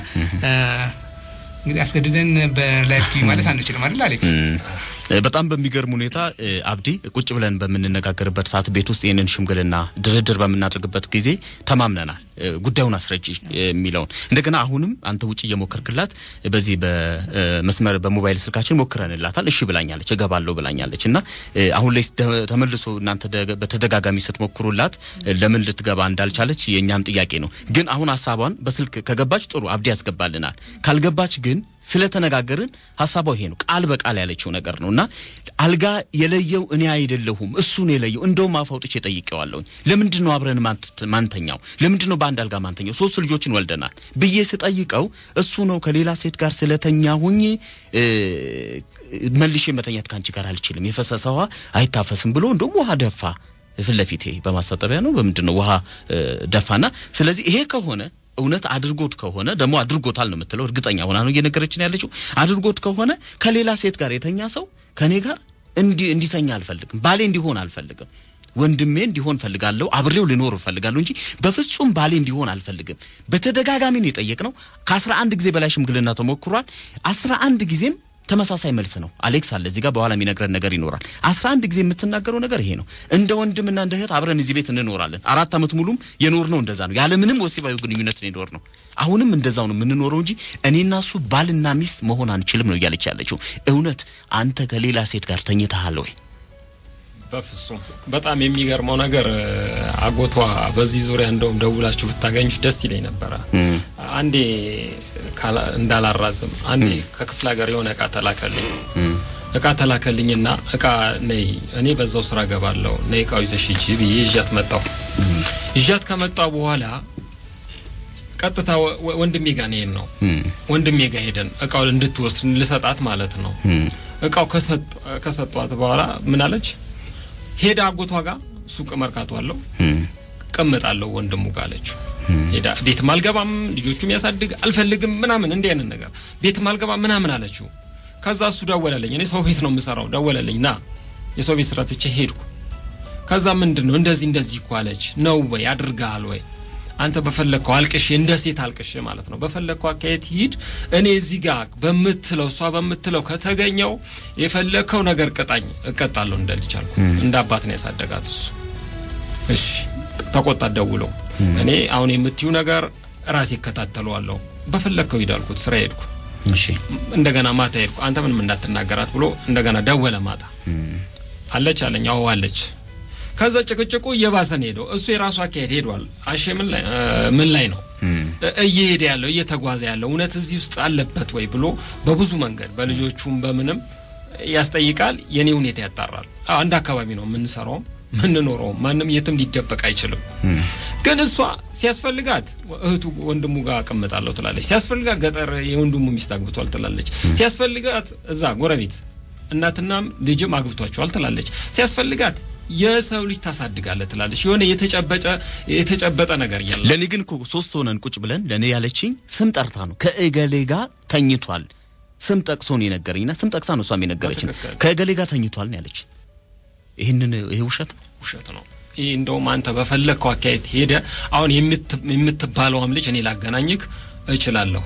እንግዲህ አስገድደን በላይፍ ቲቪ ማለት አንችልም አይደል አሌክስ? በጣም በሚገርም ሁኔታ አብዲ ቁጭ ብለን በምንነጋገርበት ሰዓት ቤት ውስጥ ይህንን ሽምግልና ድርድር በምናደርግበት ጊዜ ተማምነናል። ጉዳዩን አስረጂ የሚለውን እንደገና አሁንም አንተ ውጭ እየሞከርክላት በዚህ በመስመር በሞባይል ስልካችን ሞክረንላታል። እሺ ብላኛለች፣ እገባለሁ ብላኛለች እና አሁን ላይ ተመልሶ እናንተ በተደጋጋሚ ስትሞክሩላት ለምን ልትገባ እንዳልቻለች የእኛም ጥያቄ ነው። ግን አሁን ሀሳቧን በስልክ ከገባች ጥሩ አብዲ ያስገባልናል። ካልገባች ግን ስለተነጋገርን ሀሳቧ ይሄ ነው። ቃል በቃል ያለችው ነገር ነው እና አልጋ የለየው እኔ አይደለሁም እሱ ነው የለየው። እንደውም አፍ አውጥቼ ጠይቄዋለሁኝ። ለምንድን ነው አብረን ማንተኛው? ለምንድን ነው በአንድ አልጋ ማንተኛው? ሶስት ልጆችን ወልደናል ብዬ ስጠይቀው እሱ ነው ከሌላ ሴት ጋር ስለተኛሁኝ መልሼ መተኛት ከአንቺ ጋር አልችልም፣ የፈሰሰ ውሃ አይታፈስም ብሎ እንደውም ውሃ ደፋ ፊት ለፊቴ በማስታጠቢያ ነው በምንድን ነው ውሃ ደፋና ስለዚህ ይሄ ከሆነ እውነት አድርጎት ከሆነ ደግሞ አድርጎታል ነው የምትለው፣ እርግጠኛ ሆና ነው እየነገረችን ያለችው። አድርጎት ከሆነ ከሌላ ሴት ጋር የተኛ ሰው ከኔ ጋር እንዲተኛ አልፈልግም፣ ባሌ እንዲሆን አልፈልግም፣ ወንድሜ እንዲሆን ፈልጋለሁ፣ አብሬው ልኖር እፈልጋለሁ እንጂ በፍጹም ባሌ እንዲሆን አልፈልግም። በተደጋጋሚ ነው የጠየቅነው። ከአስራ አንድ ጊዜ በላይ ሽምግልና ተሞክሯል። አስራ አንድ ጊዜም ተመሳሳይ መልስ ነው። አሌክስ አለ እዚህ ጋር በኋላ የሚነግረን ነገር ይኖራል። አስራ አንድ ጊዜ የምትናገረው ነገር ይሄ ነው። እንደ ወንድምና እንደ እህት አብረን እዚህ ቤት እንኖራለን። አራት ዓመት ሙሉም የኖር ነው እንደዛ ነው። ያለ ምንም ወሲባዊ ግንኙነት ነው የኖር ነው። አሁንም እንደዛው ነው የምንኖረው እንጂ እኔና እሱ ባልና ሚስት መሆን አንችልም ነው እያለች ያለችው። እውነት አንተ ከሌላ ሴት ጋር ተኝተሃል ወይ? በፍጹም በጣም የሚገርመው ነገር አጎቷ በዚህ ዙሪያ እንደውም ደውላችሁ ብታገኙች ደስ ይለኝ ነበረ። አንዴ እንዳላራዝም አንዴ ከክፍለ ሀገር የሆነ እቃ ተላከልኝ እቃ ተላከልኝና እቃ ነይ እኔ በዛው ስራ ገባለሁ ነይ እቃው ይዘሽ ሂጂ ብዬ ይዣት መጣሁ። ይዣት ከመጣሁ በኋላ ቀጥታ ወንድሜ ጋር ነው ነው ወንድሜ ጋር ሄደን እቃው እንድትወስድ ልሰጣት ማለት ነው። እቃው ከሰጧት በኋላ ምን አለች? ሄዳ አጎቷ ጋር ሱቅ መርካቶ አለው ቀምጣለሁ ወንድሙ ጋር አለችው። ሄዳ ቤትም አልገባም ልጆቹም ያሳድግ አልፈልግም ምናምን እንዲህ አይነት ነገር ቤትም አልገባም ምናምን አለችው። ከዛ እሱ ደወለልኝ። እኔ ሰው ቤት ነው የምሰራው። ደወለልኝ ና የሰው ቤት ስራ ትቼ ሄድኩ። ከዛ ምንድን ነው እንደዚህ እንደዚህ እኮ አለች። ነው ወይ አድርገሃል ወይ አንተ በፈለግከው አልቅሽ፣ እንደ ሴት አልቅሽ ማለት ነው። በፈለግከው አካሄድ ሂድ። እኔ እዚህ ጋር በምትለው እሷ በምትለው ከተገኘው የፈለግከው ነገር ቅጣኝ፣ እቀጣለሁ እንደ ልጅ አልኩ። እንደ አባት ነው ያሳደጋት እሱ። እሺ ተቆጣት፣ ደውለው እኔ አሁን የምትዩ ነገር ራሴ እከታተለዋለሁ፣ በፈለግከው ሂድ አልኩት። ስራ ሄድኩ። እሺ እንደገና ማታ ሄድኩ። አንተ ምንም እንዳትናገራት ብሎ እንደገና ደወለ። ማታ አለች አለኝ። አዎ አለች። ከዛ ጭቅጭቁ እየባሰን ሄደው እሱ የራሱ አካሄድ ሄዷል። አሼ ምን ላይ ምን ላይ ነው እየሄደ ያለው እየተጓዘ ያለው እውነት እዚህ ውስጥ አለበት ወይ ብሎ በብዙ መንገድ በልጆቹም በምንም ያስጠይቃል። የኔ ሁኔታ ያጣራል። አንድ አካባቢ ነው የምንሰራውም ምንኖረውም ማንም የትም ሊደበቅ አይችልም። ግን እሷ ሲያስፈልጋት እህቱ ወንድሙ ጋር አቀምጣለሁ ትላለች። ሲያስፈልጋት ገጠር የወንድሙ ሚስት አግብቷል ትላለች። ሲያስፈልጋት እዛ ጎረቤት እናትናም ልጅም አግብቷቸዋል ትላለች። ሲያስፈልጋት የሰው ልጅ ታሳድጋለ ትላለች። የሆነ የተጨበጨ የተጨበጠ ነገር የለም። ለእኔ ግን እኮ ሶስት ሆነን ቁጭ ብለን ለእኔ ያለችኝ ስም ጠርታ ነው ከእገሌ ጋር ተኝቷል። ስም ጠቅሶ ነው የነገረኝና ስም ጠቅሳ ነው እሷም የነገረችን ከእገሌ ጋር ተኝቷል ነው ያለች። ይህንን ይሄ ውሸት ነው ውሸት ነው። ይህ እንደውም አንተ በፈለግከው አካሄድ ሄደ አሁን የምትባለውም ልጅ እኔ ላገናኝክ እችላለሁ።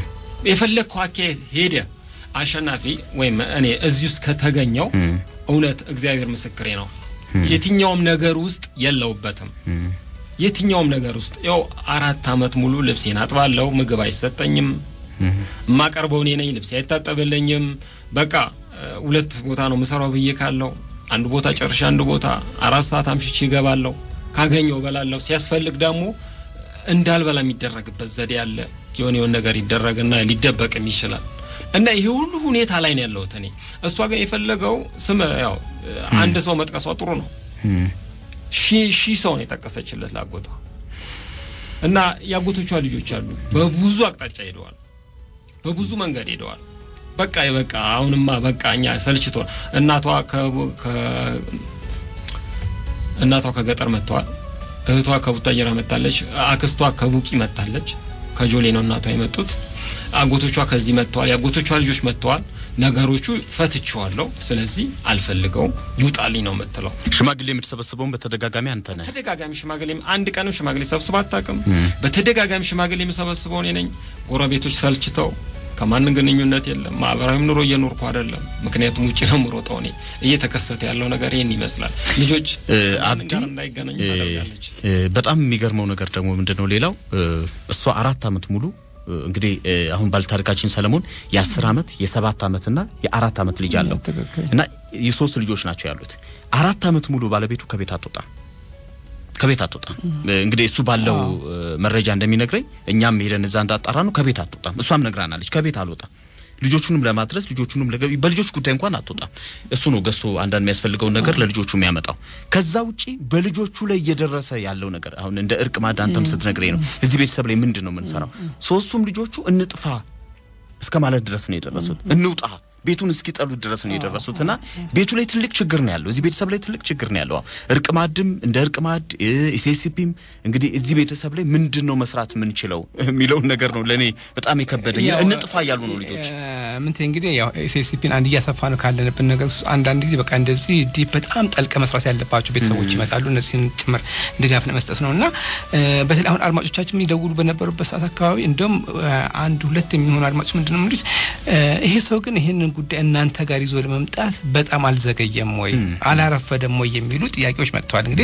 የፈለግከው አካሄድ ሄደ አሸናፊ ወይም እኔ እዚህ ውስጥ ከተገኘው እውነት እግዚአብሔር ምስክሬ ነው የትኛውም ነገር ውስጥ የለውበትም። የትኛውም ነገር ውስጥ ያው አራት አመት ሙሉ ልብሴን አጥባለሁ፣ ምግብ አይሰጠኝም፣ የማቀርበው እኔ ነኝ፣ ልብሴ አይታጠብልኝም። በቃ ሁለት ቦታ ነው ምሰራው ብዬ ካለው አንድ ቦታ ጨርሼ አንድ ቦታ አራት ሰዓት አምሽቼ ይገባለሁ። ካገኘው በላለሁ። ሲያስፈልግ ደግሞ እንዳልበላ የሚደረግበት ዘዴ አለ። የሆነ የሆነ ነገር ይደረግና ሊደበቅም ይችላል። እና ይሄ ሁሉ ሁኔታ ላይ ነው ያለሁት እኔ። እሷ ግን የፈለገው ስም ያው አንድ ሰው መጥቀሷ ጥሩ ነው። ሺህ ሰው ነው የጠቀሰችለት ላጎቷ እና የአጎቶቿ ልጆች አሉ። በብዙ አቅጣጫ ሄደዋል፣ በብዙ መንገድ ሄደዋል። በቃ በቃ አሁንማ በቃ እኛ ሰልችቶ እናቷ እናቷ ከገጠር መጥተዋል። እህቷ ከቡታጀራ መጣለች። አክስቷ ከቡቂ መጣለች። ከጆሌ ነው እናቷ የመጡት። አጎቶቿ ከዚህ መጥተዋል። የአጎቶቿ ልጆች መጥተዋል። ነገሮቹ ፈትቼዋለሁ፣ ስለዚህ አልፈልገውም፣ ይውጣልኝ ነው የምትለው። ሽማግሌ የምትሰበስበውን በተደጋጋሚ አንተ ነህ። ተደጋጋሚ ሽማግሌ አንድ ቀንም ሽማግሌ ሰብስባ አታውቅም። በተደጋጋሚ ሽማግሌ የምሰበስበው እኔ ነኝ። ጎረቤቶች ሰልችተው ከማንም ግንኙነት የለም። ማህበራዊም ኑሮ እየኖርኩ አይደለም። ምክንያቱም ውጭ ነው የምሮጠው እኔ። እየተከሰተ ያለው ነገር ይህን ይመስላል። ልጆች አብዲ እንዳይገናኙ ታደርጋለች። በጣም የሚገርመው ነገር ደግሞ ምንድን ነው ሌላው እሷ አራት አመት ሙሉ እንግዲህ አሁን ባለታሪካችን ሰለሞን የአስር አመት የሰባት አመትና የአራት አመት ልጅ አለው እና የሶስት ልጆች ናቸው ያሉት። አራት አመት ሙሉ ባለቤቱ ከቤት አትወጣም ከቤት አትወጣም። እንግዲህ እሱ ባለው መረጃ እንደሚነግረኝ እኛም ሄደን እዛ እንዳጣራ ነው ከቤት አትወጣም። እሷም ነግራናለች። ከቤት አልወጣም ልጆቹንም ለማድረስ ልጆቹንም ለገቢ በልጆች ጉዳይ እንኳን አትወጣም። እሱ ነው ገዝቶ አንዳንድ የሚያስፈልገውን ነገር ለልጆቹ የሚያመጣው። ከዛ ውጪ በልጆቹ ላይ እየደረሰ ያለው ነገር አሁን እንደ እርቅ ማድ አንተም ስትነግረኝ ነው እዚህ ቤተሰብ ላይ ምንድን ነው የምንሰራው? ሶስቱም ልጆቹ እንጥፋ እስከ ማለት ድረስ ነው የደረሱት። እንውጣ ቤቱን እስኪጠሉት ድረስ ነው የደረሱት እና ቤቱ ላይ ትልቅ ችግር ነው ያለው። እዚህ ቤተሰብ ላይ ትልቅ ችግር ነው ያለው። እርቅ ማድም እንደ እርቅ ማድ ኢሴሲፒም እንግዲህ እዚህ ቤተሰብ ላይ ምንድን ነው መስራት የምንችለው የሚለውን ነገር ነው ለእኔ በጣም የከበደኝ። እንጥፋ እያሉ ነው ልጆች ምንት እንግዲህ ያው ኤስኤስሲፒን አንድ እያሰፋ ነው ካለንብን ነገር ውስጥ አንዳንድ ጊዜ በቃ እንደዚህ ዲፕ በጣም ጠልቀ መስራት ያለባቸው ቤተሰቦች ይመጣሉ። እነዚህን ጭምር ድጋፍ ለመስጠት ነው እና በተለይ አሁን አድማጮቻችን የሚደውሉ በነበሩበት ሰዓት አካባቢ እንደውም አንድ ሁለት የሚሆኑ አድማጮች ምንድን ነው የሚሉት ይሄ ሰው ግን ይህንን ጉዳይ እናንተ ጋር ይዞ ለመምጣት በጣም አልዘገየም ወይ አላረፈደም ወይ የሚሉ ጥያቄዎች መጥተዋል። እንግዲህ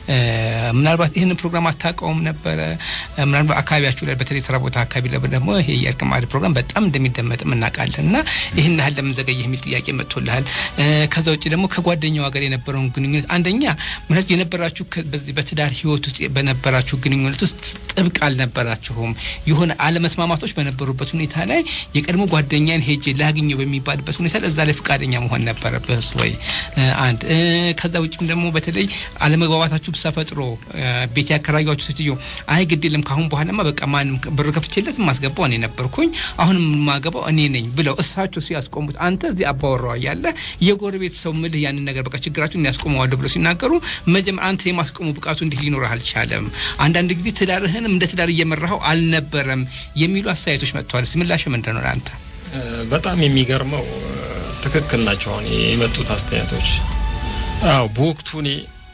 ምናልባት ይህንን ፕሮግራም አታውቀውም ነበረ። ምናልባት አካባቢያችሁ ላይ በተለይ ስራ ቦታ አካባቢ ላይ ደግሞ ይሄ የእርቅ ማዕድ ፕሮግራም በጣም እንደሚደመጥም እናውቃለን እና ይህን ያህል ለምን ዘገየ የሚል ጥያቄ መጥቶልሃል። ከዛ ውጭ ደግሞ ከጓደኛዋ ጋር የነበረውን ግንኙነት አንደኛ ምክንያቱ የነበራችሁ በዚህ በትዳር ህይወት ውስጥ በነበራችሁ ግንኙነት ውስጥ ጥብቅ አልነበራችሁም። የሆነ አለመስማማቶች በነበሩበት ሁኔታ ላይ የቀድሞ ጓደኛን ሄጄ ላግኘው በሚባልበት ሁኔታ እዛ ላይ ፈቃደኛ መሆን ነበረብህ ወይ? አንድ ከዛ ውጭም ደግሞ በተለይ አለመግባባታችሁ ተፈጥሮ ቤት ያከራዩችሁ ሴትዮ አይ ግድ የለም ካሁን በኋላማ በቃ ማንም ብር ከፍቼለት ማስገባው እኔ ነበርኩኝ አሁንም የማገባው እኔ ነኝ ብለው እሳቸው ሲያስቆሙት አንተ እዚህ አባወራዋ ያለ የጎረቤት ሰው ምልህ ያንን ነገር በቃ ችግራችሁን ያስቆመዋለሁ ብለው ሲናገሩ መጀመር አንተ የማስቆሙ ብቃቱ እንዲህ ሊኖርህ አልቻለም። አንዳንድ ጊዜ ትዳርህንም እንደ ትዳር እየመራኸው አልነበረም የሚሉ አስተያየቶች መጥተዋል። ምላሽ ምንድን ነው ለአንተ? በጣም የሚገርመው ትክክል ናቸው አሁን የመጡት አስተያየቶች። አዎ በወቅቱ እኔ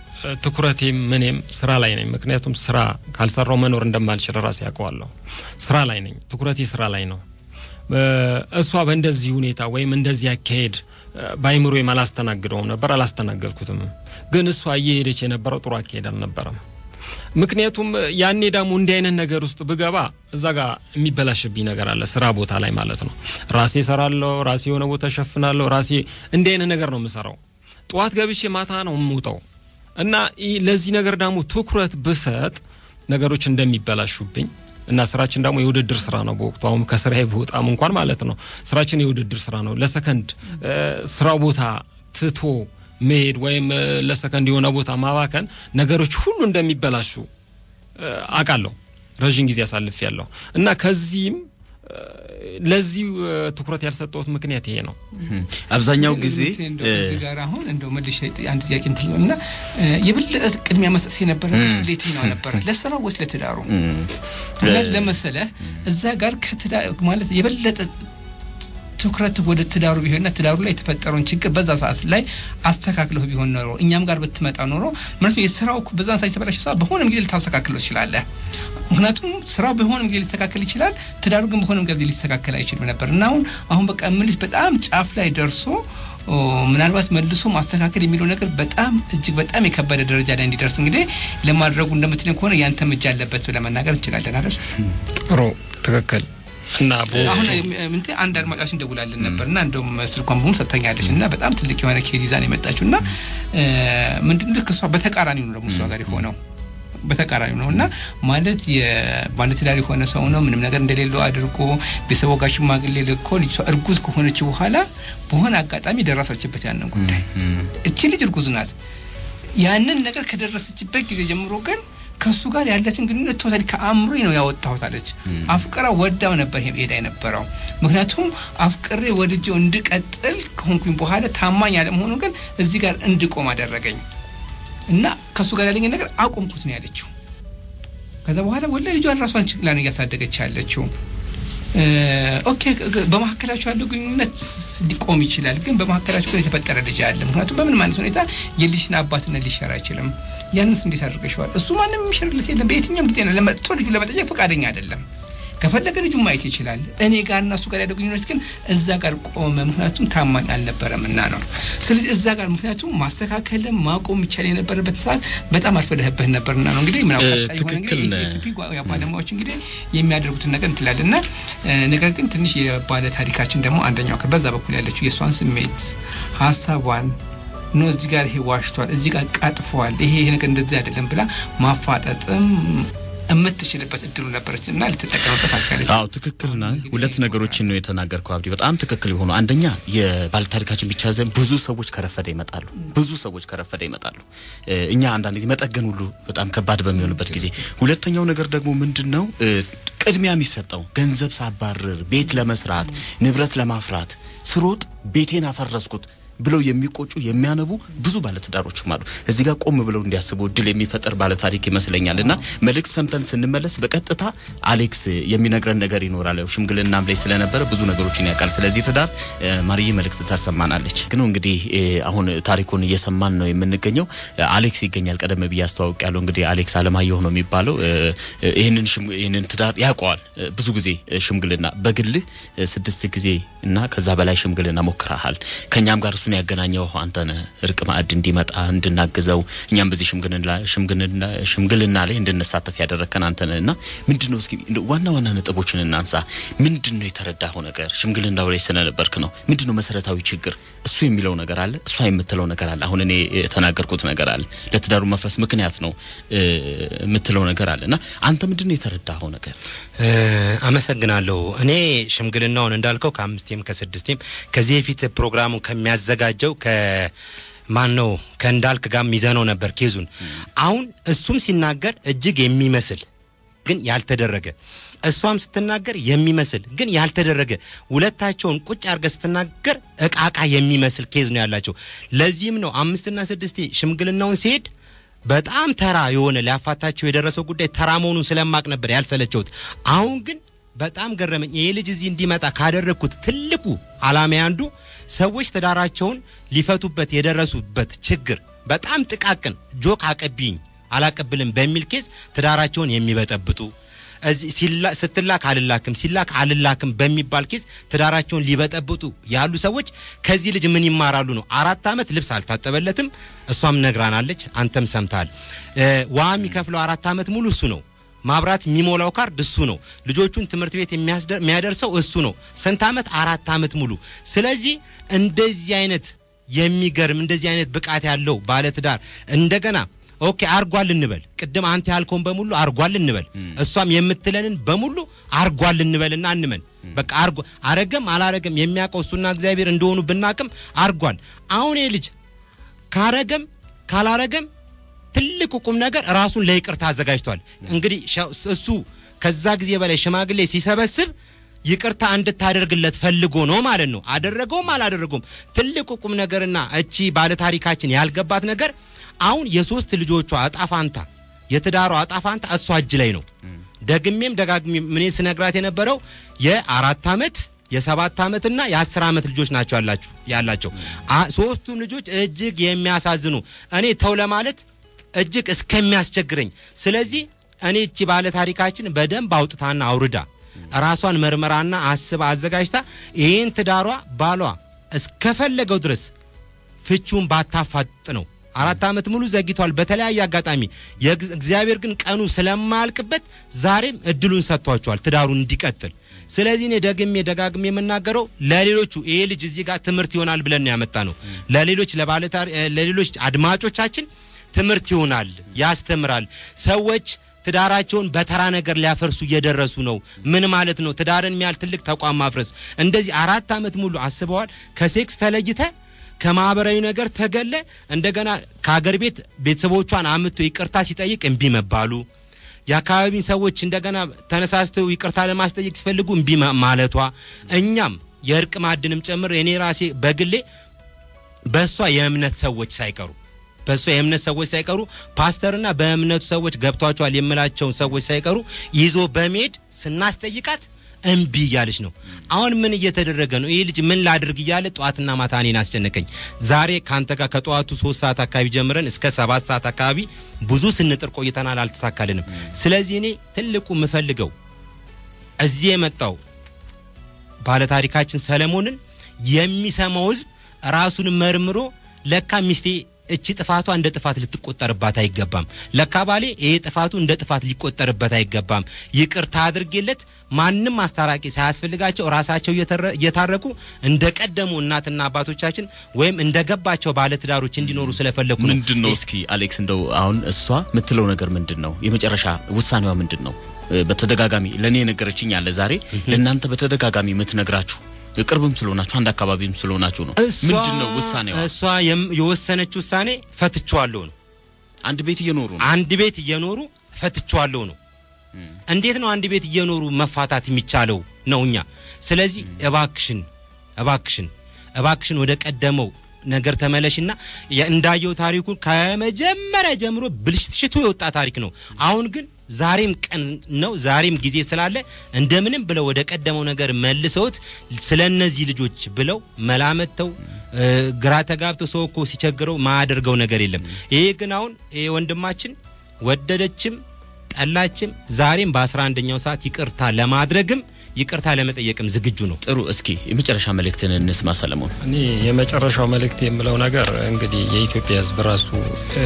ትኩረቴም ምኔም ስራ ላይ ነኝ። ምክንያቱም ስራ ካልሰራው መኖር እንደማልችል ራሴ ያውቀዋለሁ። ስራ ላይ ነኝ፣ ትኩረቴ ስራ ላይ ነው። እሷ በእንደዚህ ሁኔታ ወይም እንደዚህ አካሄድ በአይምሮዬም አላስተናግደውም ነበር፣ አላስተናገድኩትም። ግን እሷ እየሄደች የነበረው ጥሩ አካሄድ አልነበረም። ምክንያቱም ያኔ ደግሞ እንዲህ አይነት ነገር ውስጥ ብገባ እዛ ጋር የሚበላሽብኝ ነገር አለ፣ ስራ ቦታ ላይ ማለት ነው። ራሴ እሰራለሁ፣ ራሴ የሆነ ቦታ እሸፍናለሁ፣ ራሴ እንዲህ አይነት ነገር ነው የምሰራው። ጠዋት ገብቼ ማታ ነው የምውጠው እና ለዚህ ነገር ደግሞ ትኩረት ብሰጥ ነገሮች እንደሚበላሹብኝ እና ስራችን ደግሞ የውድድር ስራ ነው። በወቅቱ አሁን ከስራዬ ብወጣም እንኳን ማለት ነው ስራችን የውድድር ስራ ነው። ለሰከንድ ስራው ቦታ ትቶ መሄድ ወይም ለሰከንድ የሆነ ቦታ ማባከን ነገሮች ሁሉ እንደሚበላሹ አውቃለሁ። ረዥም ጊዜ አሳልፍ ያለሁ እና ከዚህም ለዚህ ትኩረት ያልሰጠሁት ምክንያት ይሄ ነው። አብዛኛው ጊዜ እዚህ ጋር አሁን እንደው መልሼ አንድ ጥያቄ እንትን እና የበለጠ ቅድሚያ መስጠት የነበረ ለየትኛው ነበረ? ለስራው ወይስ ለትዳሩ? ምክንያት ለመሰለህ እዛ ጋር ከትዳር ማለት የበለጠ ትኩረት ወደ ትዳሩ ቢሆንና ትዳሩ ላይ የተፈጠረውን ችግር በዛ ሰዓት ላይ አስተካክለው ቢሆን ኖሮ እኛም ጋር ብትመጣ ኖሮ ምክንያቱም የስራው በዛን ሰዓት የተበላሸ ሰዓት በሆነም ጊዜ ልታስተካክለው ትችላለህ። ምክንያቱም ስራው በሆነም ጊዜ ሊስተካከል ይችላል፣ ትዳሩ ግን በሆነም ጊዜ ሊስተካከል አይችልም ነበር እና አሁን አሁን በቃ ምልሽ በጣም ጫፍ ላይ ደርሶ ምናልባት መልሶ ማስተካከል የሚለው ነገር በጣም እጅግ በጣም የከበደ ደረጃ ላይ እንዲደርስ እንግዲህ ለማድረጉ እንደምትለኝ ከሆነ ያንተም እጅ አለበት ብለህ መናገር እንችላለን አይደል? ጥሩ ትክክል። እና አሁን ምንቴ አንድ አድማጫችን ደውላለን ነበር እና እንደውም ስልኳን በሙሉ ሰጥተኛለች እና በጣም ትልቅ የሆነ ኬዝ ይዛ ነው የመጣችው እና ምንድን ልክ እሷ በተቃራኒው ነው ደግሞ እሷ ጋር የሆነው በተቃራኒ ነው እና ማለት የባለትዳር የሆነ ሰው ነው ምንም ነገር እንደሌለው አድርጎ ቤተሰቦ ጋር ሽማግሌ ልኮ ልጅቷ እርጉዝ ከሆነች በኋላ በሆነ አጋጣሚ ደረሰችበት ያንን ጉዳይ። እቺ ልጅ እርጉዝ ናት። ያንን ነገር ከደረሰችበት ጊዜ ጀምሮ ግን ከእሱ ጋር ያለችን ግንኙነት ቶታሊ ከአእምሮ ነው ያወጣሁት አለች። አፍቅራ ወዳው ነበር ሄዳ የነበረው። ምክንያቱም አፍቅሬ ወድጄው እንድቀጥል ከሆንኩኝ በኋላ ታማኝ አለመሆኑ ግን እዚህ ጋር እንድቆም አደረገኝ እና ከእሱ ጋር ያለኝ ነገር አቆምኩት ነው ያለችው። ከዛ በኋላ ወላ ልጇን ራሷን ችግላ ነው እያሳደገች ያለችው። ኦኬ በመካከላቸው ያለው ግንኙነት ሊቆም ይችላል፣ ግን በመካከላቸው ግን የተፈጠረ ልጅ አለ። ምክንያቱም በምንም አይነት ሁኔታ የልጅን አባትነት ሊሸር አይችልም። ያንስ እንዴት አድርገሽዋል? እሱ ማንም የሚሸርለት የለም። በየትኛውም ጊዜ ነው ለመጥቶ ልጁ ለመጠየቅ ፈቃደኛ አይደለም። ከፈለገ ልጁ ማየት ይችላል። እኔ ጋርና እሱ ጋር ያለው ግንኙነት ግን እዛ ጋር ቆመ። ምክንያቱም ታማኝ አልነበረም እና ነው። ስለዚህ እዛ ጋር ምክንያቱም ማስተካከልም ማቆም ይቻል የነበረበት ሰዓት በጣም አልፈለህበት ነበርና ነው እንግዲህ ምናምን ባለሙያዎች እንግዲህ የሚያደርጉትን ነገር እንትላል እና ነገር ግን ትንሽ የባለ ታሪካችን ደግሞ አንደኛው በዛ በኩል ያለችው የእሷን ስሜት ሀሳቧን ኖ እዚህ ጋር ይሄ ዋሽቷል፣ እዚህ ጋር ቀጥፏል፣ ይሄ ይሄ ነገር እንደዚህ አይደለም ብላ ማፋጠጥም የምትችልበት እድሉ ነበረች እና ልትጠቀምበት አልቻለች። አዎ ትክክል ና ሁለት ነገሮችን ነው የተናገርከው አብዲ፣ በጣም ትክክል የሆኑ አንደኛ የባለታሪካችን ብቻ ዘንድ ብዙ ሰዎች ከረፈደ ይመጣሉ። ብዙ ሰዎች ከረፈደ ይመጣሉ። እኛ አንዳንድ ጊዜ መጠገን ሁሉ በጣም ከባድ በሚሆንበት ጊዜ፣ ሁለተኛው ነገር ደግሞ ምንድን ነው ቅድሚያ የሚሰጠው ገንዘብ ሳባርር ቤት ለመስራት ንብረት ለማፍራት ስሮጥ ቤቴን አፈረስኩት ብለው የሚቆጩ የሚያነቡ ብዙ ባለትዳሮችም አሉ። እዚህ ጋር ቆም ብለው እንዲያስቡ እድል የሚፈጠር ባለታሪክ ይመስለኛል። እና መልእክት ሰምተን ስንመለስ በቀጥታ አሌክስ የሚነግረን ነገር ይኖራል። ያው ሽምግልናም ላይ ስለነበረ ብዙ ነገሮችን ያውቃል። ስለዚህ ትዳር ማርዬ መልእክት ታሰማናለች። ግን እንግዲህ አሁን ታሪኩን እየሰማን ነው የምንገኘው። አሌክስ ይገኛል። ቀደም ብዬ አስተዋውቅ ያለው እንግዲህ አሌክስ አለማየሁ ነው የሚባለው። ይህንን ይህንን ትዳር ያውቀዋል። ብዙ ጊዜ ሽምግልና በግልህ ስድስት ጊዜ እና ከዛ በላይ ሽምግልና ሞክረሃል። ከኛም ጋር እሱን ያገናኘው አንተ ነህ። እርቅ ማዕድ እንዲመጣ እንድናግዘው እኛም በዚህ ሽምግልና ላይ እንድንሳተፍ ያደረግከን አንተ ነህ እና ምንድን ነው እስኪ ዋና ዋና ነጥቦችን እናንሳ። ምንድን ነው የተረዳኸው ነገር ሽምግልናው ላይ ስለነበርክ ነው? ምንድን ነው መሰረታዊ ችግር? እሱ የሚለው ነገር አለ፣ እሷ የምትለው ነገር አለ። አሁን እኔ የተናገርኩት ነገር አለ፣ ለትዳሩ መፍረስ ምክንያት ነው የምትለው ነገር አለ እና አንተ ምንድን ነው የተረዳኸው ነገር? አመሰግናለሁ። እኔ ሽምግልናውን እንዳልከው ከአምስቴም ከስድስቴም ከዚህ በፊት ፕሮግራሙን ከሚያዘጋጀው ከማን ነው ከእንዳልክ ጋር ሚዘነው ነበር ኬዙን። አሁን እሱም ሲናገር እጅግ የሚመስል ግን ያልተደረገ እሷም ስትናገር የሚመስል ግን ያልተደረገ ሁለታቸውን ቁጭ አድርገ ስትናገር እቃቃ የሚመስል ኬዝ ነው ያላቸው። ለዚህም ነው አምስትና ስድስቴ ሽምግልናውን ሲሄድ በጣም ተራ የሆነ ሊያፋታቸው የደረሰው ጉዳይ ተራ መሆኑን ስለማቅ ነበር ያልሰለቸውት። አሁን ግን በጣም ገረመኝ። ይሄ ልጅ እዚህ እንዲመጣ ካደረግኩት ትልቁ አላማ አንዱ ሰዎች ትዳራቸውን ሊፈቱበት የደረሱበት ችግር በጣም ጥቃቅን ጆክ አቀቢኝ አላቀብልም በሚል ኬዝ ትዳራቸውን የሚበጠብጡ ስትላክ አልላክም ሲላክ አልላክም በሚባል ኬዝ ትዳራቸውን ሊበጠብጡ ያሉ ሰዎች ከዚህ ልጅ ምን ይማራሉ ነው። አራት ዓመት ልብስ አልታጠበለትም። እሷም ነግራናለች፣ አንተም ሰምተሃል። ውሃ የሚከፍለው አራት ዓመት ሙሉ እሱ ነው። ማብራት የሚሞላው ካርድ እሱ ነው። ልጆቹን ትምህርት ቤት የሚያደርሰው እሱ ነው። ስንት ዓመት? አራት ዓመት ሙሉ። ስለዚህ እንደዚህ አይነት የሚገርም እንደዚህ አይነት ብቃት ያለው ባለትዳር እንደገና ኦኬ አርጓል እንበል። ቅድም አንተ ያልከውን በሙሉ አርጓል እንበል። እሷም የምትለንን በሙሉ አርጓል እንበልና እንመን። በቃ አርጓ አረገም አላረገም የሚያውቀው እሱና እግዚአብሔር እንደሆኑ ብናቅም አርጓል። አሁን ይህ ልጅ ካረገም ካላረገም ትልቁ ቁም ነገር ራሱን ለይቅርታ አዘጋጅቷል። እንግዲህ እሱ ከዛ ጊዜ በላይ ሽማግሌ ሲሰበስብ ይቅርታ እንድታደርግለት ፈልጎ ነው ማለት ነው። አደረገውም አላደረገውም ትልቁ ቁም ነገርና እቺ ባለታሪካችን ያልገባት ነገር አሁን የሶስት ልጆቿ አጣፋንታ የትዳሯ አጣፋንታ እሷ እጅ ላይ ነው። ደግሜም ደጋግሜ ምን ስነግራት የነበረው የአራት ዓመት የሰባት ዓመትና የአስር ዓመት ልጆች ናቸው ያላችሁ ያላቸው ሶስቱም ልጆች እጅግ የሚያሳዝኑ እኔ ተው ለማለት እጅግ እስከሚያስቸግረኝ። ስለዚህ እኔ እቺ ባለ ታሪካችን በደንብ አውጥታና አውርዳ ራሷን መርመራና አስባ አዘጋጅታ ይህን ትዳሯ ባሏ እስከፈለገው ድረስ ፍቹን ባታፋጥ ነው። አራት ዓመት ሙሉ ዘግቷል በተለያየ አጋጣሚ። እግዚአብሔር ግን ቀኑ ስለማያልቅበት ዛሬም እድሉን ሰጥቷቸዋል ትዳሩን እንዲቀጥል። ስለዚህ እኔ ደግሜ ደጋግሜ የምናገረው ለሌሎቹ ይሄ ልጅ እዚህ ጋር ትምህርት ይሆናል ብለን ያመጣ ነው። ለሌሎች ለሌሎች አድማጮቻችን ትምህርት ይሆናል፣ ያስተምራል። ሰዎች ትዳራቸውን በተራ ነገር ሊያፈርሱ እየደረሱ ነው። ምን ማለት ነው? ትዳርን የሚያህል ትልቅ ተቋም ማፍረስ። እንደዚህ አራት ዓመት ሙሉ አስበዋል። ከሴክስ ተለይተ ከማህበራዊ ነገር ተገለ እንደገና ከሀገር ቤት ቤተሰቦቿን አምቶ ይቅርታ ሲጠይቅ እምቢ መባሉ የአካባቢን ሰዎች እንደገና ተነሳስተው ይቅርታ ለማስጠየቅ ሲፈልጉ እምቢ ማለቷ እኛም የእርቅ ማዕድንም ጨምር እኔ ራሴ በግሌ በእሷ የእምነት ሰዎች ሳይቀሩ በእሷ የእምነት ሰዎች ሳይቀሩ ፓስተርና በእምነቱ ሰዎች ገብቷቸዋል የምላቸውን ሰዎች ሳይቀሩ ይዞ በመሄድ ስናስጠይቃት እምቢ እያለች ነው። አሁን ምን እየተደረገ ነው? ይህ ልጅ ምን ላድርግ እያለ ጠዋትና ማታ እኔን አስጨነቀኝ። ዛሬ ከአንተ ጋር ከጠዋቱ ሶስት ሰዓት አካባቢ ጀምረን እስከ ሰባት ሰዓት አካባቢ ብዙ ስንጥር ቆይተናል፣ አልተሳካልንም። ስለዚህ እኔ ትልቁ የምፈልገው እዚህ የመጣው ባለታሪካችን ሰለሞንን የሚሰማው ህዝብ ራሱን መርምሮ ለካ ሚስቴ እቺ ጥፋቷ እንደ ጥፋት ልትቆጠርባት አይገባም። ለካ ባሌ ይሄ ጥፋቱ እንደ ጥፋት ሊቆጠርበት አይገባም። ይቅርታ አድርጌለት ማንም አስታራቂ ሳያስፈልጋቸው ራሳቸው እየተረ- እየታረቁ እንደ ቀደሙ እናትና አባቶቻችን ወይም እንደ ገባቸው ባለትዳሮች እንዲኖሩ ስለፈለጉ ነው። ምንድን ነው እስኪ አሌክስ እንደው አሁን እሷ የምትለው ነገር ምንድን ነው? የመጨረሻ ውሳኔዋ ምንድን ነው? እ፣ በተደጋጋሚ ለእኔ የነገረችኝ አለ ዛሬ ለእናንተ በተደጋጋሚ የምትነግራችሁ ቅርብም ስለሆናችሁ አንድ አካባቢም ስለሆናችሁ ነው። እሷ- ምንድን ነው ውሳኔዋ? እሷ የም- የወሰነች ውሳኔ ፈትቼዋለሁ ነው። አንድ ቤት እየኖሩ ነው። አንድ ቤት እየኖሩ ፈትቼዋለሁ ነው። እንዴት ነው አንድ ቤት እየኖሩ መፋታት የሚቻለው ነው እኛ። ስለዚህ እባክሽን እባክሽን እባክሽን ወደ ቀደመው ነገር ተመለሽና የ- እንዳየው ታሪኩን ከመጀመሪያ ጀምሮ ብልሽትሽቱ የወጣ ታሪክ ነው። አሁን ግን ዛሬም ቀን ነው፣ ዛሬም ጊዜ ስላለ እንደምንም ብለው ወደ ቀደመው ነገር መልሰውት ስለ እነዚህ ልጆች ብለው መላመተው እ፣ ግራ ተጋብተው ሰው እኮ ሲቸግረው ማያደርገው ነገር የለም። ይሄ ግን አሁን ይሄ ወንድማችን ወደደችም ጠላችም ዛሬም በአስራ አንደኛው ሰዓት ይቅርታ ለማድረግም ይቅርታ ለመጠየቅም ዝግጁ ነው። ጥሩ። እስኪ የመጨረሻ መልእክትን እንስማ ሰለሞን። እኔ የመጨረሻው መልእክት የምለው ነገር እንግዲህ የኢትዮጵያ ሕዝብ ራሱ እ፣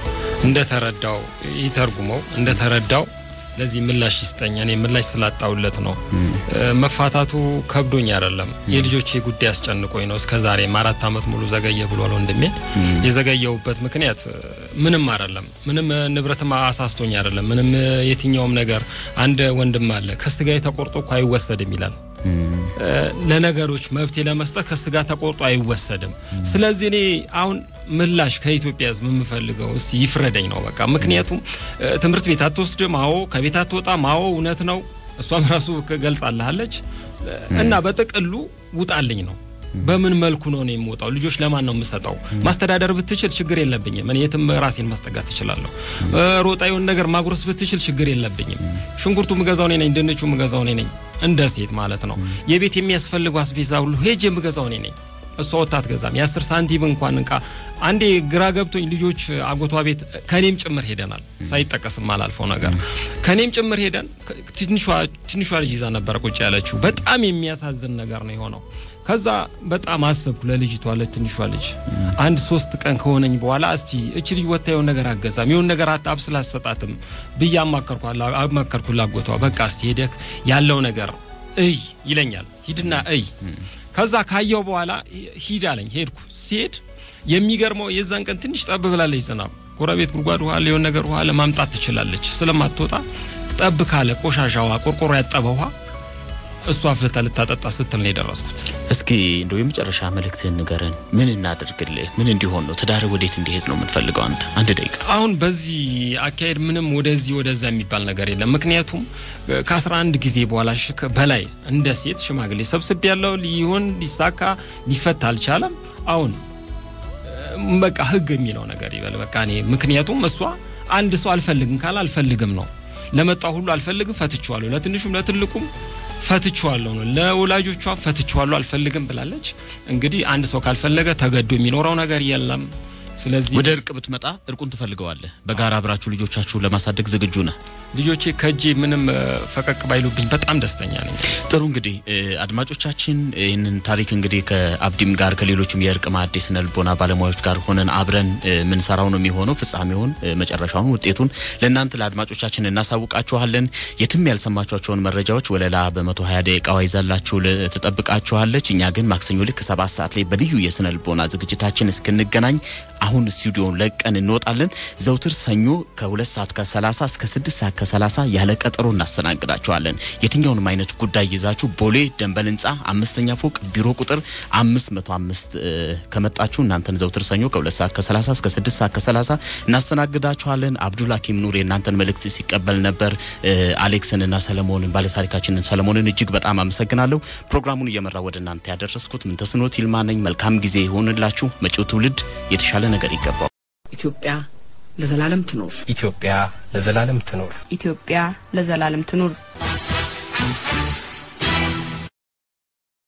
እንደተረዳው ይተርጉመው፣ እንደተረዳው ለዚህ ምላሽ ይስጠኝ። እኔ ምላሽ ስላጣውለት ነው። እ፣ መፋታቱ ከብዶኝ አይደለም፣ የልጆቼ ጉዳይ አስጨንቆኝ ነው። እስከ ዛሬም አራት ዓመት ሙሉ ዘገየ ብሏል ወንድሜ። የዘገየውበት ምክንያት እ፣ ምንም አይደለም፣ ምንም እ፣ ንብረትም አሳስቶኝ አይደለም፣ ምንም እ፣ የትኛውም ነገር። አንድ ወንድም አለ ከስጋዬ ተቆርጦ እኮ አይወሰድም ይላል። እ፣ ለነገሮች መብቴ ለመስጠት ከስጋ ተቆርጦ አይወሰድም። ስለዚህ እኔ አሁን ምላሽ ከኢትዮጵያ ሕዝብ የምፈልገው እስቲ ይፍረደኝ ነው በቃ። ምክንያቱም እ፣ ትምህርት ቤት አትወስድም፣ አዎ፣ ከቤት አትወጣም፣ አዎ፣ እውነት ነው። እሷም ራሱ ገልጻልሃለች። እና በጥቅሉ ውጣልኝ ነው። በምን መልኩ ነው እኔ የምወጣው? ልጆች ለማን ነው የምሰጠው? ማስተዳደር ብትችል ችግር የለብኝም። እኔ የትም ራሴን ማስጠጋት እችላለሁ። እ፣ ሮጣ የሆነ ነገር ማጉረስ ብትችል ችግር የለብኝም። ሽንኩርቱ ምገዛው እኔ ነኝ፣ ድንቹ ምገዛው እኔ ነኝ። እንደ ሴት ማለት ነው። የቤት የሚያስፈልጉ አስቤዛ ሁሉ ሄጄ የምገዛው እኔ ነኝ። እሷ ወጥታ አትገዛም። የአስር ሳንቲም እንኳን እንቃ አንዴ ግራ ገብቶኝ ልጆች አጎቷ ቤት ከኔም ጭምር ሄደናል። ሳይጠቀስም አላልፈው ነገር ከኔም ጭምር ሄደን ትንሿ ትንሿ ልጅ ይዛ ነበረ ቁጭ ያለችው። በጣም የሚያሳዝን ነገር ነው የሆነው። ከዛ በጣም አሰብኩ ለልጅቷ ለትንሿ ልጅ አንድ ሶስት ቀን ከሆነኝ በኋላ እስቲ እች ልጅ ወጥታ የሆነ ነገር አገዛም የሆነ ነገር አጣብ ስላሰጣትም ብዬ አማከርኳላ አማከርኩ ላጎቷ በቃ እስቲ ሄደክ ያለው ነገር እይ ይለኛል። ሂድና እይ ከዛ ካየው በኋላ ሂድ አለኝ። ሄድኩ። ሲሄድ የሚገርመው የዛን ቀን ትንሽ ጠብ ብላለች ዝናብ። ጎረቤት ጉድጓድ ውሃ ሊሆን ነገር ውሃ ለማምጣት ትችላለች። ስለማትወጣ ጠብ ካለ ቆሻሻ ውሃ፣ ቆርቆሮ ያጠበ ውሃ እሷ አፍልታ ልታጠጣ ስትል ነው የደረስኩት። እስኪ እንደው የመጨረሻ መልእክትህን ንገረን። ምን እናድርግልህ? ምን እንዲሆን ነው? ትዳር ወዴት እንዲሄድ ነው የምትፈልገው አንተ? አንድ ደቂቃ አሁን በዚህ አካሄድ ምንም ወደዚህ ወደዛ የሚባል ነገር የለም። ምክንያቱም ከአስራ አንድ ጊዜ በኋላ ሽ- በላይ እንደ ሴት ሽማግሌ ሰብስቤ ያለው ሊሆን ሊሳካ ሊፈታ አልቻለም። አሁን እ፣ በቃ ህግ የሚለው ነገር ይበል በቃ እኔ ምክንያቱም እሷ አንድ ሰው አልፈልግም ካለ አልፈልግም ነው። ለመጣው ሁሉ አልፈልግም ፈትቼዋለሁ፣ ለትንሹም ለትልቁም ፈትቼዋለሁ ነው። ለወላጆቿ ፈትቼዋለሁ አልፈልግም ብላለች። እንግዲህ አንድ ሰው ካልፈለገ ተገዶ የሚኖረው ነገር የለም። ስለዚህ ወደ እርቅ ብትመጣ እርቁን ትፈልገዋለህ። በጋራ አብራችሁ ልጆቻችሁን ለማሳደግ ዝግጁ ነህ? ልጆቼ ከእጄ ምንም እ፣ ፈቀቅ ባይሉብኝ በጣም ደስተኛ ነኝ። ጥሩ እንግዲህ እ፣ አድማጮቻችን ይህንን ታሪክ እንግዲህ ከአብዲም ጋር ከሌሎችም የእርቅ ማዕድ ስነ ልቦና ባለሙያዎች ጋር ሆነን አብረን እ፣ ምንሰራው ነው የሚሆነው። ፍጻሜውን እ፣ መጨረሻውን ውጤቱን ለእናንተ ለአድማጮቻችን እናሳውቃችኋለን። የትም ያልሰማችኋቸውን መረጃዎች ወለላ በመቶ ሀያ ደቂቃዋ ይዛላችሁ ል- ትጠብቃችኋለች። እኛ ግን ማክሰኞ ልክ ሰባት ሰዓት ላይ በልዩ የስነ ልቦና ዝግጅታችን እስክንገናኝ አሁን ስቱዲዮን ለቀን እንወጣለን። ዘውትር ሰኞ ከሁለት ሰዓት ከሰላሳ እስከ ስድስት ሰዓት ከሰላሳ ያለ ቀጠሮ እናስተናግዳችኋለን። የትኛውንም አይነት ጉዳይ ይዛችሁ ቦሌ ደንበል ህንፃ አምስተኛ ፎቅ ቢሮ ቁጥር አምስት መቶ አምስት ከመጣችሁ እናንተን ዘውትር ሰኞ ከሁለት ሰዓት ከሰላሳ እስከ ስድስት ሰዓት ከሰላሳ እናስተናግዳችኋለን። አብዱል ሀኪም ኑር የእናንተን መልእክት ሲቀበል ነበር። እ፣ አሌክስንና ሰለሞንን ባለታሪካችንን ሰለሞንን እጅግ በጣም አመሰግናለሁ። ፕሮግራሙን እየመራ ወደ እናንተ ያደረስኩት ምንተስኖት ይልማ ነኝ። መልካም ጊዜ ይሆንላችሁ። መጪው ትውልድ የተሻለ ነገር ይገባው። ኢትዮጵያ ለዘላለም ትኖር። ኢትዮጵያ ለዘላለም ትኖር። ኢትዮጵያ ለዘላለም ትኑር።